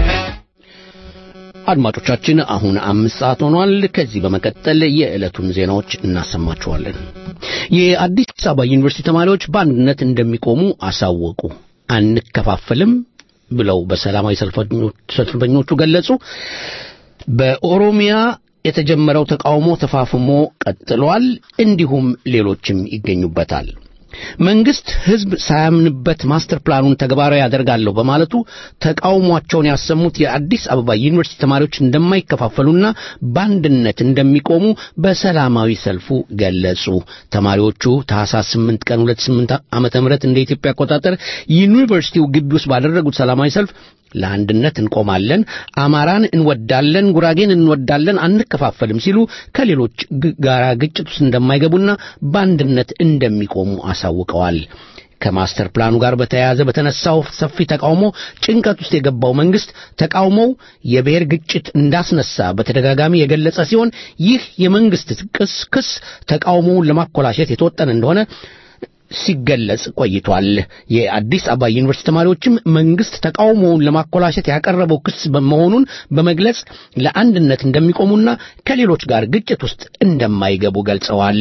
አድማጮቻችን አሁን አምስት ሰዓት ሆኗል። ከዚህ በመቀጠል የዕለቱን ዜናዎች እናሰማችኋለን። የአዲስ አበባ ዩኒቨርሲቲ ተማሪዎች በአንድነት እንደሚቆሙ አሳወቁ። አንከፋፈልም ብለው በሰላማዊ ሰልፈኞች- ሰልፈኞቹ ገለጹ። በኦሮሚያ የተጀመረው ተቃውሞ ተፋፍሞ ቀጥሏል። እንዲሁም ሌሎችም ይገኙበታል። መንግስት ህዝብ ሳያምንበት ማስተር ፕላኑን ተግባራዊ ያደርጋለሁ በማለቱ ተቃውሟቸውን ያሰሙት የአዲስ አበባ ዩኒቨርሲቲ ተማሪዎች እንደማይከፋፈሉና በአንድነት እንደሚቆሙ በሰላማዊ ሰልፉ ገለጹ። ተማሪዎቹ ታህሳስ 8 ቀን 28 ዓመተ ምህረት እንደ ኢትዮጵያ አቆጣጠር ዩኒቨርሲቲው ግቢ ውስጥ ባደረጉት ሰላማዊ ሰልፍ ለአንድነት እንቆማለን፣ አማራን እንወዳለን፣ ጉራጌን እንወዳለን፣ አንከፋፈልም ሲሉ ከሌሎች ግ- ጋራ ግጭት ውስጥ እንደማይገቡና በአንድነት እንደሚቆሙ አሳውቀዋል። ከማስተር ፕላኑ ጋር በተያያዘ በተነሳው ሰፊ ተቃውሞ ጭንቀት ውስጥ የገባው መንግስት ተቃውሞው የብሔር ግጭት እንዳስነሳ በተደጋጋሚ የገለጸ ሲሆን ይህ የመንግስት ክስ ክስ ተቃውሞውን ለማኮላሸት የተወጠነ እንደሆነ ሲገለጽ ቆይቷል። የአዲስ አበባ ዩኒቨርሲቲ ተማሪዎችም መንግስት ተቃውሞውን ለማኮላሸት ያቀረበው ክስ መሆኑን በመግለጽ ለአንድነት እንደሚቆሙና ከሌሎች ጋር ግጭት ውስጥ እንደማይገቡ ገልጸዋል።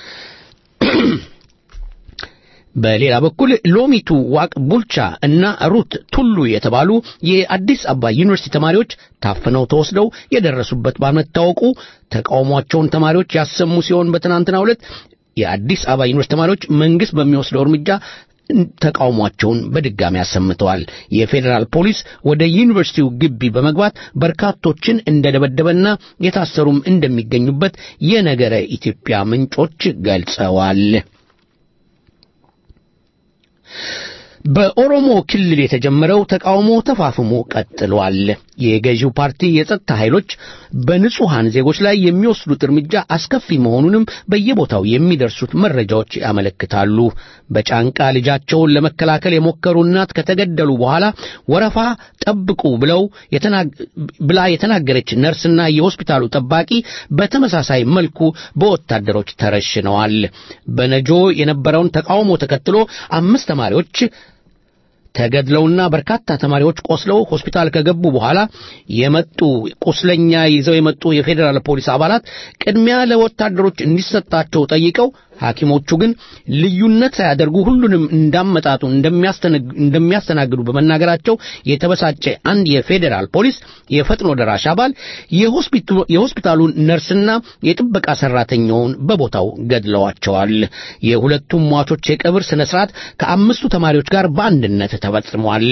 በሌላ በኩል ሎሚቱ ዋቅ ቡልቻ እና ሩት ቱሉ የተባሉ የአዲስ አበባ ዩኒቨርሲቲ ተማሪዎች ታፍነው ተወስደው የደረሱበት ባለመታወቁ ተቃውሟቸውን ተማሪዎች ያሰሙ ሲሆን በትናንትናው ዕለት የአዲስ አበባ ዩኒቨርሲቲ ተማሪዎች መንግስት በሚወስደው እርምጃ ተቃውሟቸውን በድጋሚ አሰምተዋል። የፌዴራል ፖሊስ ወደ ዩኒቨርሲቲው ግቢ በመግባት በርካቶችን እንደደበደበና የታሰሩም እንደሚገኙበት የነገረ ኢትዮጵያ ምንጮች ገልጸዋል። በኦሮሞ ክልል የተጀመረው ተቃውሞ ተፋፍሞ ቀጥሏል። የገዢው ፓርቲ የጸጥታ ኃይሎች በንጹሐን ዜጎች ላይ የሚወስዱት እርምጃ አስከፊ መሆኑንም በየቦታው የሚደርሱት መረጃዎች ያመለክታሉ። በጫንቃ ልጃቸውን ለመከላከል የሞከሩ እናት ከተገደሉ በኋላ ወረፋ ጠብቁ ብለው የተናግ- ብላ የተናገረች ነርስና የሆስፒታሉ ጠባቂ በተመሳሳይ መልኩ በወታደሮች ተረሽነዋል። በነጆ የነበረውን ተቃውሞ ተከትሎ አምስት ተማሪዎች ተገድለውና በርካታ ተማሪዎች ቆስለው ሆስፒታል ከገቡ በኋላ የመጡ ቁስለኛ ይዘው የመጡ የፌዴራል ፖሊስ አባላት ቅድሚያ ለወታደሮች እንዲሰጣቸው ጠይቀው ሐኪሞቹ ግን ልዩነት ሳያደርጉ ሁሉንም እንዳመጣጡ እንደሚያስተነግ- እንደሚያስተናግዱ በመናገራቸው የተበሳጨ አንድ የፌዴራል ፖሊስ የፈጥኖ ደራሽ አባል የሆስፒቱ- የሆስፒታሉን ነርስና የጥበቃ ሰራተኛውን በቦታው ገድለዋቸዋል። የሁለቱም ሟቾች የቀብር ስነ ስርዓት ከአምስቱ ተማሪዎች ጋር በአንድነት ተፈጽሟል።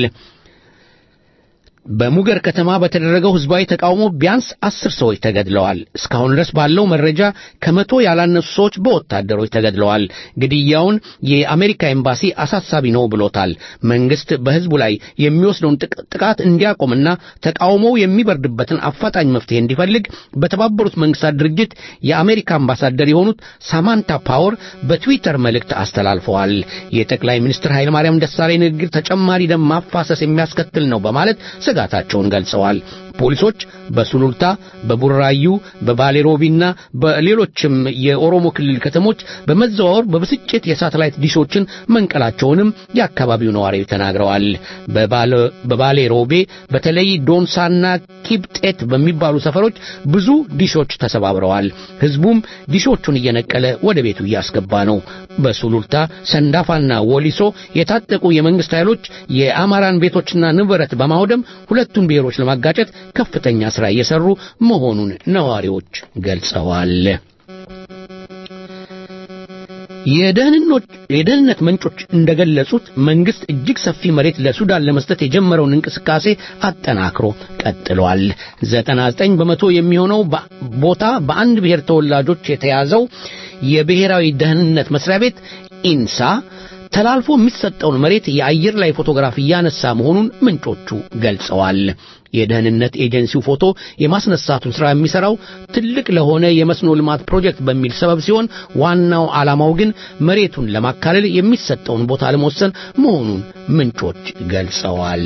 በሙገር ከተማ በተደረገው ህዝባዊ ተቃውሞ ቢያንስ አስር ሰዎች ተገድለዋል። እስካሁን ድረስ ባለው መረጃ ከመቶ ያላነሱ ሰዎች በወታደሮች ተገድለዋል። ግድያውን የአሜሪካ ኤምባሲ አሳሳቢ ነው ብሎታል። መንግስት በህዝቡ ላይ የሚወስደውን ጥቅ- ጥቃት እንዲያቆምና ተቃውሞው የሚበርድበትን አፋጣኝ መፍትሄ እንዲፈልግ በተባበሩት መንግስታት ድርጅት የአሜሪካ አምባሳደር የሆኑት ሳማንታ ፓወር በትዊተር መልእክት አስተላልፈዋል። የጠቅላይ ሚኒስትር ኃይለማርያም ደሳለኝ ንግግር ተጨማሪ ደም ማፋሰስ የሚያስከትል ነው በማለት ስጋታቸውን ገልጸዋል። ፖሊሶች በሱሉልታ፣ በቡራዩ፣ በባሌሮቢና በሌሎችም የኦሮሞ ክልል ከተሞች በመዘዋወር በብስጭት የሳተላይት ዲሾችን መንቀላቸውንም የአካባቢው ነዋሪዎች ተናግረዋል። በባለ- በባሌሮቤ በተለይ ዶንሳና ኪብጤት በሚባሉ ሰፈሮች ብዙ ዲሾች ተሰባብረዋል። ህዝቡም ዲሾቹን እየነቀለ ወደ ቤቱ እያስገባ ነው። በሱሉልታ ሰንዳፋና ወሊሶ የታጠቁ የመንግስት ኃይሎች የአማራን ቤቶችና ንብረት በማውደም ሁለቱን ብሔሮች ለማጋጨት ከፍተኛ ሥራ እየሰሩ መሆኑን ነዋሪዎች ገልጸዋል። የደህንነት ምንጮች እንደገለጹት መንግስት እጅግ ሰፊ መሬት ለሱዳን ለመስጠት የጀመረውን እንቅስቃሴ አጠናክሮ ቀጥሏል። 99 በመቶ የሚሆነው ቦታ በአንድ ብሔር ተወላጆች የተያዘው የብሔራዊ ደህንነት መስሪያ ቤት ኢንሳ ተላልፎ የሚሰጠውን መሬት የአየር ላይ ፎቶግራፍ እያነሳ መሆኑን ምንጮቹ ገልጸዋል። የደህንነት ኤጀንሲው ፎቶ የማስነሳቱን ሥራ የሚሠራው ትልቅ ለሆነ የመስኖ ልማት ፕሮጀክት በሚል ሰበብ ሲሆን ዋናው ዓላማው ግን መሬቱን ለማካለል የሚሰጠውን ቦታ ለመወሰን መሆኑን ምንጮች ገልጸዋል።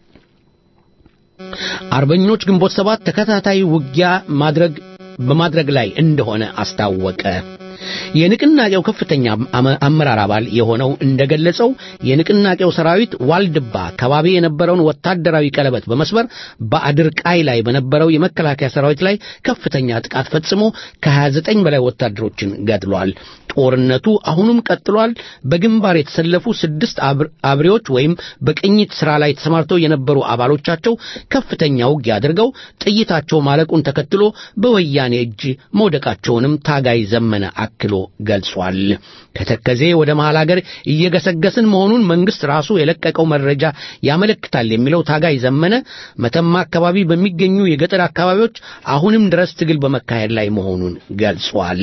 አርበኞች ግንቦት ሰባት ተከታታይ ውጊያ ማድረግ በማድረግ ላይ እንደሆነ አስታወቀ። የንቅናቄው ከፍተኛ አመራር አባል የሆነው እንደገለጸው የንቅናቄው ሰራዊት ዋልድባ አካባቢ የነበረውን ወታደራዊ ቀለበት በመስበር በአድርቃይ ላይ በነበረው የመከላከያ ሰራዊት ላይ ከፍተኛ ጥቃት ፈጽሞ ከ29 በላይ ወታደሮችን ገድሏል። ጦርነቱ አሁኑም ቀጥሏል። በግንባር የተሰለፉ ስድስት አብሬዎች ወይም በቅኝት ሥራ ላይ ተሰማርተው የነበሩ አባሎቻቸው ከፍተኛ ውጊያ አድርገው ጥይታቸው ማለቁን ተከትሎ በወያኔ እጅ መውደቃቸውንም ታጋይ ዘመነ አክሎ ገልጿል። ከተከዜ ወደ መሃል አገር እየገሰገስን መሆኑን መንግስት ራሱ የለቀቀው መረጃ ያመለክታል የሚለው ታጋይ ዘመነ መተማ አካባቢ በሚገኙ የገጠር አካባቢዎች አሁንም ድረስ ትግል በመካሄድ ላይ መሆኑን ገልጿል።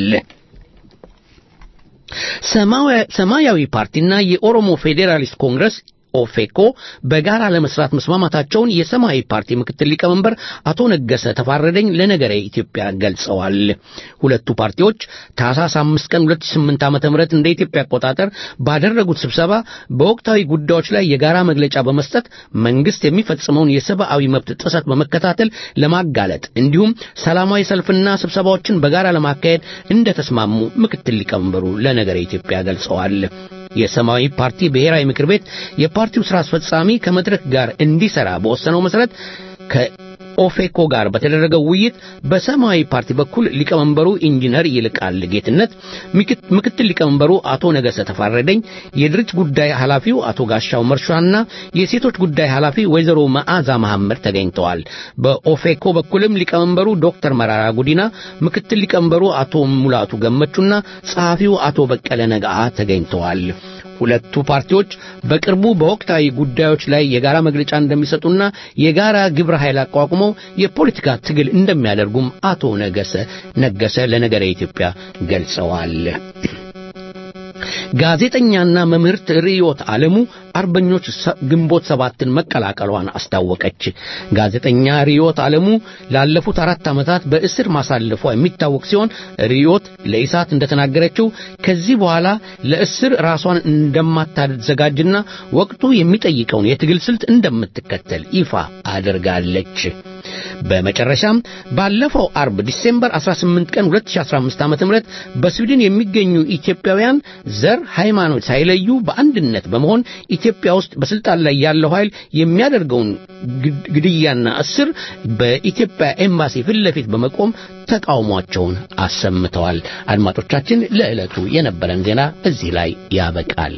ሰማያዊ ፓርቲና የኦሮሞ ፌዴራሊስት ኮንግረስ ኦፌኮ በጋራ ለመስራት መስማማታቸውን የሰማያዊ ፓርቲ ምክትል ሊቀመንበር አቶ ነገሰ ተፋረደኝ ለነገረ ኢትዮጵያ ገልጸዋል። ሁለቱ ፓርቲዎች ታህሳስ 5 ቀን 2008 ዓ.ም እንደ ኢትዮጵያ አቆጣጠር ባደረጉት ስብሰባ በወቅታዊ ጉዳዮች ላይ የጋራ መግለጫ በመስጠት መንግስት የሚፈጽመውን የሰብአዊ መብት ጥሰት በመከታተል ለማጋለጥ እንዲሁም ሰላማዊ ሰልፍና ስብሰባዎችን በጋራ ለማካሄድ እንደተስማሙ ምክትል ሊቀመንበሩ ለነገረ ኢትዮጵያ ገልጸዋል። የሰማያዊ ፓርቲ ብሔራዊ ምክር ቤት የፓርቲው ስራ አስፈጻሚ ከመድረክ ጋር እንዲሰራ በወሰነው መሰረት ከኦፌኮ ጋር በተደረገው ውይይት በሰማያዊ ፓርቲ በኩል ሊቀመንበሩ ኢንጂነር ይልቃል ጌትነት፣ ምክትል ሊቀመንበሩ አቶ ነገሰ ተፋረደኝ፣ የድርጅት ጉዳይ ኃላፊው አቶ ጋሻው መርሻና የሴቶች ጉዳይ ኃላፊ ወይዘሮ መዓዛ መሐመድ ተገኝተዋል። በኦፌኮ በኩልም ሊቀመንበሩ ዶክተር መራራ ጉዲና፣ ምክትል ሊቀመንበሩ አቶ ሙላቱ ገመቹና ጸሐፊው አቶ በቀለ ነጋአ ተገኝተዋል። ሁለቱ ፓርቲዎች በቅርቡ በወቅታዊ ጉዳዮች ላይ የጋራ መግለጫ እንደሚሰጡና የጋራ ግብረ ኃይል አቋቁመው የፖለቲካ ትግል እንደሚያደርጉም አቶ ነገሰ ነገሰ ለነገረ ኢትዮጵያ ገልጸዋል። ጋዜጠኛና መምህርት ርዮት ዓለሙ አርበኞች ግንቦት ሰባትን መቀላቀሏን አስታወቀች። ጋዜጠኛ ርዮት ዓለሙ ላለፉት አራት ዓመታት በእስር ማሳለፏ የሚታወቅ ሲሆን ርዮት ለኢሳት እንደተናገረችው ከዚህ በኋላ ለእስር ራሷን እንደማታዘጋጅና ወቅቱ የሚጠይቀውን የትግል ስልት እንደምትከተል ይፋ አድርጋለች። በመጨረሻም ባለፈው አርብ ዲሴምበር 18 ቀን 2015 ዓ.ም በስዊድን የሚገኙ ኢትዮጵያውያን ዘር፣ ሃይማኖት ሳይለዩ በአንድነት በመሆን ኢትዮጵያ ውስጥ በስልጣን ላይ ያለው ኃይል የሚያደርገውን ግድያና እስር በኢትዮጵያ ኤምባሲ ፊት ለፊት በመቆም ተቃውሟቸውን አሰምተዋል። አድማጮቻችን፣ ለዕለቱ የነበረን ዜና እዚህ ላይ ያበቃል።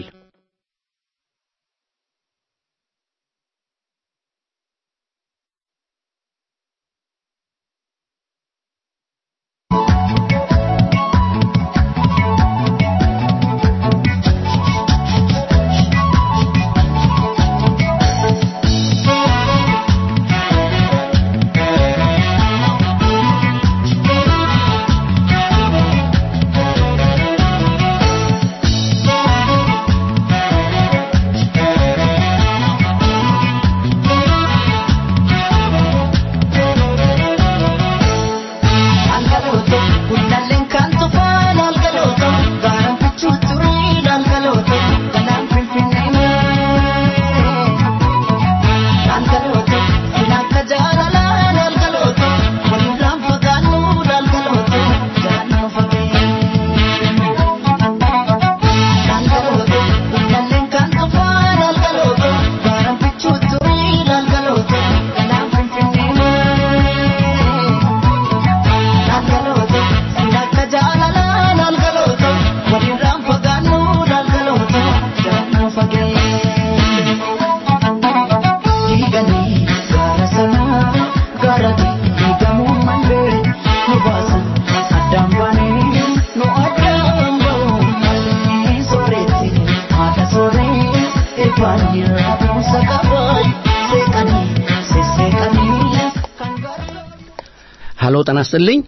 ሀሎ ጤና ይስጥልኝ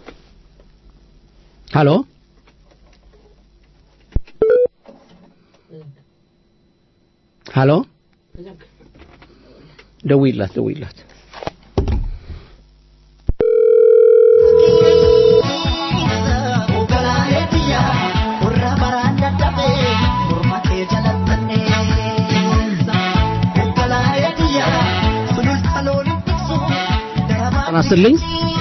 ሀሎ ሀሎ ደውይላት ደውይላት ጤና ይስጥልኝ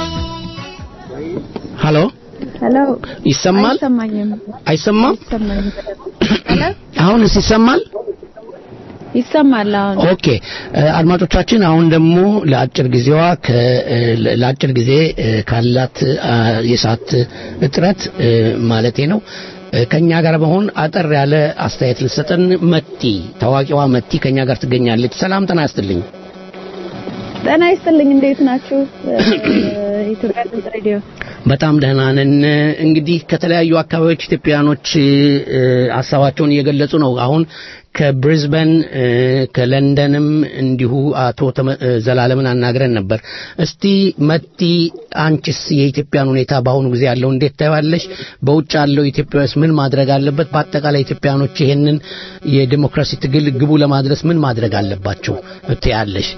ሀሎ ሄሎ ይሰማል አይሰማኝም አይሰማም አይሰማኝም ሄሎ አሁንስ ይሰማል ይሰማል አሁን ኦኬ እ፣ አድማጮቻችን አሁን ደግሞ ለአጭር ጊዜዋ ከ- እ፣ ለአጭር ጊዜ እ፣ ካላት አ፣ የሰዓት እጥረት እ፣ ማለቴ ነው እ፣ ከኛ ጋር በመሆን አጠር ያለ አስተያየት ልትሰጠን መቲ ታዋቂዋ መቲ ከኛ ጋር ትገኛለች ሰላም ጤና ይስጥልኝ ጤና ይስጥልኝ እንዴት ናችሁ ኢትዮጵያ ድምፅ ሬዲዮ በጣም ደህና ነን። እንግዲህ ከተለያዩ አካባቢዎች ኢትዮጵያኖች እ፣ ሀሳባቸውን እየገለጹ ነው። አሁን ከብሪዝበን እ፣ ከለንደንም እንዲሁ አቶ ተመ- እ፣ ዘላለምን አናግረን ነበር። እስቲ መቲ አንቺስ የኢትዮጵያን ሁኔታ በአሁኑ ጊዜ ያለው እንዴት ታያለሽ? በውጭ ያለው ኢትዮጵያውያንስ ምን ማድረግ አለበት? በአጠቃላይ ኢትዮጵያኖች ይሄንን የዲሞክራሲ ትግል ግቡ ለማድረስ ምን ማድረግ አለባቸው ትያለሽ?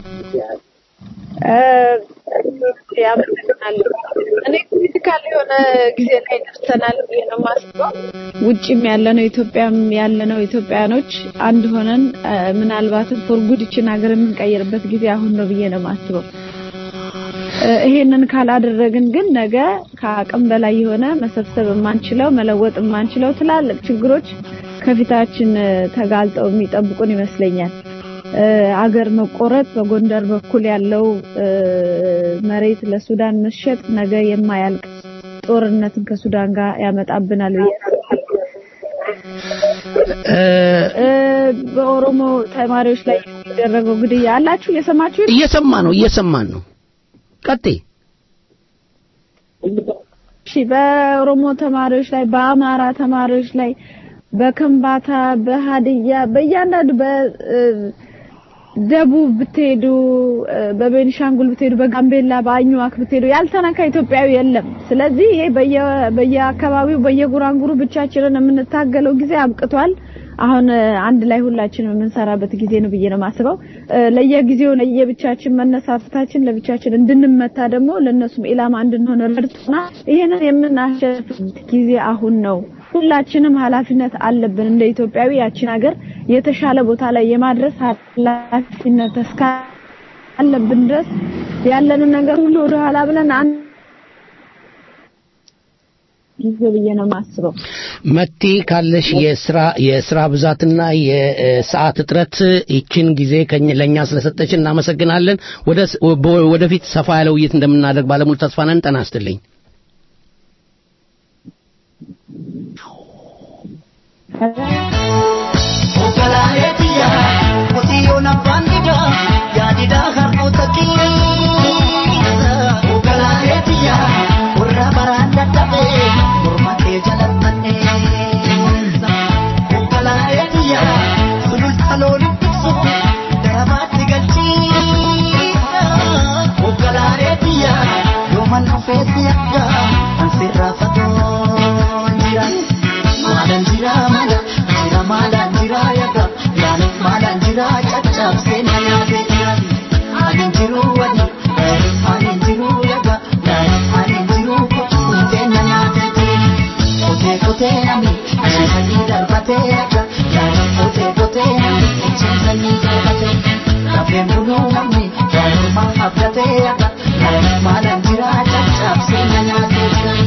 ያመሰግናለሁ። እኔ ክሪቲካል የሆነ ጊዜ ላይ ደርሰናል ብዬ ነው የማስበው። ውጭም ያለነው ኢትዮጵያም ያለነው ኢትዮጵያኖች አንድ ሆነን እ፣ ምናልባትም ፎር ጉድ ይችን ሀገር የምንቀይርበት ጊዜ አሁን ነው ብዬ ነው የማስበው። እ፣ ይሄንን ካላደረግን ግን ነገ ከአቅም በላይ የሆነ መሰብሰብ የማንችለው መለወጥ የማንችለው ትላልቅ ችግሮች ከፊታችን እ፣ ተጋልጠው የሚጠብቁን ይመስለኛል። እ፣ አገር መቆረጥ በጎንደር በኩል ያለው እ፣ መሬት ለሱዳን መሸጥ ነገ የማያልቅ ጦርነትን ከሱዳን ጋር ያመጣብናል ብዬ እ፣ በኦሮሞ ተማሪዎች ላይ የሚደረገው ግድያ አላችሁ እየሰማችሁ እየሰማ ነው እየሰማን ነው። ቀጥይ። እሺ በኦሮሞ ተማሪዎች ላይ በአማራ ተማሪዎች ላይ በከምባታ በሀዲያ በእያንዳንዱ በደቡብ ብትሄዱ እ፣ በቤኒሻንጉል ብትሄዱ በጋምቤላ በአኝዋክ ብትሄዱ ያልተነካ ኢትዮጵያዊ የለም። ስለዚህ ይሄ በየ- በየአካባቢው በየጉራንጉሩ ብቻችንን የምንታገለው ጊዜ አብቅቷል። አሁን እ፣ አንድ ላይ ሁላችንም የምንሰራበት ጊዜ ነው ብዬ ነው የማስበው። እ፣ ለየጊዜው ለየብቻችን መነሳፈታችን ለብቻችን እንድንመታ ደግሞ ለእነሱም ኢላማ እንድንሆን ረድቶና ይህንን የምናሸንፍበት ጊዜ አሁን ነው። ሁላችንም ኃላፊነት አለብን እንደ ኢትዮጵያዊ ያችን ሀገር የተሻለ ቦታ ላይ የማድረስ ኃላፊነት እስካለብን ድረስ ያለንን ነገር ሁሉ ወደ ኋላ ብለን አንድ ጊዜ ብዬ ነው የማስበው። መቲ ካለሽ የስራ የስራ ብዛትና የሰዓት እጥረት ይችን ጊዜ ከኝ- ለእኛ ስለሰጠች እናመሰግናለን። ወደ በ- ወደፊት ሰፋ ያለ ውይይት እንደምናደርግ ባለሙሉ ተስፋ ነን። ጤና ይስጥልኝ። Oggolaaleetiya qotiyyoon abbaan didaa yaadidaa harkoota qilleensa. Oggolaaleetiya warra baraan dadhabee morma kee jalattanneessa. Oggolaaleetiya sululta looniin tiksu darabaatti galchiisa. Oggolaaleetiya yooman dhufeessi akka an sirraa fagoon jira. Maalaan jira maala jira maalaan jira yaga yaanis maalaan jira caccabsee na yaadee yaadi. Ani jiru wadi ani jiru yaga yaanis ani jiru kuttee na yaadee jiru. Kotee kotee nami achiisanii darbatee yaga yaanis kotee kotee nami achiisanii darbatee. Lafeen buluu namni yaanuma abdatee yaga yaanis maalaan jira caccabsee na yaadee jiru.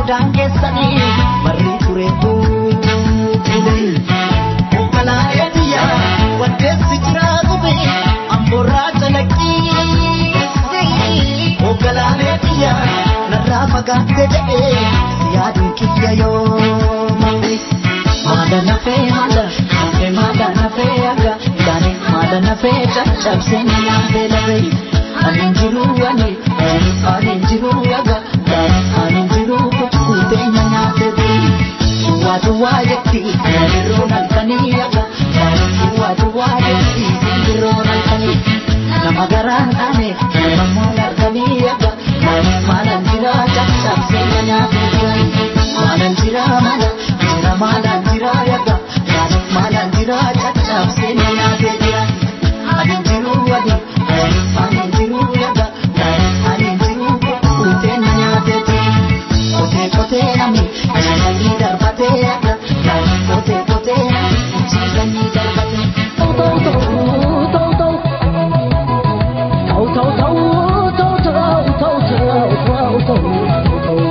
maadaan keessanii barri ture buule. Onkalaayee biyya waddeessi jiraa gube amborraa calaqqii. Onkalaayee biyya narraa fagaatte jedhee si yaaduun kiyya yoo malee. Maada nafee maada nafee maada nafee aga gaanii maada nafee caccabsee nyaatee lafee. Ani jiru ani ani jiru aga gaanii ani jiru kutuutee nyaatee bii. Duwwaa duwwaa jetti simbirroon halkanii aga gaanii duwwaa duwwaa jetti simbirroon halkanii. Nama garaan ane nama moon halkanii aga gaanii maalaan jira caccabsee nyaatee bii. Maalaan jira maala jira maalaan jira aga gaanii maalaan jira caccabsee nyaatee bii. Ani jiru ani ani jiru aga ani jiru kuutee nyaatee bii. Kotee kotee nami jiisanii darbatee aga kotee kotee nami jiisanii darbatee. Tau tau tau tau tau tau tau tau tau tau tau tau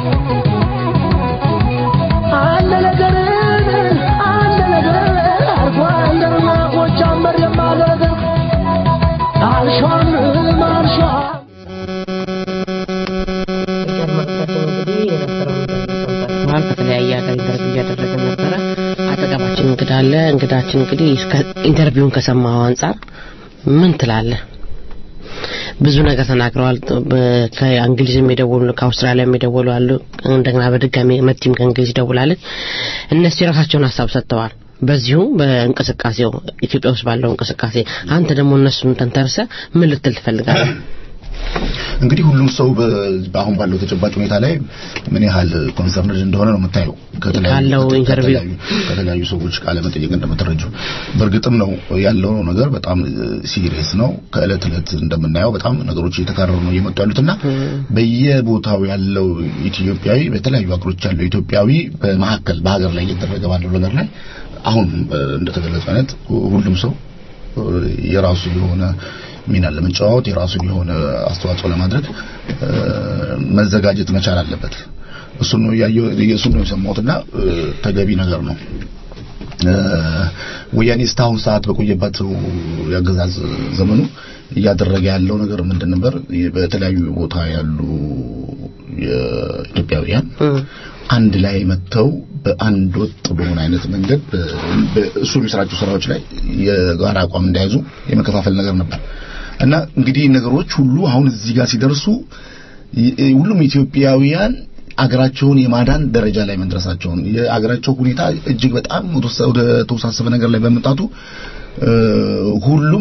አንድ ነገር አንድ ነገር አርጎ አንደርና ጎጃመር የማለት አልሿም አልሿም ተሰማል ከተለያየ ሀገር ኢንተርቪው እያደረግን ነበረ አጠገባችን እንግዳ አለ እንግዳችን እንግዲህ እስከ ኢንተርቪውን ከሰማው አንጻር ምን ትላለህ ብዙ ነገር ተናግረዋል በ- ከእንግሊዝም የደወሉ ከአውስትራሊያም የደወሉ አሉ እንደገና በድጋሚ መቲም ከእንግሊዝ ደውላለች እነሱ የራሳቸውን ሀሳብ ሰጥተዋል በዚሁ በእንቅስቃሴው ኢትዮጵያ ውስጥ ባለው እንቅስቃሴ አንተ ደግሞ እነሱን ተንተርሰ ምን ልትል ትፈልጋለህ እንግዲህ ሁሉም ሰው በ- በአሁን ባለው ተጨባጭ ሁኔታ ላይ ምን ያህል ኮንሰርንድ እንደሆነ ነው የምታየው ከተለያዩ- ካለው ከተ- ኢንተርቪው። ከተለያዩ- ከተለያዩ ሰዎች ቃለ መጠየቅ እንደምትረጁ በእርግጥም ነው ያለው ነገር በጣም ሲሪየስ ነው ከእለት እለት እንደምናየው በጣም ነገሮች እየተካረሩ ነው እየመጡ ያሉትና በየቦታው ያለው ኢትዮጵያዊ በተለያዩ ሀገሮች ያለው ኢትዮጵያዊ በመካከል በሀገር ላይ እየተደረገ ባለው ነገር ላይ አሁን እ፣ እንደተገለጸው አይነት ሁሉም ሰው እ፣ የራሱ የሆነ ሚና ለመጫወት የራሱን የሆነ አስተዋጽኦ ለማድረግ እ፣ መዘጋጀት መቻል አለበት። እሱን ነው ያየው እሱን ነው የሰማሁትና እ፣ ተገቢ ነገር ነው። እ፣ ወያኔ እስካሁን ሰዓት በቆየበት የአገዛዝ ዘመኑ እያደረገ ያለው ነገር ምንድን ነበር? በተለያዩ ቦታ ያሉ የኢትዮጵያውያን አንድ ላይ መጥተው በአንድ ወጥ በሆነ አይነት መንገድ በ- በእሱ የሚሰራቸው ስራዎች ላይ የጋራ አቋም እንዳያዙ የመከፋፈል ነገር ነበር እና እንግዲህ ነገሮች ሁሉ አሁን እዚህ ጋር ሲደርሱ ይ- ሁሉም ኢትዮጵያውያን አገራቸውን የማዳን ደረጃ ላይ መድረሳቸውን የአገራቸው ሁኔታ እጅግ በጣም ወደ- ወደ ተወሳሰበ ነገር ላይ በመምጣቱ እ፣ ሁሉም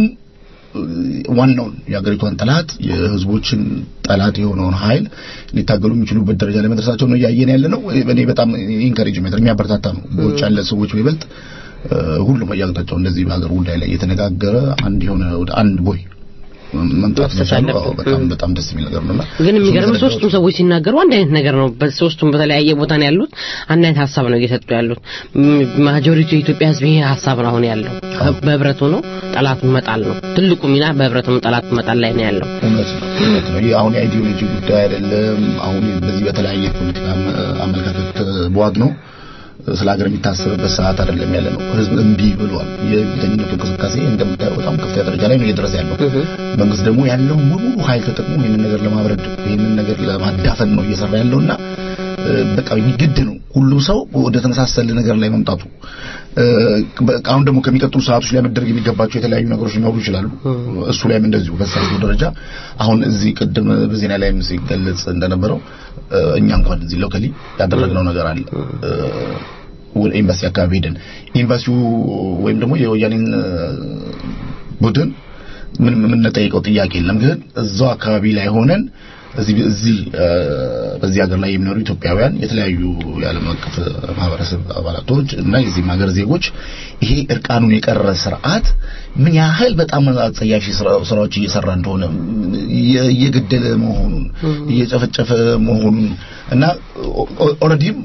ዋናውን የሀገሪቷን ጠላት የህዝቦችን ጠላት የሆነውን ኃይል ሊታገሉ የሚችሉበት ደረጃ ላይ መድረሳቸው ነው እያየን ያለ ነው። እኔ በጣም ኢንካሬጅ የሚያበረታታ ነው። በውጭ ያለ ሰዎች በይበልጥ እ፣ ሁሉም በየአቅጣጫው እንደዚህ በሀገር ጉዳይ ላይ እየተነጋገረ አንድ የሆነ ወደ አንድ ቦይ መምጣት መቻሉ አዎ፣ በጣም በጣም ደስ የሚል ነገር ነውና ግን የሚገርም እሱን ሶስቱም ሰዎች ሲናገሩ አንድ አይነት ነገር ነው በሶስቱም በተለያየ ቦታ ነው ያሉት አንድ አይነት ሀሳብ ነው እየሰጡ ያሉት ማጆሪቲ የኢትዮጵያ ህዝብ ይሄ ሀሳብ ነው አሁን ያለው በህብረት ሆኖ ጠላቱን መጣል ነው ትልቁ ሚና በህብረት ሆኖ ጠላቱን መጣል ላይ ነው ያለው እውነት ነው እውነት ነው። ይህ አሁን የአይዲዮሎጂ ጉዳይ አይደለም። አሁን በዚህ በተለያየ ፖለቲካ አመ- አመለካከት በዋግ ነው ስለ ሀገር የሚታሰብበት ሰዓት አይደለም ያለ ነው። ህዝብ እምቢ ብሏል። የብተኝነቱ እንቅስቃሴ እንደምታየው በጣም ከፍተኛ ደረጃ ላይ ነው እየደረሰ ያለው። መንግስት ደግሞ ያለው ሙሉ ኃይል ተጠቅሞ ይህንን ነገር ለማብረድ ይህንን ነገር ለማዳፈን ነው እየሰራ ያለውና እ፣ በቃ ግድ ነው ሁሉም ሰው ወደ ተመሳሰለ ነገር ላይ መምጣቱ እ፣ በቃ አሁን ደግሞ ከሚቀጥሉ ሰዓቶች ላይ መደረግ የሚገባቸው የተለያዩ ነገሮች ሊኖሩ ይችላሉ። እሱ ላይም እንደዚሁ በሳይቱ ደረጃ አሁን እዚህ ቅድም በዜና ላይም ሲገለጽ እንደነበረው እ፣ እኛ እንኳን እዚህ ሎካሊ ያደረግነው ነገር አለ እ፣ ወደ ኤምባሲ አካባቢ ሄደን ኤምባሲው ወይም ደግሞ የወያኔን እ፣ ቡድን ምን የምንጠይቀው ጥያቄ የለም። ግን እዛው አካባቢ ላይ ሆነን እዚህ እዚህ እ፣ በዚህ ሀገር ላይ የሚኖሩ ኢትዮጵያውያን የተለያዩ የዓለም አቀፍ ማህበረሰብ አባላቶች እና የዚህም ሀገር ዜጎች ይሄ እርቃኑን የቀረ ስርዓት ምን ያህል በጣም አጸያፊ ስራ- ስራዎች እየሰራ እንደሆነ እየ- እየገደለ መሆኑን እየጨፈጨፈ መሆኑን እና ኦልሬዲም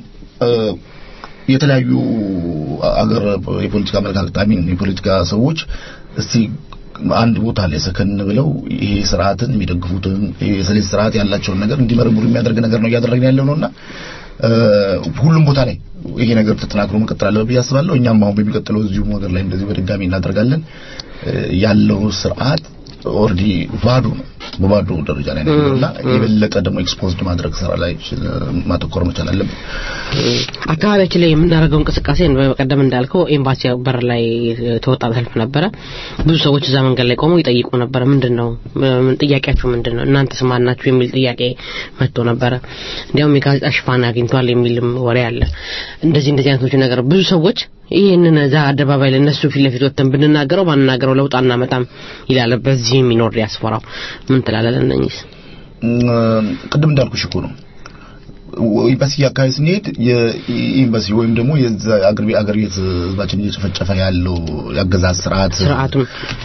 የተለያዩ አገር የፖለቲካ አመለካከት አሚን የፖለቲካ ሰዎች እስቲ አንድ ቦታ ላይ ሰከን ብለው ይሄ ስርዓትን የሚደግፉትን ይሄ የሰሌት ስርዓት ያላቸውን ነገር እንዲመረምሩ የሚያደርግ ነገር ነው እያደረግን ያለው ነውና እ፣ ሁሉም ቦታ ላይ ይሄ ነገር ተጠናክሮ መቀጠል አለበት ብዬ አስባለሁ። እኛም አሁን በሚቀጥለው እዚሁ ሀገር ላይ እንደዚህ በድጋሚ እናደርጋለን። እ፣ ያለው ስርዓት ኦልሬዲ ባዶ ነው፣ በባዶ ደረጃ ላይ ነው ያለው እና የበለጠ ደግሞ ኤክስፖዝድ ማድረግ ስራ ላይ እ፣ ማተኮር መቻል አለብን። አካባቢያችን ላይ የምናደርገው እንቅስቃሴ በቀደም እንዳልከው ኤምባሲ በር ላይ ተወጣ ሰልፍ ነበረ። ብዙ ሰዎች እዛ መንገድ ላይ ቆመው ይጠይቁ ነበረ። ምንድን ነው ምን ጥያቄያችሁ ምንድን ነው? እናንተስ ማን ናችሁ? የሚል ጥያቄ መጥቶ ነበረ። እንዲያውም የጋዜጣ ሽፋን አግኝቷል የሚልም ወሬ አለ። እንደዚህ እንደዚህ አይነቶች ነገር ብዙ ሰዎች ይህንን እዛ አደባባይ ላይ እነሱ ፊት ለፊት ወጥተን ብንናገረው ባንናገረው ለውጥ አናመጣም ይላል። በዚህ የሚኖር ዲያስፖራው ምን ትላለህ? ለእነኝህስ እም፣ ቅድም እንዳልኩሽ እኮ ነው ኤምባሲ አካባቢ ስንሄድ የኤምባሲ ወይም ደግሞ የዛ አገር ቤት አገር ቤት ህዝባችን እየጨፈጨፈ ያለው የአገዛዝ ስርዓት ስርዓቱን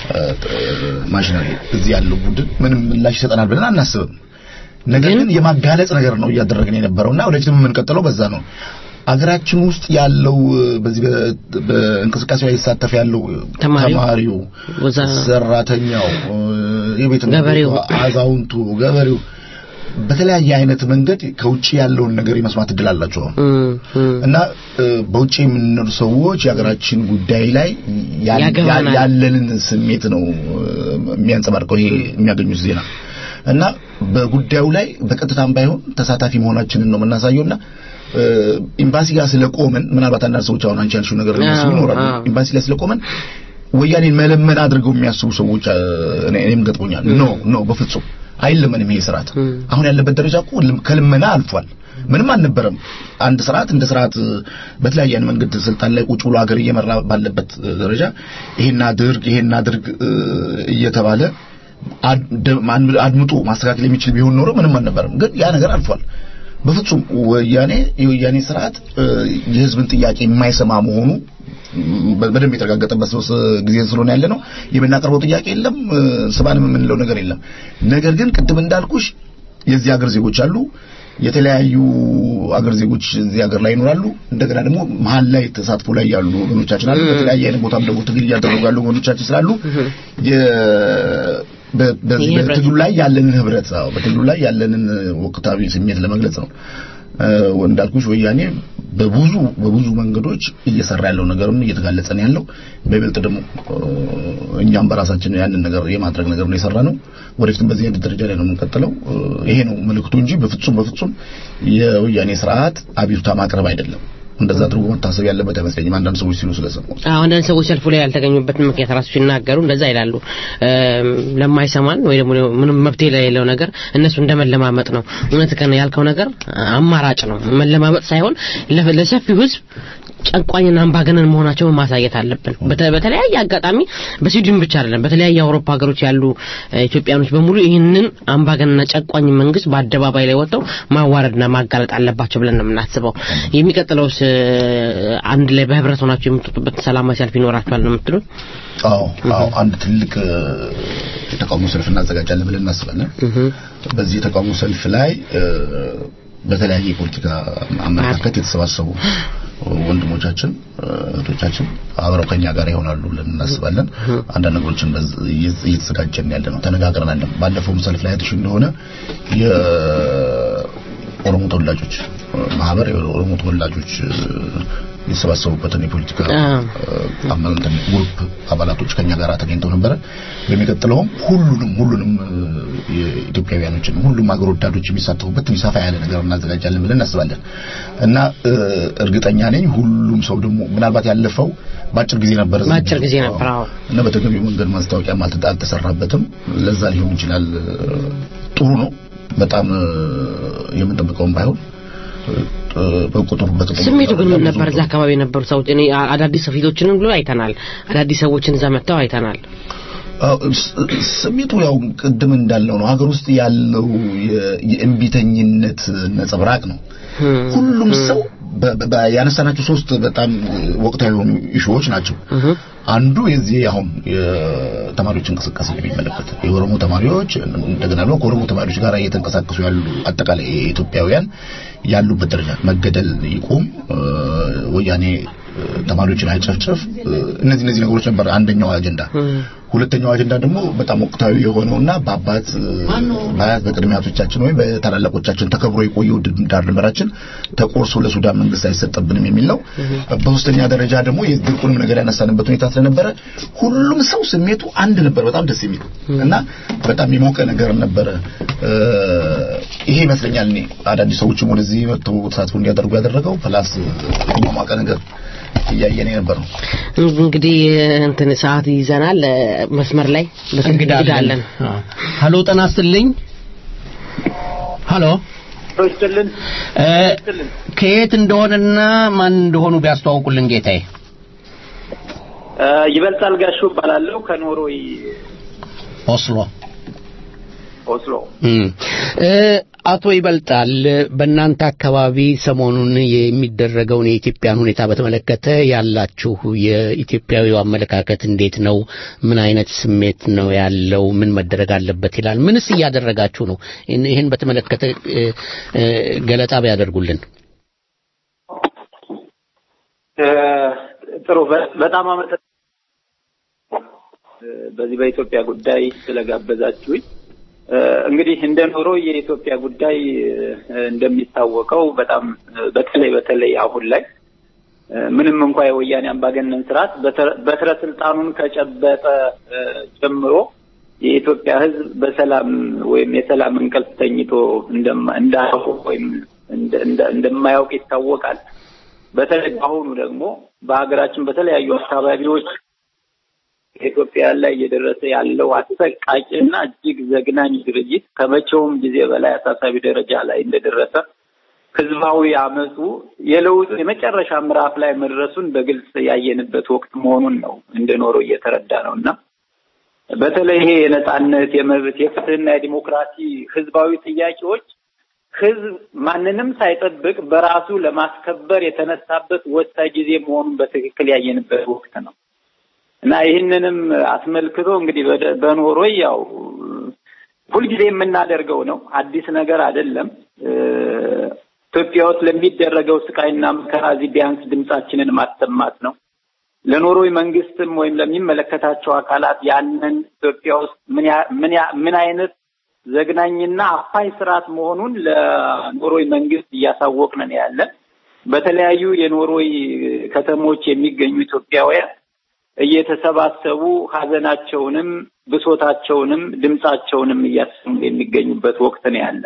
ማሽነሪ እዚህ ያለው ቡድን ምንም ምላሽ ይሰጠናል ብለን አናስብም። ነገር ግን የማጋለጽ ነገር ነው እያደረግን የነበረውና ወደፊትም የምንቀጥለው በዛ ነው። አገራችን ውስጥ ያለው በዚህ በ- በእንቅስቃሴ ላይ ይሳተፍ ያለው ተማሪው፣ ተማሪው፣ ወዛ- ሰራተኛው፣ የቤት ገበሬው፣ አዛውንቱ፣ ገበሬው በተለያየ አይነት መንገድ ከውጭ ያለውን ነገር የመስማት እድል አላቸው። እና እ፣ በውጭ የምንኖር ሰዎች የሀገራችን ጉዳይ ላይ ያ- ያገባናል። ያ- ያለንን ስሜት ነው እ፣ የሚያንጸባርቀው ይሄ የሚያገኙት ዜና እና በጉዳዩ ላይ በቀጥታም ባይሆን ተሳታፊ መሆናችንን ነው የምናሳየውና እ፣ ኤምባሲ ጋር ስለቆመን ምናልባት አንዳንድ ሰዎች አሁን አንቺ ያልሽው ነገር የሚያስቡ አዎ፣ ይኖራሉ። አዎ። ኤምባሲ ላይ ስለቆመን ወያኔን መለመን አድርገው የሚያስቡ ሰዎች እ፣ እኔ- እኔም ገጥሞኛል። ኖ ኖ በፍጹም አይለመንም ይሄ ስርዓት አሁን ያለበት ደረጃ እኮ ልም- ከልመና አልፏል። ምንም አልነበረም። አንድ ስርዓት እንደ ስርዓት እ፣ በተለያየ አይነት መንገድ ስልጣን ላይ ቁጭ ብሎ ሀገር እየመራ ባለበት እ፣ ደረጃ ይሄን አድርግ ይሄን አድርግ እ፣ እየተባለ አድ- ማን- አድምጦ ማስተካከል የሚችል ቢሆን ኖሮ ምንም አልነበረም። ግን ያ ነገር አልፏል። በፍጹም ወያኔ የወያኔ ስርዓት እ፣ የህዝብን ጥያቄ የማይሰማ መሆኑ በ- በደንብ የተረጋገጠበት ሶስት ጊዜ ስለሆነ ያለ ነው። የምናቀርበው ጥያቄ የለም፣ እ፣ ስባንም የምንለው ነገር የለም። ነገር ግን ቅድም እንዳልኩሽ የዚህ ሀገር ዜጎች አሉ። የተለያዩ አገር ዜጎች እዚህ ሀገር ላይ ይኖራሉ። እንደገና ደግሞ መሀል ላይ ተሳትፎ ላይ ያሉ ወገኖቻችን አሉ። በተለያየ አይነት ቦታም ደግሞ ትግል እያደረጉ ያሉ ወገኖቻችን ስላሉ የ- በ- በዚህ ይህ ህብረት በትግሉ ላይ ያለንን ህብረት አዎ፣ በትግሉ ላይ ያለንን ወቅታዊ ስሜት ለመግለጽ ነው። እ፣ እንዳልኩሽ ወያኔ በብዙ በብዙ መንገዶች እየሰራ ያለው ነገርም እየተጋለጸ ነው ያለው። በይበልጥ ደግሞ እ፣ እኛም በራሳችን ያንን ነገር የማድረግ ነገር ነው የሰራ ነው። ወደፊትም በዚህ አይነት ደረጃ ላይ ነው የምንቀጥለው። እ፣ ይሄ ነው መልእክቱ እንጂ በፍጹም በፍጹም የወያኔ ስርዓት አቤቱታ ማቅረብ አይደለም። እንደዛ አድርጎ መታሰብ ያለበት አይመስለኝም። አንዳንድ ሰዎች ሲሉ ስለሰሙ አዎ አንዳንድ ሰዎች ሰልፉ ላይ ያልተገኙበትን ምክንያት ራሱ ሲናገሩ እንደዛ ይላሉ። እም፣ ለማይሰማን ወይ ደግሞ ምንም መብት የሌለው ነገር እነሱ እንደመለማመጥ ነው። እውነት ከነ ያልከው ነገር አማራጭ ነው። መለማመጥ ሳይሆን ለ- ለሰፊው ህዝብ ጨቋኝና አምባገነን መሆናቸውን ማሳየት አለብን። በተ- በተለያየ አጋጣሚ በስዊድን ብቻ አይደለም፣ በተለያየ የአውሮፓ ሀገሮች ያሉ እ፣ ኢትዮጵያኖች በሙሉ ይህንን አምባገነንና ጨቋኝ መንግስት በአደባባይ ላይ ወጥተው ማዋረድና ማጋለጥ አለባቸው ብለን ነው የምናስበው። የሚቀጥለውስ እ፣ አንድ ላይ በህብረት ሆናቸው የምትወጡበት ሰላማዊ ሰልፍ ይኖራችኋል ነው የምትሉት? አዎ አዎ አንድ ትልቅ እ፣ የተቃውሞ ሰልፍ እናዘጋጃለን ብለን እናስባለን። በዚህ የተቃውሞ ሰልፍ ላይ እ፣ በተለያየ የፖለቲካ አመለካከት የተሰባሰቡ ወንድሞቻችን እ፣ እህቶቻችን አብረው ከኛ ጋር ይሆናሉ ብለን እናስባለን። አንዳንድ ነገሮችን በዝ- እየ- እየተዘጋጀን ያለ ነው፣ ተነጋግረናል። ባለፈውም ሰልፍ ላይ አይተሽ እንደሆነ የኦሮሞ ተወላጆች እ፣ ማህበር የኦሮሞ ተወላጆች እ፣ የተሰባሰቡበትን የፖለቲካ አመንተን ግሩፕ አባላቶች ከኛ ጋር ተገኝተው ነበረ። በሚቀጥለውም ሁሉንም ሁሉንም እ፣ የኢትዮጵያውያኖችን ሁሉም አገር ወዳዶች የሚሳተፉበት ትንሽ ሰፋ ያለ ነገር እናዘጋጃለን ብለን እናስባለን እና እ፣ እርግጠኛ ነኝ ሁሉም ሰው ደግሞ ምናልባት ያለፈው በአጭር ጊዜ ነበር በአጭር ጊዜ ነበር። አዎ እና በተገቢው መንገድ ማስታወቂያም አልተ- አልተሰራበትም። ለዛ ሊሆን ይችላል። እ፣ ጥሩ ነው በጣም እ፣ የምንጠብቀውም ባይሆን እ፣ በቁጥሩ በጥቅሙ ስሜቱ ግን ምን ነበር? እዛ አካባቢ የነበሩ ሰዎች እኔ አ- አዳዲስ ፊቶችንም ብሎ አይተናል። አዳዲስ ሰዎችን እዛ መጥተው አይተናል። አዎ፣ ስ- ስሜቱ ያው ቅድም እንዳልነው ነው። ሀገር ውስጥ ያለው የ- የእምቢተኝነት ነጸብራቅ ነው። ሁሉም ሰው በ- በ- ያነሳናቸው ሶስት በጣም ወቅታዊ የሆኑ ኢሹዎች ናቸው። አንዱ የዚህ አሁን የተማሪዎች እንቅስቃሴ የሚመለከት የኦሮሞ ተማሪዎች እንደገና ደግሞ ከኦሮሞ ተማሪዎች ጋር እየተንቀሳቀሱ ያሉ አጠቃላይ ኢትዮጵያውያን ያሉበት ደረጃ መገደል ይቁም፣ እ፣ ወያኔ ተማሪዎችን አይጨፍጨፍ እነዚህ እነዚህ ነገሮች ነበር አንደኛው አጀንዳ ሁለተኛው አጀንዳ ደግሞ በጣም ወቅታዊ የሆነውና በአባት በአያት በቅድመ አያቶቻችን ወይም በታላላቆቻችን ተከብሮ የቆየው ዳር ድንበራችን ተቆርሶ ለሱዳን መንግስት አይሰጠብንም የሚል ነው በሶስተኛ ደረጃ ደግሞ የድርቁንም ነገር ያነሳንበት ሁኔታ ስለነበረ ሁሉም ሰው ስሜቱ አንድ ነበር በጣም ደስ የሚል እና በጣም የሞቀ ነገር ነበረ ይሄ ይመስለኛል እኔ አዳዲስ ሰዎችም ወደዚህ መጥተው ተሳትፎ እንዲያደርጉ ያደረገው ፕላስ የሞቀ ነገር እያየን የነበር ነው እንግዲህ እንትን ሰዓት ይዘናል መስመር ላይ እንግዳ አለን ሀሎ ጤና ይስጥልኝ ሀሎ ይስጥልን ከየት እንደሆነና ማን እንደሆኑ ቢያስተዋውቁልን ጌታዬ ይበልጣል ጋሹ እባላለሁ ከኖርዌይ ኦስሎ ኦስሎ አቶ ይበልጣል በእናንተ አካባቢ ሰሞኑን የሚደረገውን የኢትዮጵያን ሁኔታ በተመለከተ ያላችሁ የኢትዮጵያዊው አመለካከት እንዴት ነው? ምን አይነት ስሜት ነው ያለው? ምን መደረግ አለበት ይላል? ምንስ እያደረጋችሁ ነው? ይህን በተመለከተ ገለጣ ቢያደርጉልን። ጥሩ፣ በጣም አመሰግናለሁ በዚህ በኢትዮጵያ ጉዳይ ስለጋበዛችሁኝ። እንግዲህ እንደ ኖሮ የኢትዮጵያ ጉዳይ እንደሚታወቀው በጣም በተለይ በተለይ አሁን ላይ ምንም እንኳ የወያኔ አምባገነን ስርዓት በትረ ስልጣኑን ከጨበጠ ጀምሮ የኢትዮጵያ ሕዝብ በሰላም ወይም የሰላም እንቅልፍ ተኝቶ እንዳያውቅ ወይም እንደማያውቅ ይታወቃል። በተለይ በአሁኑ ደግሞ በሀገራችን በተለያዩ አካባቢዎች ኢትዮጵያ ላይ እየደረሰ ያለው አሰቃቂ እና እጅግ ዘግናኝ ድርጊት ከመቼውም ጊዜ በላይ አሳሳቢ ደረጃ ላይ እንደደረሰ ህዝባዊ አመፁ የለውጡ የመጨረሻ ምዕራፍ ላይ መድረሱን በግልጽ ያየንበት ወቅት መሆኑን ነው እንደኖረው እየተረዳ ነው እና በተለይ ይሄ የነጻነት፣ የመብት፣ የፍትህና የዲሞክራሲ ህዝባዊ ጥያቄዎች ህዝብ ማንንም ሳይጠብቅ በራሱ ለማስከበር የተነሳበት ወሳኝ ጊዜ መሆኑን በትክክል ያየንበት ወቅት ነው። እና ይህንንም አስመልክቶ እንግዲህ በኖርዌይ ያው ሁልጊዜ የምናደርገው ነው። አዲስ ነገር አይደለም። ኢትዮጵያ ውስጥ ለሚደረገው ስቃይና መከራ እዚህ ቢያንስ ድምጻችንን ማሰማት ነው። ለኖርዌይ መንግስትም ወይም ለሚመለከታቸው አካላት ያንን ኢትዮጵያ ውስጥ ምን አይነት ዘግናኝና አፋኝ ስርዓት መሆኑን ለኖርዌይ መንግስት እያሳወቅን ያለን በተለያዩ የኖርዌይ ከተሞች የሚገኙ ኢትዮጵያውያን እየተሰባሰቡ ሀዘናቸውንም ብሶታቸውንም ድምጻቸውንም እያሰሙ የሚገኙበት ወቅት ነው ያለ።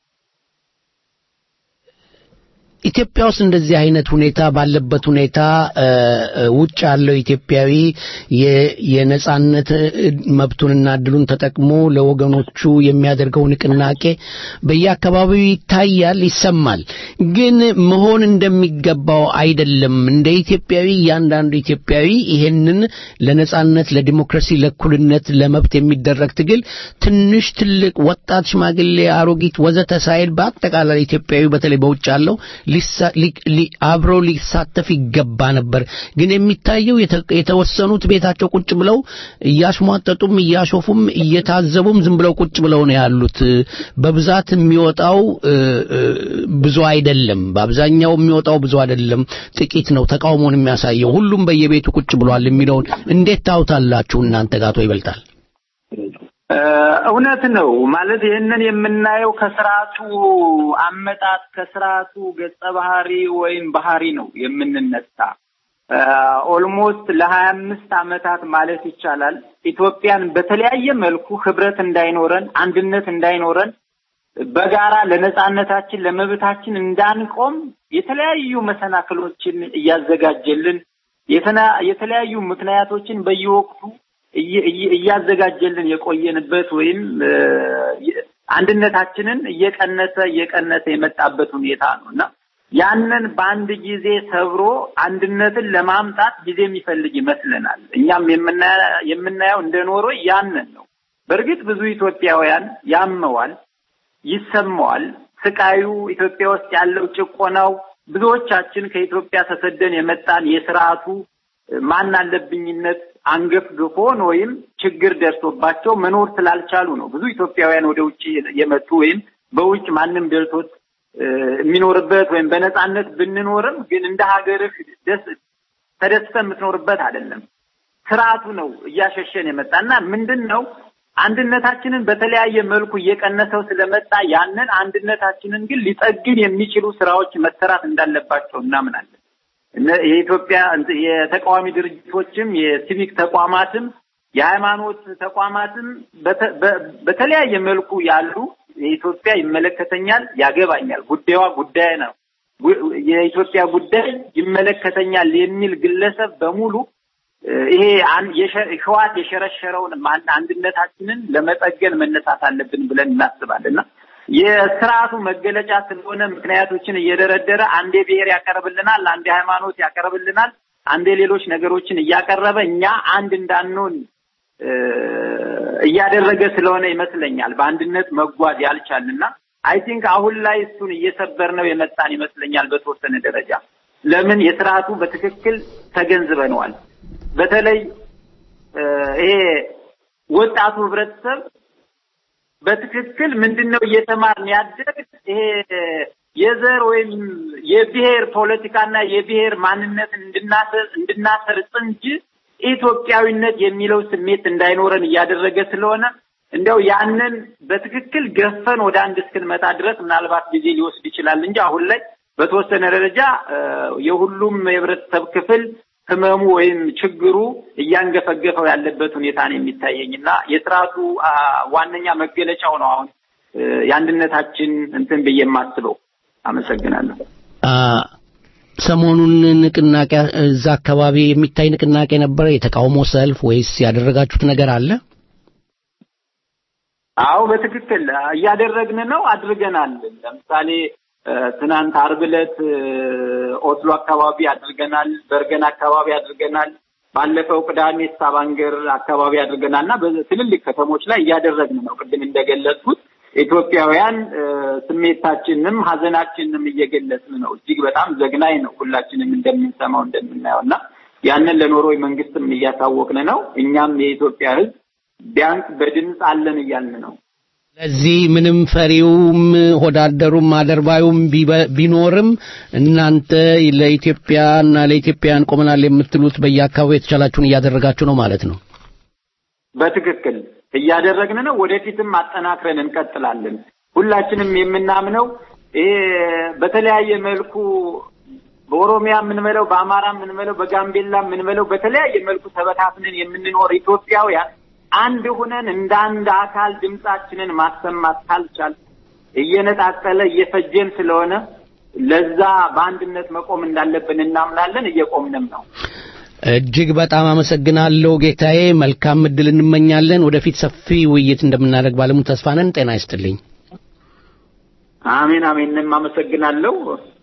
ኢትዮጵያ ውስጥ እንደዚህ አይነት ሁኔታ ባለበት ሁኔታ ውጭ ያለው ኢትዮጵያዊ የነጻነት መብቱንና እድሉን ተጠቅሞ ለወገኖቹ የሚያደርገው ንቅናቄ በየአካባቢው ይታያል፣ ይሰማል። ግን መሆን እንደሚገባው አይደለም። እንደ ኢትዮጵያዊ እያንዳንዱ ኢትዮጵያዊ ይሄንን ለነጻነት፣ ለዲሞክራሲ፣ ለእኩልነት፣ ለመብት የሚደረግ ትግል ትንሽ፣ ትልቅ፣ ወጣት፣ ሽማግሌ፣ አሮጊት ወዘተ ሳይል በአጠቃላይ ኢትዮጵያዊ በተለይ በውጭ ያለው አብረው ሊሳተፍ ይገባ ነበር። ግን የሚታየው የተወሰኑት ቤታቸው ቁጭ ብለው እያሽሟጠጡም እያሾፉም እየታዘቡም ዝም ብለው ቁጭ ብለው ነው ያሉት። በብዛት የሚወጣው ብዙ አይደለም። በአብዛኛው የሚወጣው ብዙ አይደለም፣ ጥቂት ነው ተቃውሞን የሚያሳየው። ሁሉም በየቤቱ ቁጭ ብሏል የሚለውን እንዴት ታውታላችሁ እናንተ ጋቶ ይበልጣል? እውነት ነው ማለት ይህንን የምናየው ከስርዓቱ አመጣጥ ከስርዓቱ ገጸ ባህሪ ወይም ባህሪ ነው የምንነሳ ኦልሞስት ለሀያ አምስት አመታት ማለት ይቻላል ኢትዮጵያን በተለያየ መልኩ ህብረት እንዳይኖረን አንድነት እንዳይኖረን በጋራ ለነጻነታችን ለመብታችን እንዳንቆም የተለያዩ መሰናክሎችን እያዘጋጀልን የተለያዩ ምክንያቶችን በየወቅቱ እያዘጋጀልን የቆየንበት ወይም አንድነታችንን እየቀነሰ እየቀነሰ የመጣበት ሁኔታ ነው እና ያንን በአንድ ጊዜ ሰብሮ አንድነትን ለማምጣት ጊዜ የሚፈልግ ይመስለናል። እኛም የምናየው እንደ ኖሮ ያንን ነው። በእርግጥ ብዙ ኢትዮጵያውያን ያመዋል፣ ይሰማዋል። ስቃዩ ኢትዮጵያ ውስጥ ያለው ጭቆናው ብዙዎቻችን ከኢትዮጵያ ተሰደን የመጣን የስርዓቱ ማን አለብኝነት አንገፍግፎን ወይም ችግር ደርሶባቸው መኖር ስላልቻሉ ነው ብዙ ኢትዮጵያውያን ወደ ውጭ የመጡ ወይም በውጭ ማንም ደልቶት የሚኖርበት ወይም በነጻነት ብንኖርም ግን እንደ ሀገርህ ደስ ተደስተ የምትኖርበት አይደለም። ስርዓቱ ነው እያሸሸን የመጣና ምንድን ነው አንድነታችንን በተለያየ መልኩ እየቀነሰው ስለመጣ ያንን አንድነታችንን ግን ሊጠግን የሚችሉ ስራዎች መሰራት እንዳለባቸው እናምናለን። የኢትዮጵያ የተቃዋሚ ድርጅቶችም የሲቪክ ተቋማትም የሃይማኖት ተቋማትም በተለያየ መልኩ ያሉ የኢትዮጵያ ይመለከተኛል፣ ያገባኛል፣ ጉዳዩዋ ጉዳይ ነው፣ የኢትዮጵያ ጉዳይ ይመለከተኛል የሚል ግለሰብ በሙሉ ይሄ ህዋት የሸረሸረውን አንድነታችንን ለመጠገን መነሳት አለብን ብለን እናስባለን እና የስርዓቱ መገለጫ ስለሆነ ምክንያቶችን እየደረደረ አንዴ ብሔር ያቀርብልናል፣ አንዴ ሃይማኖት ያቀርብልናል፣ አንዴ ሌሎች ነገሮችን እያቀረበ እኛ አንድ እንዳንሆን እያደረገ ስለሆነ ይመስለኛል በአንድነት መጓዝ ያልቻልና አይ ቲንክ አሁን ላይ እሱን እየሰበር ነው የመጣን ይመስለኛል በተወሰነ ደረጃ። ለምን የስርዓቱ በትክክል ተገንዝበነዋል። በተለይ ይሄ ወጣቱ ህብረተሰብ በትክክል ምንድነው እየተማርን ያደግ ይሄ የዘር ወይም የብሔር ፖለቲካና የብሔር ማንነትን እንድናሰር እንድናሰርጽ እንጂ ኢትዮጵያዊነት የሚለው ስሜት እንዳይኖረን እያደረገ ስለሆነ እንደው ያንን በትክክል ገፈን ወደ አንድ እስክንመጣ ድረስ ምናልባት ጊዜ ሊወስድ ይችላል እንጂ አሁን ላይ በተወሰነ ደረጃ የሁሉም የህብረተሰብ ክፍል ህመሙ ወይም ችግሩ እያንገፈገፈው ያለበት ሁኔታ ነው የሚታየኝ እና የስርዓቱ ዋነኛ መገለጫው ነው አሁን የአንድነታችን እንትን ብዬ የማስበው። አመሰግናለሁ። ሰሞኑን ንቅናቄ እዛ አካባቢ የሚታይ ንቅናቄ ነበረ፣ የተቃውሞ ሰልፍ ወይስ ያደረጋችሁት ነገር አለ? አዎ በትክክል እያደረግን ነው፣ አድርገናል። ለምሳሌ ትናንት አርብ ዕለት ኦስሎ አካባቢ አድርገናል፣ በርገን አካባቢ አድርገናል። ባለፈው ቅዳሜ ስታቫንገር አካባቢ አድርገናል እና በትልልቅ ከተሞች ላይ እያደረግን ነው። ቅድም እንደገለጽኩት ኢትዮጵያውያን ስሜታችንንም ሀዘናችንንም እየገለጽን ነው። እጅግ በጣም ዘግናኝ ነው፣ ሁላችንም እንደምንሰማው እንደምናየው እና ያንን ለኖርዌይ መንግስትም እያሳወቅን ነው። እኛም የኢትዮጵያ ሕዝብ ቢያንስ በድምፅ አለን እያልን ነው። ለዚህ ምንም ፈሪውም ሆዳደሩም አደርባዩም ቢኖርም እናንተ ለኢትዮጵያና ለኢትዮጵያውያን ቆመናል የምትሉት በየአካባቢው የተቻላችሁን እያደረጋችሁ ነው ማለት ነው። በትክክል እያደረግን ነው። ወደፊትም አጠናክረን እንቀጥላለን። ሁላችንም የምናምነው ይሄ በተለያየ መልኩ በኦሮሚያ የምንበለው፣ በአማራ የምንበለው፣ በጋምቤላ የምንበለው በተለያየ መልኩ ተበታትነን የምንኖር ኢትዮጵያውያን አንድ ሁነን እንደ አንድ አካል ድምጻችንን ማሰማት ካልቻል እየነጣጠለ እየፈጀን ስለሆነ ለዛ በአንድነት መቆም እንዳለብን እናምናለን። እየቆምንም ነው። እጅግ በጣም አመሰግናለሁ ጌታዬ። መልካም እድል እንመኛለን። ወደፊት ሰፊ ውይይት እንደምናደርግ ባለሙሉ ተስፋ ነን። ጤና ይስጥልኝ። አሜን አሜንም አመሰግናለሁ።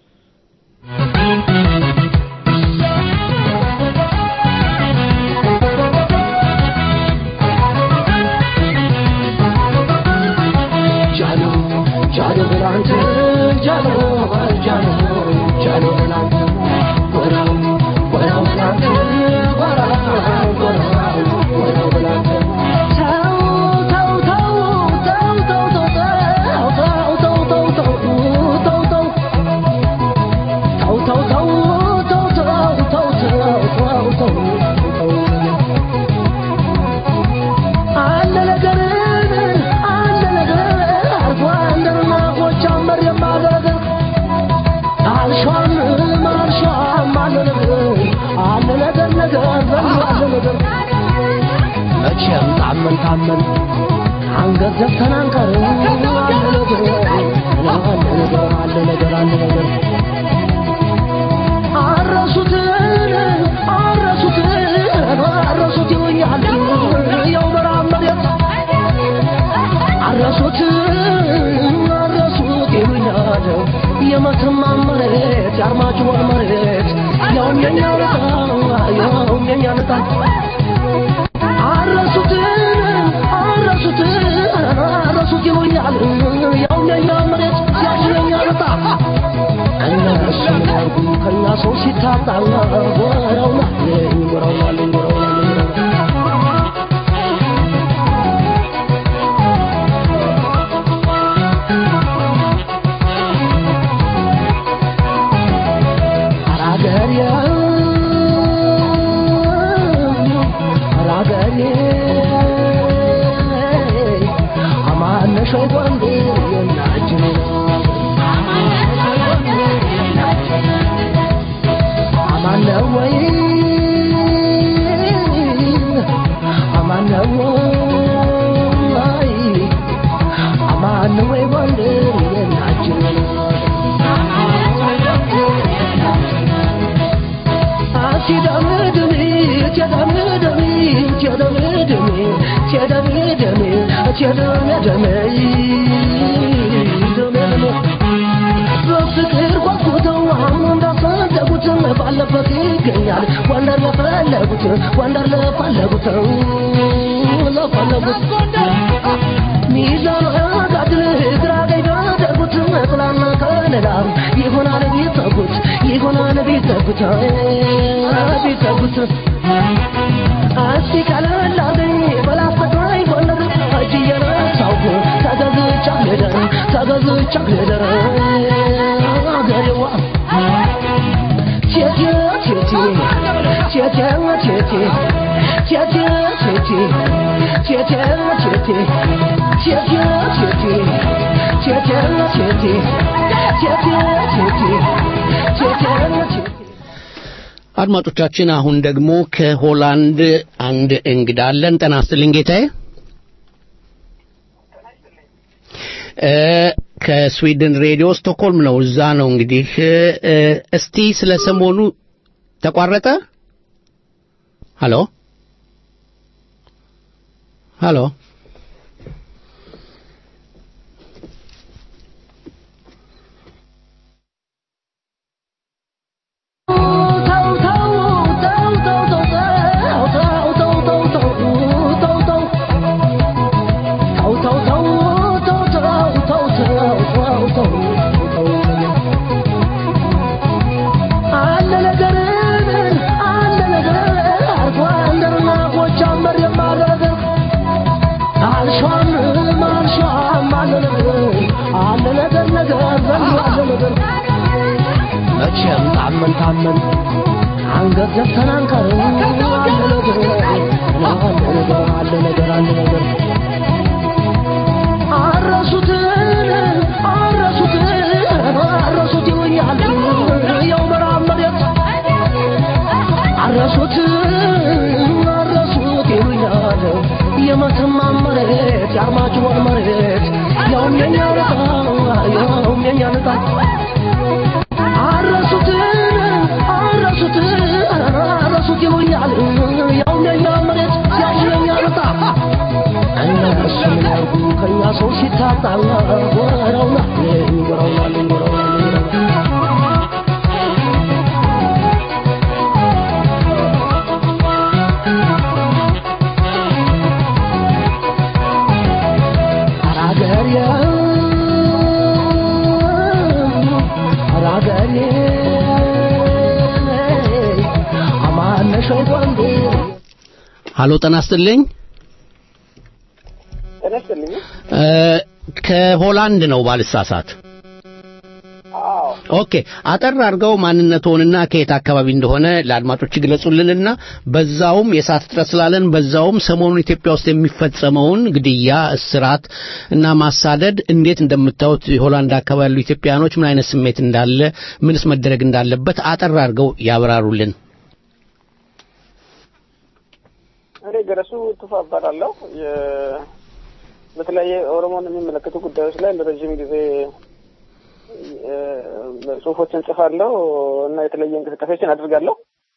መቼም ታመን ታመን አንገት ዘግተን አንቀርም። አለ ነገር አለ ነገር አለ ነገር አረሱትን አረሱትን አረሱት ይሉኛል ያው በረሃብ መሬት አረሱት አረሱት ይሉኛል የመተማ መሬት የአርማጭሆን መሬት ያውም የኛ ዕጣ ያውም የኛ ዕጣ አረሱት አረሱት አረሱት ይሉኛል ያውም የኛ መሬት ያውም የኛ ዕጣ እነሱ ምን ያርጉ ከእኛ ሰው ሲታጣ ወረውናለኝ ወረውናለኝ ወረውናለኝ አራገር ጎንደር የናችን አማን ነው ወይ አማን ነው ወይ አማን ነው ወይ ጎንደር የናችን ሲደምድሚ ሲደምድሚ ሲደምድሚ ሲደምድሚ ሲደምድሚ በፍቅር ጓጉተው አሁን እንዳፈለጉት ባለበት ይገኛል ወንደር ለፈለጉት ወንደር ለፈለጉት ለፈለጉት ሚዛን አጋድል ግራ ቀኝ ቢያደርጉት ጥላና ከለላ ይሆናል ቢተጉት ይሆናል ቢተጉት ቢተጉት እስቲ ቀለል አርገኝ በላስተግራይ ጎንደር እጅ እየነሳሁ ተገዝቻ ልደር ተገዝቻ ልደር አገሬዋ ቴቴ ቴቴ ቴቴ ቴቴ ቴቴ ቴቴ ቴቴ ቴቴ ቴቴ ቴቴ ቴቴ ቴቴ ቴቴ ቴቴ ቴቴ ቴቴ አድማጮቻችን አሁን ደግሞ ከሆላንድ አንድ እንግዳ አለን። ጤና ይስጥልኝ ጌታዬ። እ ከስዊድን ሬዲዮ ስቶክሆልም ነው። እዛ ነው እንግዲህ እ እስቲ ስለ ሰሞኑ ተቋረጠ። ሀሎ ሀሎ አለ ነገር አለ ነገር አርጎ አንደርና ጎጃመር የማረገር አልሿም አልሿም አለ ነገር አለ ነገር ነገር ዘንድ አለ ነገር መቼም ታመን ታመን አንገት ዘግተን አንቀርም አለ ነገር አለ ነገር አለ ነገር አለ ነገር አረሱትን አረሱትን አረሱት ይሉኛል ያው ምዕራብ መሬት አረሱት አረሱት ይሉኛል የመተማ መሬት የአርማጭሆን መሬት ያውም የኛ ልጣ ያውም የኛ ልጣ አረሱትን አረሱት አረሱት ይሉኛል ያውም የኛ መሬት ያውም የኛ ልጣ እነሱ ምን ያርጉ ከኛ ሰው ሲታጣ ጎረውና ጎረውና ጎረውና አራገሬ አራገሬ አማነሽ ወንዴ ሀሎ ጤና ይስጥልኝ። ጤና ይስጥልኝ። እ ከሆላንድ ነው ባልሳሳት። ኦኬ አጠር አድርገው ማንነትዎንና ከየት አካባቢ እንደሆነ ለአድማጮች ይግለጹልንና በዛውም የሰዓት እጥረት ስላለን በዛውም ሰሞኑን ኢትዮጵያ ውስጥ የሚፈጸመውን ግድያ፣ እስራት እና ማሳደድ እንዴት እንደምታዩት የሆላንድ አካባቢ ያሉ ኢትዮጵያኖች ምን አይነት ስሜት እንዳለ ምንስ መደረግ እንዳለበት አጠር አድርገው ያብራሩልን። እኔ ገረሱ ቱፋ እባላለሁ። የ- በተለያየ ኦሮሞን የሚመለከቱ ጉዳዮች ላይ ለረዥም ጊዜ እ፣ ጽሁፎችን ጽፋለሁ እና የተለያየ እንቅስቃሴዎችን አድርጋለሁ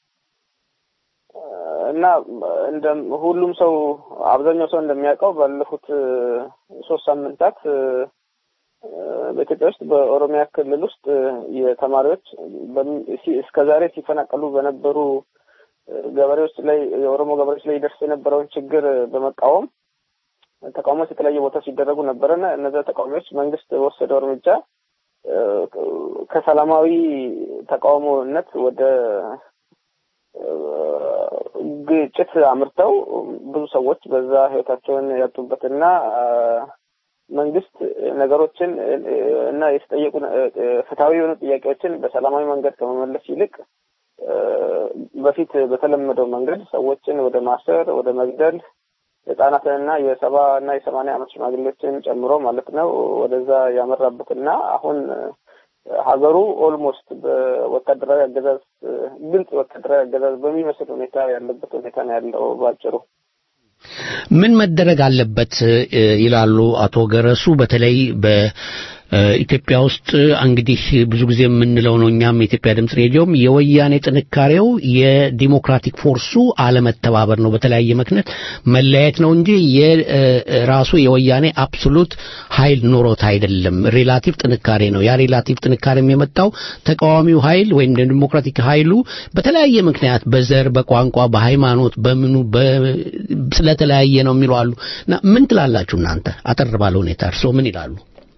እና እንደ ሁሉም ሰው አብዛኛው ሰው እንደሚያውቀው ባለፉት እ፣ ሶስት ሳምንታት እ፣ በኢትዮጵያ ውስጥ በኦሮሚያ ክልል ውስጥ እ፣ የተማሪዎች በሚ- ሲ- እስከዛሬ ሲፈናቀሉ በነበሩ እ፣ ገበሬዎች ላይ የኦሮሞ ገበሬዎች ላይ ይደርስ የነበረውን ችግር በመቃወም ተቃውሞዎች የተለያየ ቦታ ሲደረጉ ነበረና እነዚያ ተቃዋሚዎች መንግስት በወሰደው እርምጃ እ፣ ከሰላማዊ ተቃውሞነት ወደ እ፣ ግጭት አምርተው ብዙ ሰዎች በዛ ህይወታቸውን ያጡበትና አ፣ መንግስት ነገሮችን እ፣ እና የተጠየቁ እ፣ ፍትሐዊ የሆኑ ጥያቄዎችን በሰላማዊ መንገድ ከመመለስ ይልቅ እ፣ በፊት በተለመደው መንገድ ሰዎችን ወደ ማሰር፣ ወደ መግደል ህጻናትንና የሰባ እና የሰማንያ ዓመት ሽማግሌዎችን ጨምሮ ማለት ነው ወደዛ ያመራበትና አሁን ሀገሩ ኦልሞስት በወታደራዊ አገዛዝ ግልጽ ወታደራዊ አገዛዝ በሚመስል ሁኔታ ያለበት ሁኔታ ነው ያለው ባጭሩ። ምን መደረግ አለበት ይላሉ አቶ ገረሱ? በተለይ በኢትዮጵያ ውስጥ እንግዲህ ብዙ ጊዜ የምንለው ነው እኛም የኢትዮጵያ ድምፅ ሬዲዮም የወያኔ ጥንካሬው የዲሞክራቲክ ፎርሱ አለመተባበር ነው። በተለያየ ምክንያት መለያየት ነው እንጂ የራሱ የወያኔ አብሶሉት ኃይል ኖሮት አይደለም። ሪላቲቭ ጥንካሬ ነው። ያ ሪላቲቭ ጥንካሬም የመጣው ተቃዋሚው ኃይል ወይም ዲሞክራቲክ ኃይሉ በተለያየ ምክንያት በዘር፣ በቋንቋ፣ በሃይማኖት፣ በምኑ ስለተለያየ ነው የሚሉ አሉ እና ምን ትላላችሁ እናንተ? አጠር ባለ ሁኔታ እርስዎ ምን ይላሉ?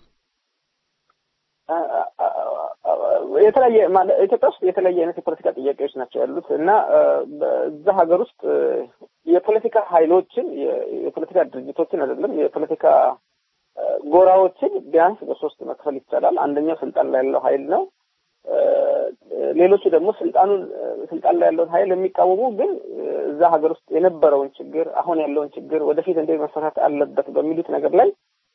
የተለያየ ኢትዮጵያ ውስጥ የተለያየ አይነት የፖለቲካ ጥያቄዎች ናቸው ያሉት እና እዛ ሀገር ውስጥ የፖለቲካ ኃይሎችን የፖለቲካ ድርጅቶችን አይደለም የፖለቲካ ጎራዎችን ቢያንስ በሶስት መክፈል ይቻላል። አንደኛው ስልጣን ላይ ያለው ኃይል ነው። ሌሎቹ ደግሞ ስልጣኑን ስልጣን ላይ ያለውን ኃይል የሚቃወሙ ግን እዛ ሀገር ውስጥ የነበረውን ችግር አሁን ያለውን ችግር ወደፊት እንዴት መፈታት አለበት በሚሉት ነገር ላይ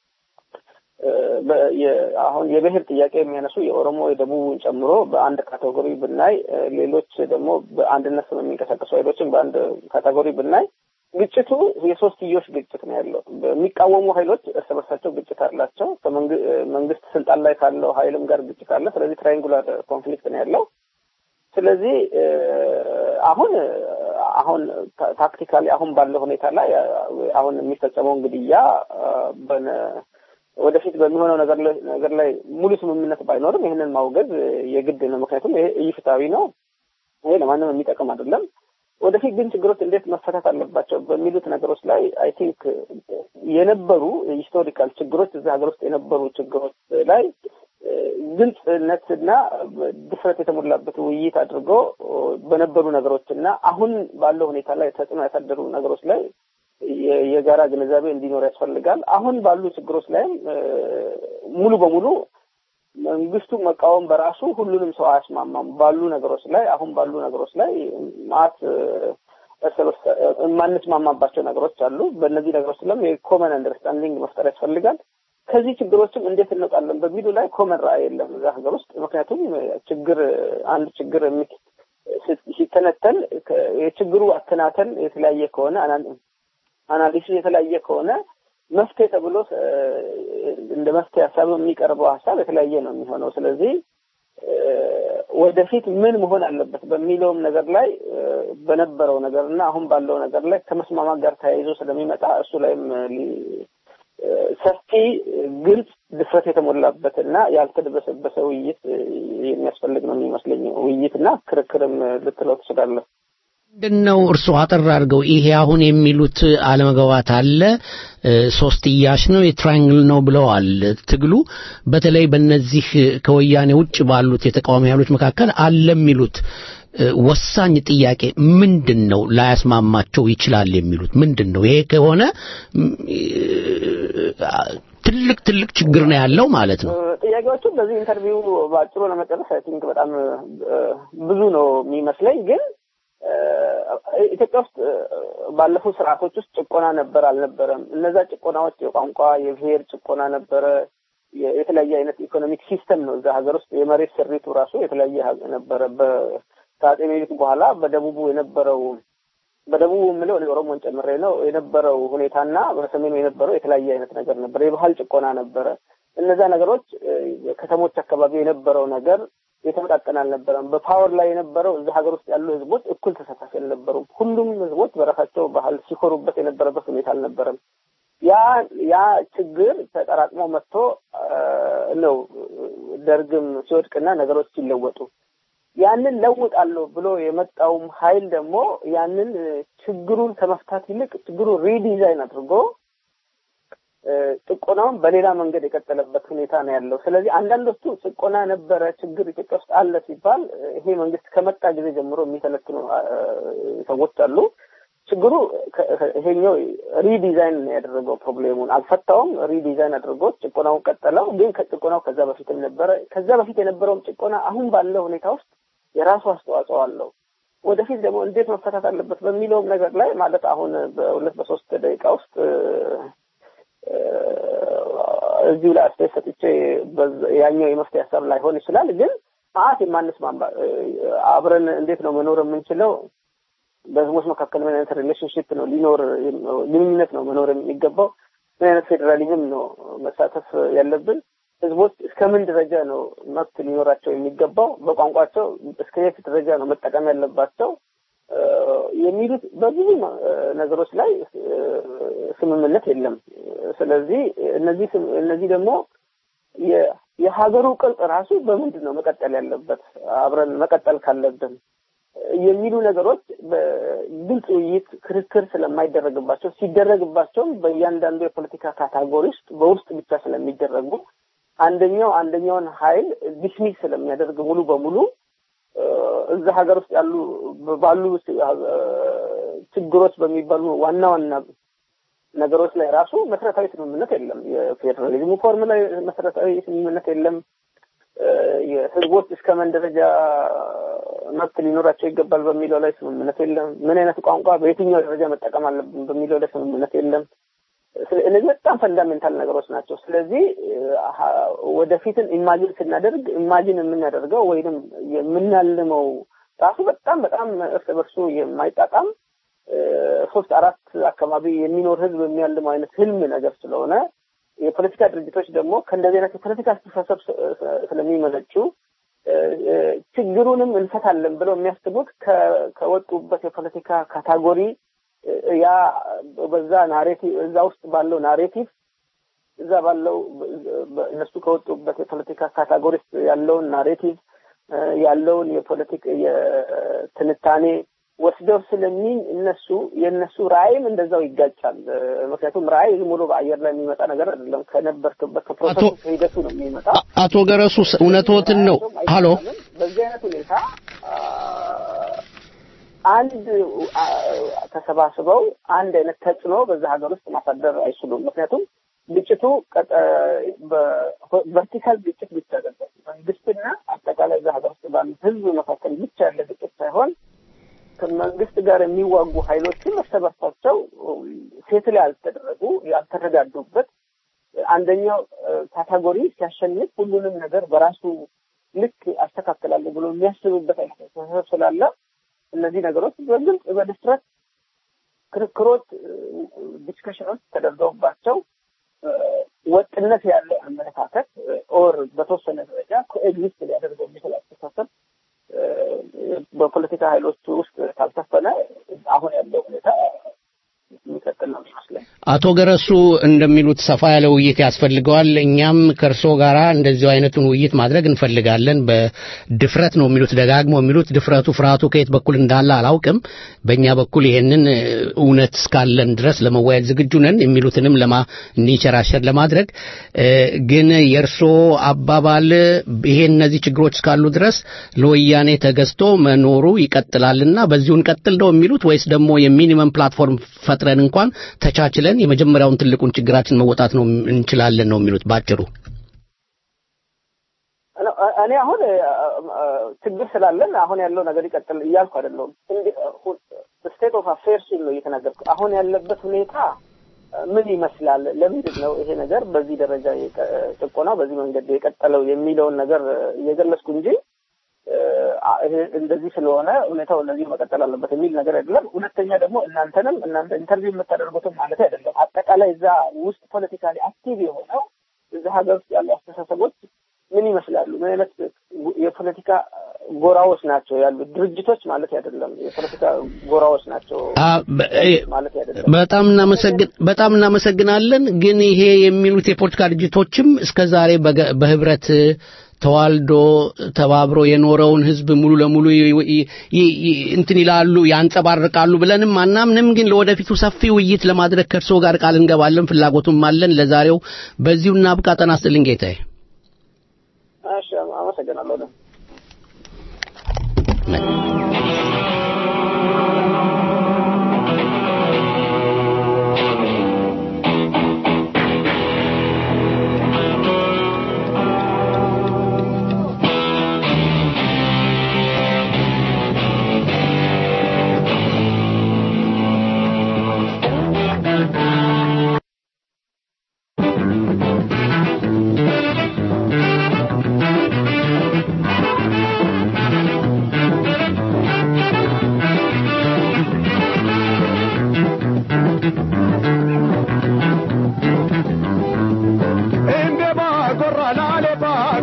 አሁን የብሔር ጥያቄ የሚያነሱ የኦሮሞ የደቡቡን ጨምሮ በአንድ ካቴጎሪ ብናይ፣ ሌሎች ደግሞ በአንድነት ስም የሚንቀሳቀሱ ኃይሎችን በአንድ ካቴጎሪ ብናይ ግጭቱ የሶስትዮሽ ግጭት ነው ያለው። የሚቃወሙ ኃይሎች እርስ በርሳቸው ግጭት አላቸው። መንግስት ስልጣን ላይ ካለው ኃይልም ጋር ግጭት አለ። ስለዚህ ትራይንጉላር ኮንፍሊክት ነው ያለው። ስለዚህ አሁን አሁን ታክቲካሊ አሁን ባለው ሁኔታ ላይ አሁን የሚፈጸመውን ግድያ ወደፊት በሚሆነው ነገር ላይ ነገር ላይ ሙሉ ስምምነት ባይኖርም ይህንን ማውገዝ የግድ ነው። ምክንያቱም ይሄ ኢፍትሐዊ ነው። ይሄ ለማንም የሚጠቅም አይደለም። ወደፊት ግን ችግሮች እንዴት መፈታት አለባቸው በሚሉት ነገሮች ላይ አይ ቲንክ የነበሩ ሂስቶሪካል ችግሮች እዚህ ሀገር ውስጥ የነበሩ ችግሮች ላይ ግልጽነትና ድፍረት የተሞላበት ውይይት አድርጎ በነበሩ ነገሮች እና አሁን ባለው ሁኔታ ላይ ተጽዕኖ ያሳደሩ ነገሮች ላይ የጋራ ግንዛቤ እንዲኖር ያስፈልጋል። አሁን ባሉ ችግሮች ላይም ሙሉ በሙሉ መንግስቱ መቃወም በራሱ ሁሉንም ሰው አያስማማም። ባሉ ነገሮች ላይ አሁን ባሉ ነገሮች ላይ ማት እርስ በርስ የማንስማማባቸው ነገሮች አሉ። በእነዚህ ነገሮች ላይም የኮመን አንደርስታንዲንግ መፍጠር ያስፈልጋል። ከዚህ ችግሮችም እንዴት እንወጣለን በሚሉ ላይ ኮመን ራዕይ የለም እዛ ሀገር ውስጥ። ምክንያቱም ችግር አንድ ችግር ሲተነተን የችግሩ አተናተን የተለያየ ከሆነ አናሊሲስ የተለያየ ከሆነ መፍትሄ ተብሎ እንደ መፍትሄ ሀሳብ የሚቀርበው ሀሳብ የተለያየ ነው የሚሆነው። ስለዚህ ወደፊት ምን መሆን አለበት በሚለውም ነገር ላይ በነበረው ነገር እና አሁን ባለው ነገር ላይ ከመስማማት ጋር ተያይዞ ስለሚመጣ እሱ ላይም ሰፊ፣ ግልጽ፣ ድፍረት የተሞላበት እና ያልተደበሰበሰ ውይይት የሚያስፈልግ ነው የሚመስለኝ። ውይይትና ክርክርም ልትለው ትችላለህ። ምንድን ነው እርስዎ አጠር አድርገው ይሄ አሁን የሚሉት አለመግባባት አለ ሶስትዮሽ ነው የትራያንግል ነው ብለዋል ትግሉ በተለይ በእነዚህ ከወያኔ ውጭ ባሉት የተቃዋሚ ኃይሎች መካከል አለ የሚሉት ወሳኝ ጥያቄ ምንድን ነው ላያስማማቸው ይችላል የሚሉት ምንድን ነው ይሄ ከሆነ ትልቅ ትልቅ ችግር ነው ያለው ማለት ነው ጥያቄዎቹ በዚህ ኢንተርቪው በአጭሩ ለመጨረስ አይ ቲንክ በጣም ብዙ ነው የሚመስለኝ ግን ኢትዮጵያ ውስጥ ባለፉት ስርዓቶች ውስጥ ጭቆና ነበር አልነበረም? እነዛ ጭቆናዎች የቋንቋ የብሔር ጭቆና ነበረ። የተለያየ አይነት ኢኮኖሚክ ሲስተም ነው እዛ ሀገር ውስጥ የመሬት ስሪቱ ራሱ የተለያየ ነበረ። ከአጼ ምኒልክ በኋላ በደቡቡ የነበረው በደቡቡ የምለው እኔ ኦሮሞን ጨምሬ ነው የነበረው ሁኔታና በሰሜኑ የነበረው የተለያየ አይነት ነገር ነበር። የባህል ጭቆና ነበረ። እነዛ ነገሮች ከተሞች አካባቢ የነበረው ነገር የተመጣጠነ አልነበረም። በፓወር ላይ የነበረው እዚህ ሀገር ውስጥ ያሉ ህዝቦች እኩል ተሳታፊ አልነበሩም። ሁሉም ህዝቦች በራሳቸው ባህል ሲኮሩበት የነበረበት ሁኔታ አልነበረም። ያ ያ ችግር ተጠራቅሞ መጥቶ ነው ደርግም ሲወድቅና ነገሮች ሲለወጡ ያንን ለውጣለሁ ብሎ የመጣውም ኃይል ደግሞ ያንን ችግሩን ከመፍታት ይልቅ ችግሩን ሪዲዛይን አድርጎ ጭቆናውን በሌላ መንገድ የቀጠለበት ሁኔታ ነው ያለው። ስለዚህ አንዳንዶቹ ጭቆና ነበረ፣ ችግር ኢትዮጵያ ውስጥ አለ ሲባል ይሄ መንግስት ከመጣ ጊዜ ጀምሮ የሚተነትኑ ሰዎች አሉ። ችግሩ ይሄኛው ሪዲዛይን ነው ያደረገው። ፕሮብሌሙን አልፈታውም፣ ሪዲዛይን አድርጎ ጭቆናውን ቀጠለው። ግን ከጭቆናው ከዛ በፊትም ነበረ። ከዛ በፊት የነበረውም ጭቆና አሁን ባለው ሁኔታ ውስጥ የራሱ አስተዋጽኦ አለው። ወደፊት ደግሞ እንዴት መፈታት አለበት በሚለውም ነገር ላይ ማለት አሁን በሁለት በሶስት ደቂቃ ውስጥ እዚሁ ላይ አስተያየት ሰጥቼ ያኛው የመፍትሄ ሀሳብ ላይሆን ይችላል። ግን ሰዓት የማንስማማ አብረን እንዴት ነው መኖር የምንችለው? በህዝቦች መካከል ምን አይነት ሪሌሽንሽፕ ነው ሊኖር ግንኙነት ነው መኖር የሚገባው? ምን አይነት ፌዴራሊዝም ነው መሳተፍ ያለብን? ህዝቦች እስከምን ደረጃ ነው መብት ሊኖራቸው የሚገባው? በቋንቋቸው እስከ የት ደረጃ ነው መጠቀም ያለባቸው? የሚሉት በብዙ ነገሮች ላይ ስምምነት የለም። ስለዚህ እነዚህ እነዚህ ደግሞ የሀገሩ ቅርጽ ራሱ በምንድን ነው መቀጠል ያለበት አብረን መቀጠል ካለብን የሚሉ ነገሮች በግልጽ ውይይት፣ ክርክር ስለማይደረግባቸው ሲደረግባቸውም በእያንዳንዱ የፖለቲካ ካታጎሪ ውስጥ በውስጥ ብቻ ስለሚደረጉ አንደኛው አንደኛውን ኃይል ዲስሚስ ስለሚያደርግ ሙሉ በሙሉ እዛ ሀገር ውስጥ ያሉ ባሉ ችግሮች በሚባሉ ዋና ዋና ነገሮች ላይ ራሱ መሰረታዊ ስምምነት የለም። የፌዴራሊዝሙ ፎርም ላይ መሰረታዊ ስምምነት የለም። የህዝቦች እስከ ምን ደረጃ መብት ሊኖራቸው ይገባል በሚለው ላይ ስምምነት የለም። ምን አይነት ቋንቋ በየትኛው ደረጃ መጠቀም አለብን በሚለው ላይ ስምምነት የለም። እነዚህ በጣም ፈንዳሜንታል ነገሮች ናቸው። ስለዚህ ወደፊትን ኢማጂን ስናደርግ ኢማጂን የምናደርገው ወይንም የምናልመው ራሱ በጣም በጣም እርስ በርሱ የማይጣጣም ሶስት አራት አካባቢ የሚኖር ህዝብ የሚያልመው አይነት ህልም ነገር ስለሆነ የፖለቲካ ድርጅቶች ደግሞ ከእንደዚህ አይነት የፖለቲካ አስተሳሰብ ስለሚመነጩ ችግሩንም እንፈታለን ብለው የሚያስቡት ከወጡበት የፖለቲካ ካታጎሪ ያ በዛ ናሬቲቭ እዛ ውስጥ ባለው ናሬቲቭ እዛ ባለው እነሱ ከወጡበት የፖለቲካ ካታጎሪ ውስጥ ያለውን ናሬቲቭ ያለውን የፖለቲክ የትንታኔ ወስደው ስለሚ እነሱ የእነሱ ራዕይም እንደዛው ይጋጫል። ምክንያቱም ራዕይ ዝም ብሎ በአየር ላይ የሚመጣ ነገር አይደለም። ከነበርክበት ከፕሮሰሱ ከሂደቱ ነው የሚመጣ። አቶ ገረሱ እውነትዎትን ነው። ሀሎ በዚህ አይነት ሁኔታ አንድ ተሰባስበው አንድ አይነት ተጽዕኖ በዛ ሀገር ውስጥ ማሳደር አይችሉም። ምክንያቱም ግጭቱ ቨርቲካል ግጭት ብቻ አይደለም። መንግስትና አጠቃላይ እዛ ሀገር ውስጥ ባሉ ህዝብ መካከል ብቻ ያለ ግጭት ሳይሆን ከመንግስት ጋር የሚዋጉ ኃይሎችም እርስ በርሳቸው ሴትል ያልተደረጉ ያልተረዳዱበት አንደኛው ካታጎሪ ሲያሸንፍ ሁሉንም ነገር በራሱ ልክ አስተካክላለሁ ብሎ የሚያስብበት አይነት አስተሳሰብ ስላለ እነዚህ ነገሮች በግልጽ በድፍረት ክርክሮች፣ ዲስከሽኖች ተደርገውባቸው ወጥነት ያለው አመለካከት ኦር በተወሰነ ደረጃ ኮኤግዚስት ሊያደርገው የሚችል አስተሳሰብ በፖለቲካ ኃይሎች ውስጥ ካልሰፈነ አሁን ያለው ሁኔታ የሚቀጥል ነው ይመስለኝ። አቶ ገረሱ እንደሚሉት ሰፋ ያለ ውይይት ያስፈልገዋል። እኛም ከእርሶ ጋራ እንደዚሁ አይነቱን ውይይት ማድረግ እንፈልጋለን። በድፍረት ነው የሚሉት ደጋግሞ የሚሉት ድፍረቱ፣ ፍርሃቱ ከየት በኩል እንዳለ አላውቅም። በእኛ በኩል ይሄንን እውነት እስካለን ድረስ ለመወያየት ዝግጁ ነን የሚሉትንም ለማ እንዲንሸራሸር ለማድረግ ግን የእርሶ አባባል ይሄ እነዚህ ችግሮች እስካሉ ድረስ ለወያኔ ተገዝቶ መኖሩ ይቀጥላልና በዚሁ እንቀጥል ነው የሚሉት ወይስ ደግሞ የሚኒመም ፕላትፎርም ፈጥረን እንኳን ተቻችለን የመጀመሪያውን ትልቁን ችግራችን መወጣት ነው እንችላለን ነው የሚሉት ባጭሩ? እኔ አሁን ችግር ስላለን አሁን ያለው ነገር ይቀጥል እያልኩ አይደለሁም። ስቴት ኦፍ አፌርስ ነው እየተናገርኩ። አሁን ያለበት ሁኔታ ምን ይመስላል? ለምንድን ነው ይሄ ነገር በዚህ ደረጃ ጭቆናው በዚህ መንገድ የቀጠለው የሚለውን ነገር እየገለጽኩ እንጂ እንደዚህ ስለሆነ ሁኔታው እንደዚህ መቀጠል አለበት የሚል ነገር አይደለም። ሁለተኛ ደግሞ እናንተንም እናንተ ኢንተርቪው የምታደርጉትም ማለት አይደለም። አጠቃላይ እዛ ውስጥ ፖለቲካሊ አክቲቭ የሆነው እዛ ሀገር ውስጥ ያሉ አስተሳሰቦች ምን ይመስላሉ? ምን አይነት የፖለቲካ ጎራዎች ናቸው ያሉት? ድርጅቶች ማለት አይደለም፣ የፖለቲካ ጎራዎች ናቸው ማለት አይደለም። በጣም እናመሰግን በጣም እናመሰግናለን። ግን ይሄ የሚሉት የፖለቲካ ድርጅቶችም እስከ ዛሬ በህብረት ተዋልዶ ተባብሮ የኖረውን ህዝብ ሙሉ ለሙሉ እንትን ይላሉ ያንጸባርቃሉ ብለንም አናምንም። ግን ለወደፊቱ ሰፊ ውይይት ለማድረግ ከእርስዎ ጋር ቃል እንገባለን፣ ፍላጎቱም አለን። ለዛሬው በዚሁ እናብቃ። ጤና ይስጥልኝ ጌታዬ። እሺ፣ አመሰግናለሁ።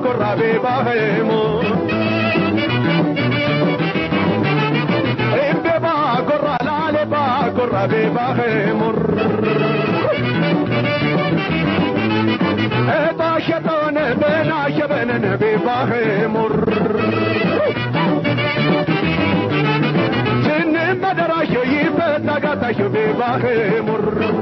corra bebajemos. En beba corra la lepa corra bebajemos. Eta shetone bena shebenen bebajemos. Sinne madaraşo yifeta gataşo bebajemos.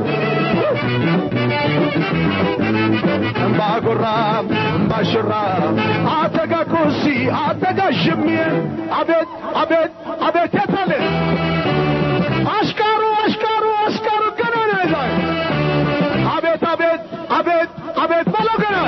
እምባጉራ እምባሽራ አተጋ ኩሲ አተጋ ሽሜ አቤት አቤት አቤት የታለ አሽካሩ አሽካሩ አሽካሩ ገና ነው ይዛል አቤት አቤት አቤት አቤት በለው ገና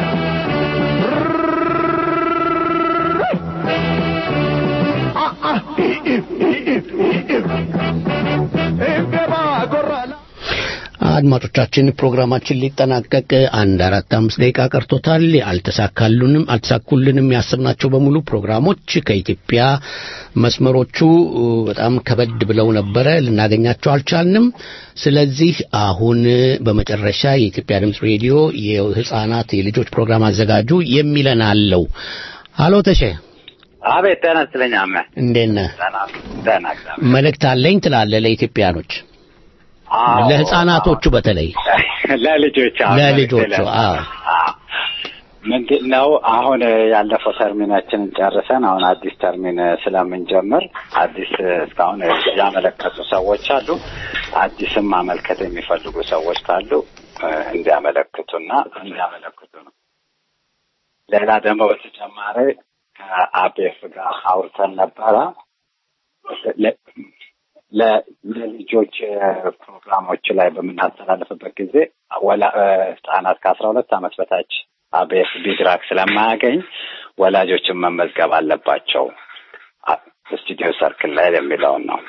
እምቤባ ጎራ አድማጮቻችን ፕሮግራማችን ሊጠናቀቅ አንድ አራት አምስት ደቂቃ ቀርቶታል። አልተሳካሉንም አልተሳኩልንም ያሰብናቸው በሙሉ ፕሮግራሞች ከኢትዮጵያ መስመሮቹ በጣም ከበድ ብለው ነበረ፣ ልናገኛቸው አልቻልንም። ስለዚህ አሁን በመጨረሻ የኢትዮጵያ ድምፅ ሬዲዮ የህፃናት የልጆች ፕሮግራም አዘጋጁ የሚለን አለው። አሎ ተሼ አቤት ጤና ይስጥልኝ አመ እንዴት ነህ? ደህና እግዚአብሔር መልእክት አለኝ ትላለህ ለኢትዮጵያኖች አዎ። ለህፃናቶቹ በተለይ ለልጆች አዎ፣ ለልጆቹ መልዕክት አዎ አዎ። ምንድን ነው አሁን ያለፈው ተርሚናችንን ጨርሰን አሁን አዲስ ተርሚን ስለምንጀምር አዲስ እስካሁን ያመለከቱ ሰዎች አሉ። አዲስም ማመልከት የሚፈልጉ ሰዎች ካሉ እ፣ እንዲያመለክቱና እንዲያመለክቱ ነው። ሌላ ደግሞ በተጨማሪ ከአቤፍ ጋር አውርተን ነበረ ለ- ለ- ለልጆች ፕሮግራሞች ላይ በምናስተላልፍበት ጊዜ ወላ እ፣ ህጻናት ከአስራ ሁለት ዓመት በታች አቤፍ ቢድራክ ስለማያገኝ ወላጆችን መመዝገብ አለባቸው አ- ስቱዲዮ ሰርክል ላይ የሚለውን ነው።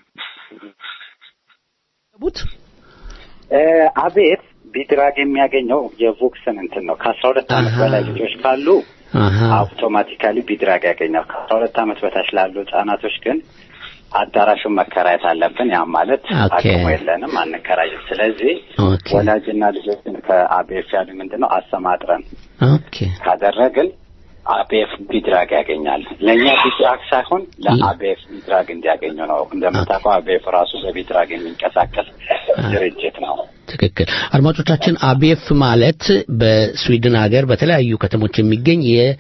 እ፣ አቤት ቢድራግ የሚያገኘው የቮክስን እንትን ነው። ከአስራ ሁለት ዓመት በላይ ልጆች ካሉ አውቶማቲካሊ ቢድራግ ያገኛል። ከአስራ ሁለት ዓመት በታች ላሉ ህጻናቶች ግን አዳራሹን መከራየት አለብን። ያ ማለት ኦኬ። አቅሙ የለንም፣ አንከራይም። ስለዚህ ኦኬ ወላጅና ልጆችን ከአቤፍ ያሉ ምንድን ነው አሰማጥረን ኦኬ ካደረግን አቤፍ ቢድራግ ያገኛል። ለእኛ ቢድራግ ሳይሆን ለአቤፍ ቢድራግ እንዲያገኙ ነው። እንደምታውቀው አቤፍ ራሱ በቢድራግ የሚንቀሳቀስ ድርጅት ነው። ትክክል። አድማጮቻችን አቤፍ ማለት በስዊድን ሀገር በተለያዩ ከተሞች የሚገኝ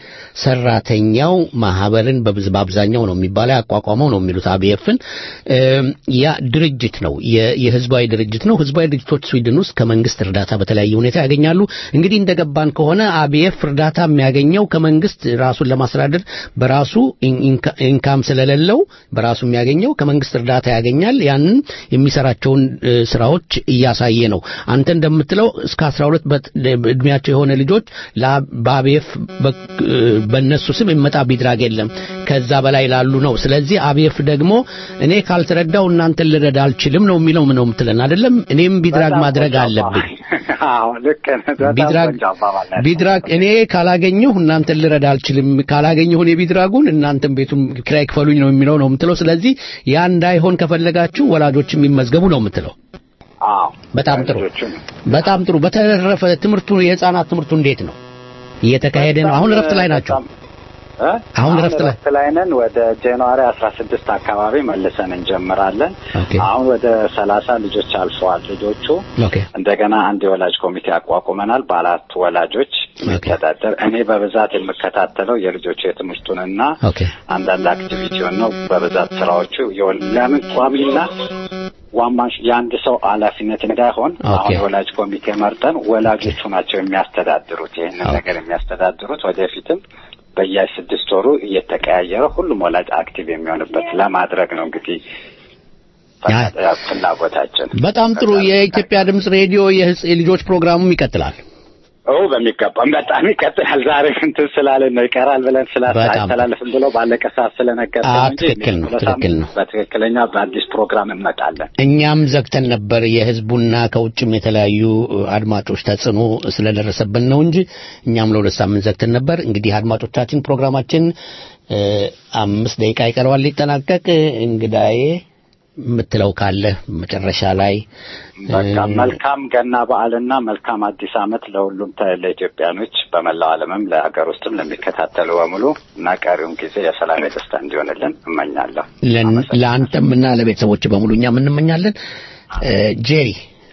የሰራተኛው ማህበርን በብዝ በአብዛኛው ነው የሚባለው ያቋቋመው ነው የሚሉት አቤፍን እም፣ ያ ድርጅት ነው የ- የህዝባዊ ድርጅት ነው። ህዝባዊ ድርጅቶች ስዊድን ውስጥ ከመንግስት እርዳታ በተለያየ ሁኔታ ያገኛሉ። እንግዲህ እንደገባን ከሆነ አቤፍ እርዳታ የሚያገኘው ከመንግስት ራሱን ለማስተዳደር በራሱ ኢን- ኢንካ- ኢንካም ስለሌለው በራሱ የሚያገኘው ከመንግስት እርዳታ ያገኛል። ያንን የሚሰራቸውን እ፣ ስራዎች እያሳየ ነው። አንተ እንደምትለው እስከ 12 በት- እድሜያቸው የሆነ ልጆች ላ- በአቤፍ በ- እ፣ በእነሱ ስም የሚመጣ ቢድራግ የለም ከዛ በላይ ላሉ ነው። ስለዚህ አቤፍ ደግሞ እኔ ካልተረዳው እናንተን ልረዳ አልችልም ነው የሚለው ነው የምትለን አይደለም? እኔም ቢድራግ በጣም ማድረግ ቆንጆ አለብኝ። አዎ ልክ ነህ። በጣም ቢድራግ ቆንጆ አባባል ነው። ቢድራግ እኔ ካላገኘሁ እናንተን ልረዳ አልችልም፣ ካላገኘሁ እኔ ቢድራጉን እናንተን ቤቱን ኪራይ ክፈሉኝ ነው የሚለው ነው የምትለው። ስለዚህ ያ እንዳይሆን ከፈለጋችሁ ወላጆች የሚመዝገቡ ነው የምትለው። አዎ በጣም ጥሩ በጣም ጥሩ። በተረፈ ትምህርቱ የህፃናት ትምህርቱ እንዴት ነው እየተካሄደ ነው? አሁን እረፍት ላይ ናቸው። እ? አሁን እረፍት ላይ እረፍት ላይ ነን። ወደ ጃንዋሪ አስራ ስድስት አካባቢ መልሰን እንጀምራለን። አሁን ወደ ሰላሳ ልጆች አልፈዋል ልጆቹ ኦኬ እንደገና አንድ የወላጅ ኮሚቴ አቋቁመናል። በአራት ወላጆች የሚተዳደር እኔ በብዛት የምከታተለው የልጆቹ የትምህርቱንና ኦኬ አንዳንድ አክቲቪቲውን ነው። በብዛት ስራዎቹ የወል- ለምን ቋሚና ዋማሽ የአንድ ሰው ኃላፊነት እንዳይሆን አሁን የወላጅ ኮሚቴ መርጠን ወላጆቹ ናቸው የሚያስተዳድሩት ይህንን ነገር የሚያስተዳድሩት ወደፊትም በየስድስት ወሩ እየተቀያየረ ሁሉም ወላጅ አክቲቭ የሚሆንበት ለማድረግ ነው እንግዲህ ፍላጎታችን። በጣም ጥሩ። የኢትዮጵያ ድምፅ ሬዲዮ የህጽ- የልጆች ፕሮግራሙም ይቀጥላል። ኦ በሚገባም በጣም ይቀጥላል። ዛሬ እንትን ስላለን ነው ይቀራል ብለን ስላስተላለፍን ብሎ ባለቀ ሰዓት ስለነገር አዎ፣ ትክክል ነው፣ ትክክል ነው። በትክክለኛ በአዲስ ፕሮግራም እንመጣለን። እኛም ዘግተን ነበር የህዝቡና ከውጭም የተለያዩ አድማጮች ተጽዕኖ ስለደረሰብን ነው እንጂ እኛም ለሁለት ሳምንት ዘግተን ነበር። እንግዲህ አድማጮቻችን ፕሮግራማችን እ፣ አምስት ደቂቃ ይቀረዋል ሊጠናቀቅ። እንግዳዬ የምትለው ካለ መጨረሻ ላይ በቃ መልካም ገና በዓልና መልካም አዲስ ዓመት ለሁሉም ተ- ለኢትዮጵያኖች በመላው ዓለምም ለሀገር ውስጥም ለሚከታተሉ በሙሉ እና ቀሪውን ጊዜ የሰላም የደስታ እንዲሆንልን እመኛለሁ። ለን- ለአንተም እና ለቤተሰቦች በሙሉ እኛም እንመኛለን። እ፣ ጄሪ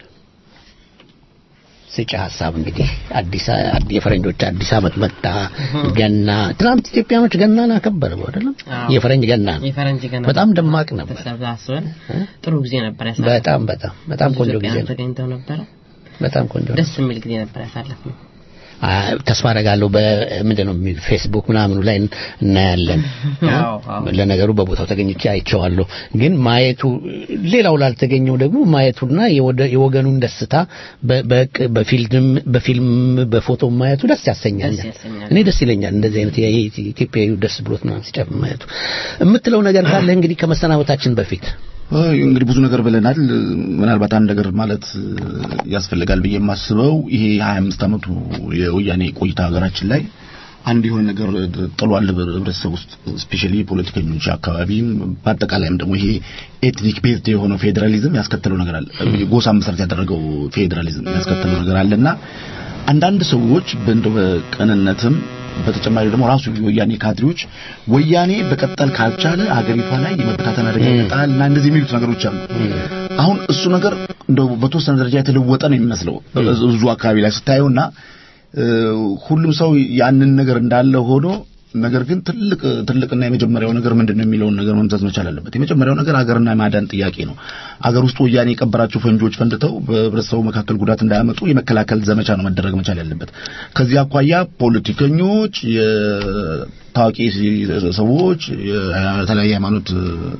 ስጭ ሀሳብ እንግዲህ አዲስ አ- የፈረንጆች አዲስ ዓመት መጣ። ገና ትናንት ኢትዮጵያኖች ገናን አከበሩ አይደለም? አዎ። የፈረንጅ ገና ነው። የፈረንጅ ገና በጣም ደማቅ ነበር። ተሰባስበን ጥሩ ጊዜ ነበር ያሳለፍነው። በጣም በጣም በጣም ብዙ ቆንጆ ጊዜ ኢትዮጵያውያን ነው። ተገኝተው ነበረ። በጣም ቆንጆ ነው። ደስ የሚል ጊዜ ነበር ያሳለፍነው። አ፣ ተስፋ አደርጋለሁ በምንድን ነው የሚል ፌስቡክ ምናምኑ ላይ እናያለን። አዎ፣ አዎ። ለነገሩ በቦታው ተገኝቼ አይቼዋለሁ። ግን ማየቱ ሌላው ላልተገኘው ደግሞ ማየቱና የወደ- የወገኑን ደስታ በ- በቅ- በፊልም በፊልም በፎቶ ማየቱ ደስ ያሰኛል። ደስ ያሰኛል። እኔ ደስ ይለኛል እንደዚህ አይነት የ- የ- ኢትዮጵያዊ ደስ ብሎት ምናምን ሲጨፍር ማየቱ። የምትለው ነገር ካለ እንግዲህ ከመሰናበታችን በፊት አይ፣ እንግዲህ ብዙ ነገር ብለናል። ምናልባት አንድ ነገር ማለት እ፣ ያስፈልጋል ብዬ የማስበው ይሄ 25 ዓመቱ የወያኔ ቆይታ ሀገራችን ላይ አንድ የሆነ ነገር ጥሏል ህብረተሰብ ውስጥ ስፔሻሊ ፖለቲከኞች አካባቢም በአጠቃላይም ደግሞ ይሄ ኤትኒክ ቤዝድ የሆነው ፌዴራሊዝም ያስከተለው ነገር አለ። ጎሳ መሰረት ያደረገው ፌዴራሊዝም ያስከተለው ነገር አለና አንዳንድ ሰዎች በእንደው በቅንነትም በተጨማሪ ደግሞ ራሱ የወያኔ ካድሬዎች ወያኔ በቀጠል ካልቻለ ሀገሪቷ ላይ የመበታተን አደጋ ይመጣል እና እንደዚህ የሚሉት ነገሮች አሉ። አሁን እሱ ነገር እንደው በተወሰነ ደረጃ የተለወጠ ነው የሚመስለው ብዙ አካባቢ ላይ ስታየውና እ፣ ሁሉም ሰው ያንን ነገር እንዳለ ሆኖ ነገር ግን ትልቅ ትልቅና የመጀመሪያው ነገር ምንድነው የሚለውን ነገር መምዘዝ መቻል አለበት። የመጀመሪያው ነገር ሀገርና የማዳን ጥያቄ ነው። አገር ውስጥ ወያኔ የቀበራቸው ፈንጂዎች ፈንድተው በህብረተሰቡ መካከል ጉዳት እንዳያመጡ የመከላከል ዘመቻ ነው መደረግ መቻል ያለበት። ከዚህ አኳያ ፖለቲከኞች፣ የታዋቂ ሰዎች፣ የተለያየ ሃይማኖት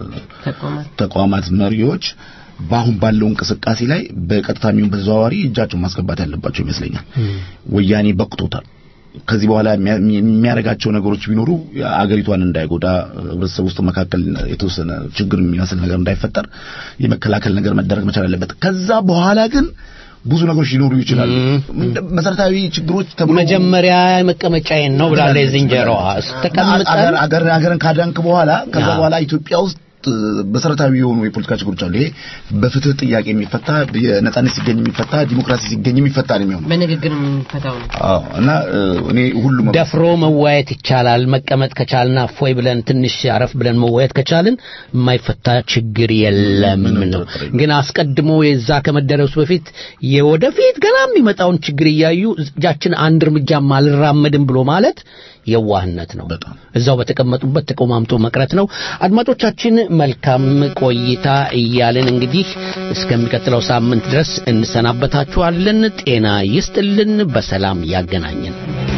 ተቋማት መሪዎች በአሁን ባለው እንቅስቃሴ ላይ በቀጥታ የሚሆን በተዘዋዋሪ እጃቸውን ማስገባት ያለባቸው ይመስለኛል። ወያኔ በቅቶታል። ከዚህ በኋላ የሚያ- የሚያደርጋቸው ነገሮች ቢኖሩ አገሪቷን እንዳይጎዳ ህብረተሰብ ውስጥ መካከል የተወሰነ ችግር የሚመስል ነገር እንዳይፈጠር የመከላከል ነገር መደረግ መቻል አለበት። ከዛ በኋላ ግን ብዙ ነገሮች ሊኖሩ ይችላሉ። ምንድ- መሰረታዊ ችግሮች ተብሎ መጀመሪያ መቀመጫዬን ነው ብላለች ዝንጀሮዋ። ስተቀምጠን አገር አገር አገርን ካዳንክ በኋላ ከዛ አዎ። በኋላ ኢትዮጵያ ውስጥ እ፣ መሰረታዊ የሆኑ የፖለቲካ ችግሮች አሉ። ይሄ በፍትህ ጥያቄ የሚፈታ የነጻነት ሲገኝ የሚፈታ ዲሞክራሲ ሲገኝ የሚፈታ ነው የሚሆነው። በንግግር የምንፈታው ነው። አዎ እና እ፣ እኔ ሁሉም ደፍሮ መወያየት ይቻላል። መቀመጥ ከቻልና እፎይ ብለን ትንሽ አረፍ ብለን መወያየት ከቻልን የማይፈታ ችግር የለም ነው። ግን አስቀድሞ የዛ ከመደረሱ በፊት የወደፊት ገና የሚመጣውን ችግር እያዩ እጃችን አንድ እርምጃም አልራመድም ብሎ ማለት የዋህነት ነው። እዛው በተቀመጡበት ተቆማምጦ መቅረት ነው። አድማጮቻችን መልካም ቆይታ እያልን እንግዲህ እስከሚቀጥለው ሳምንት ድረስ እንሰናበታችኋለን። ጤና ይስጥልን፣ በሰላም ያገናኘን።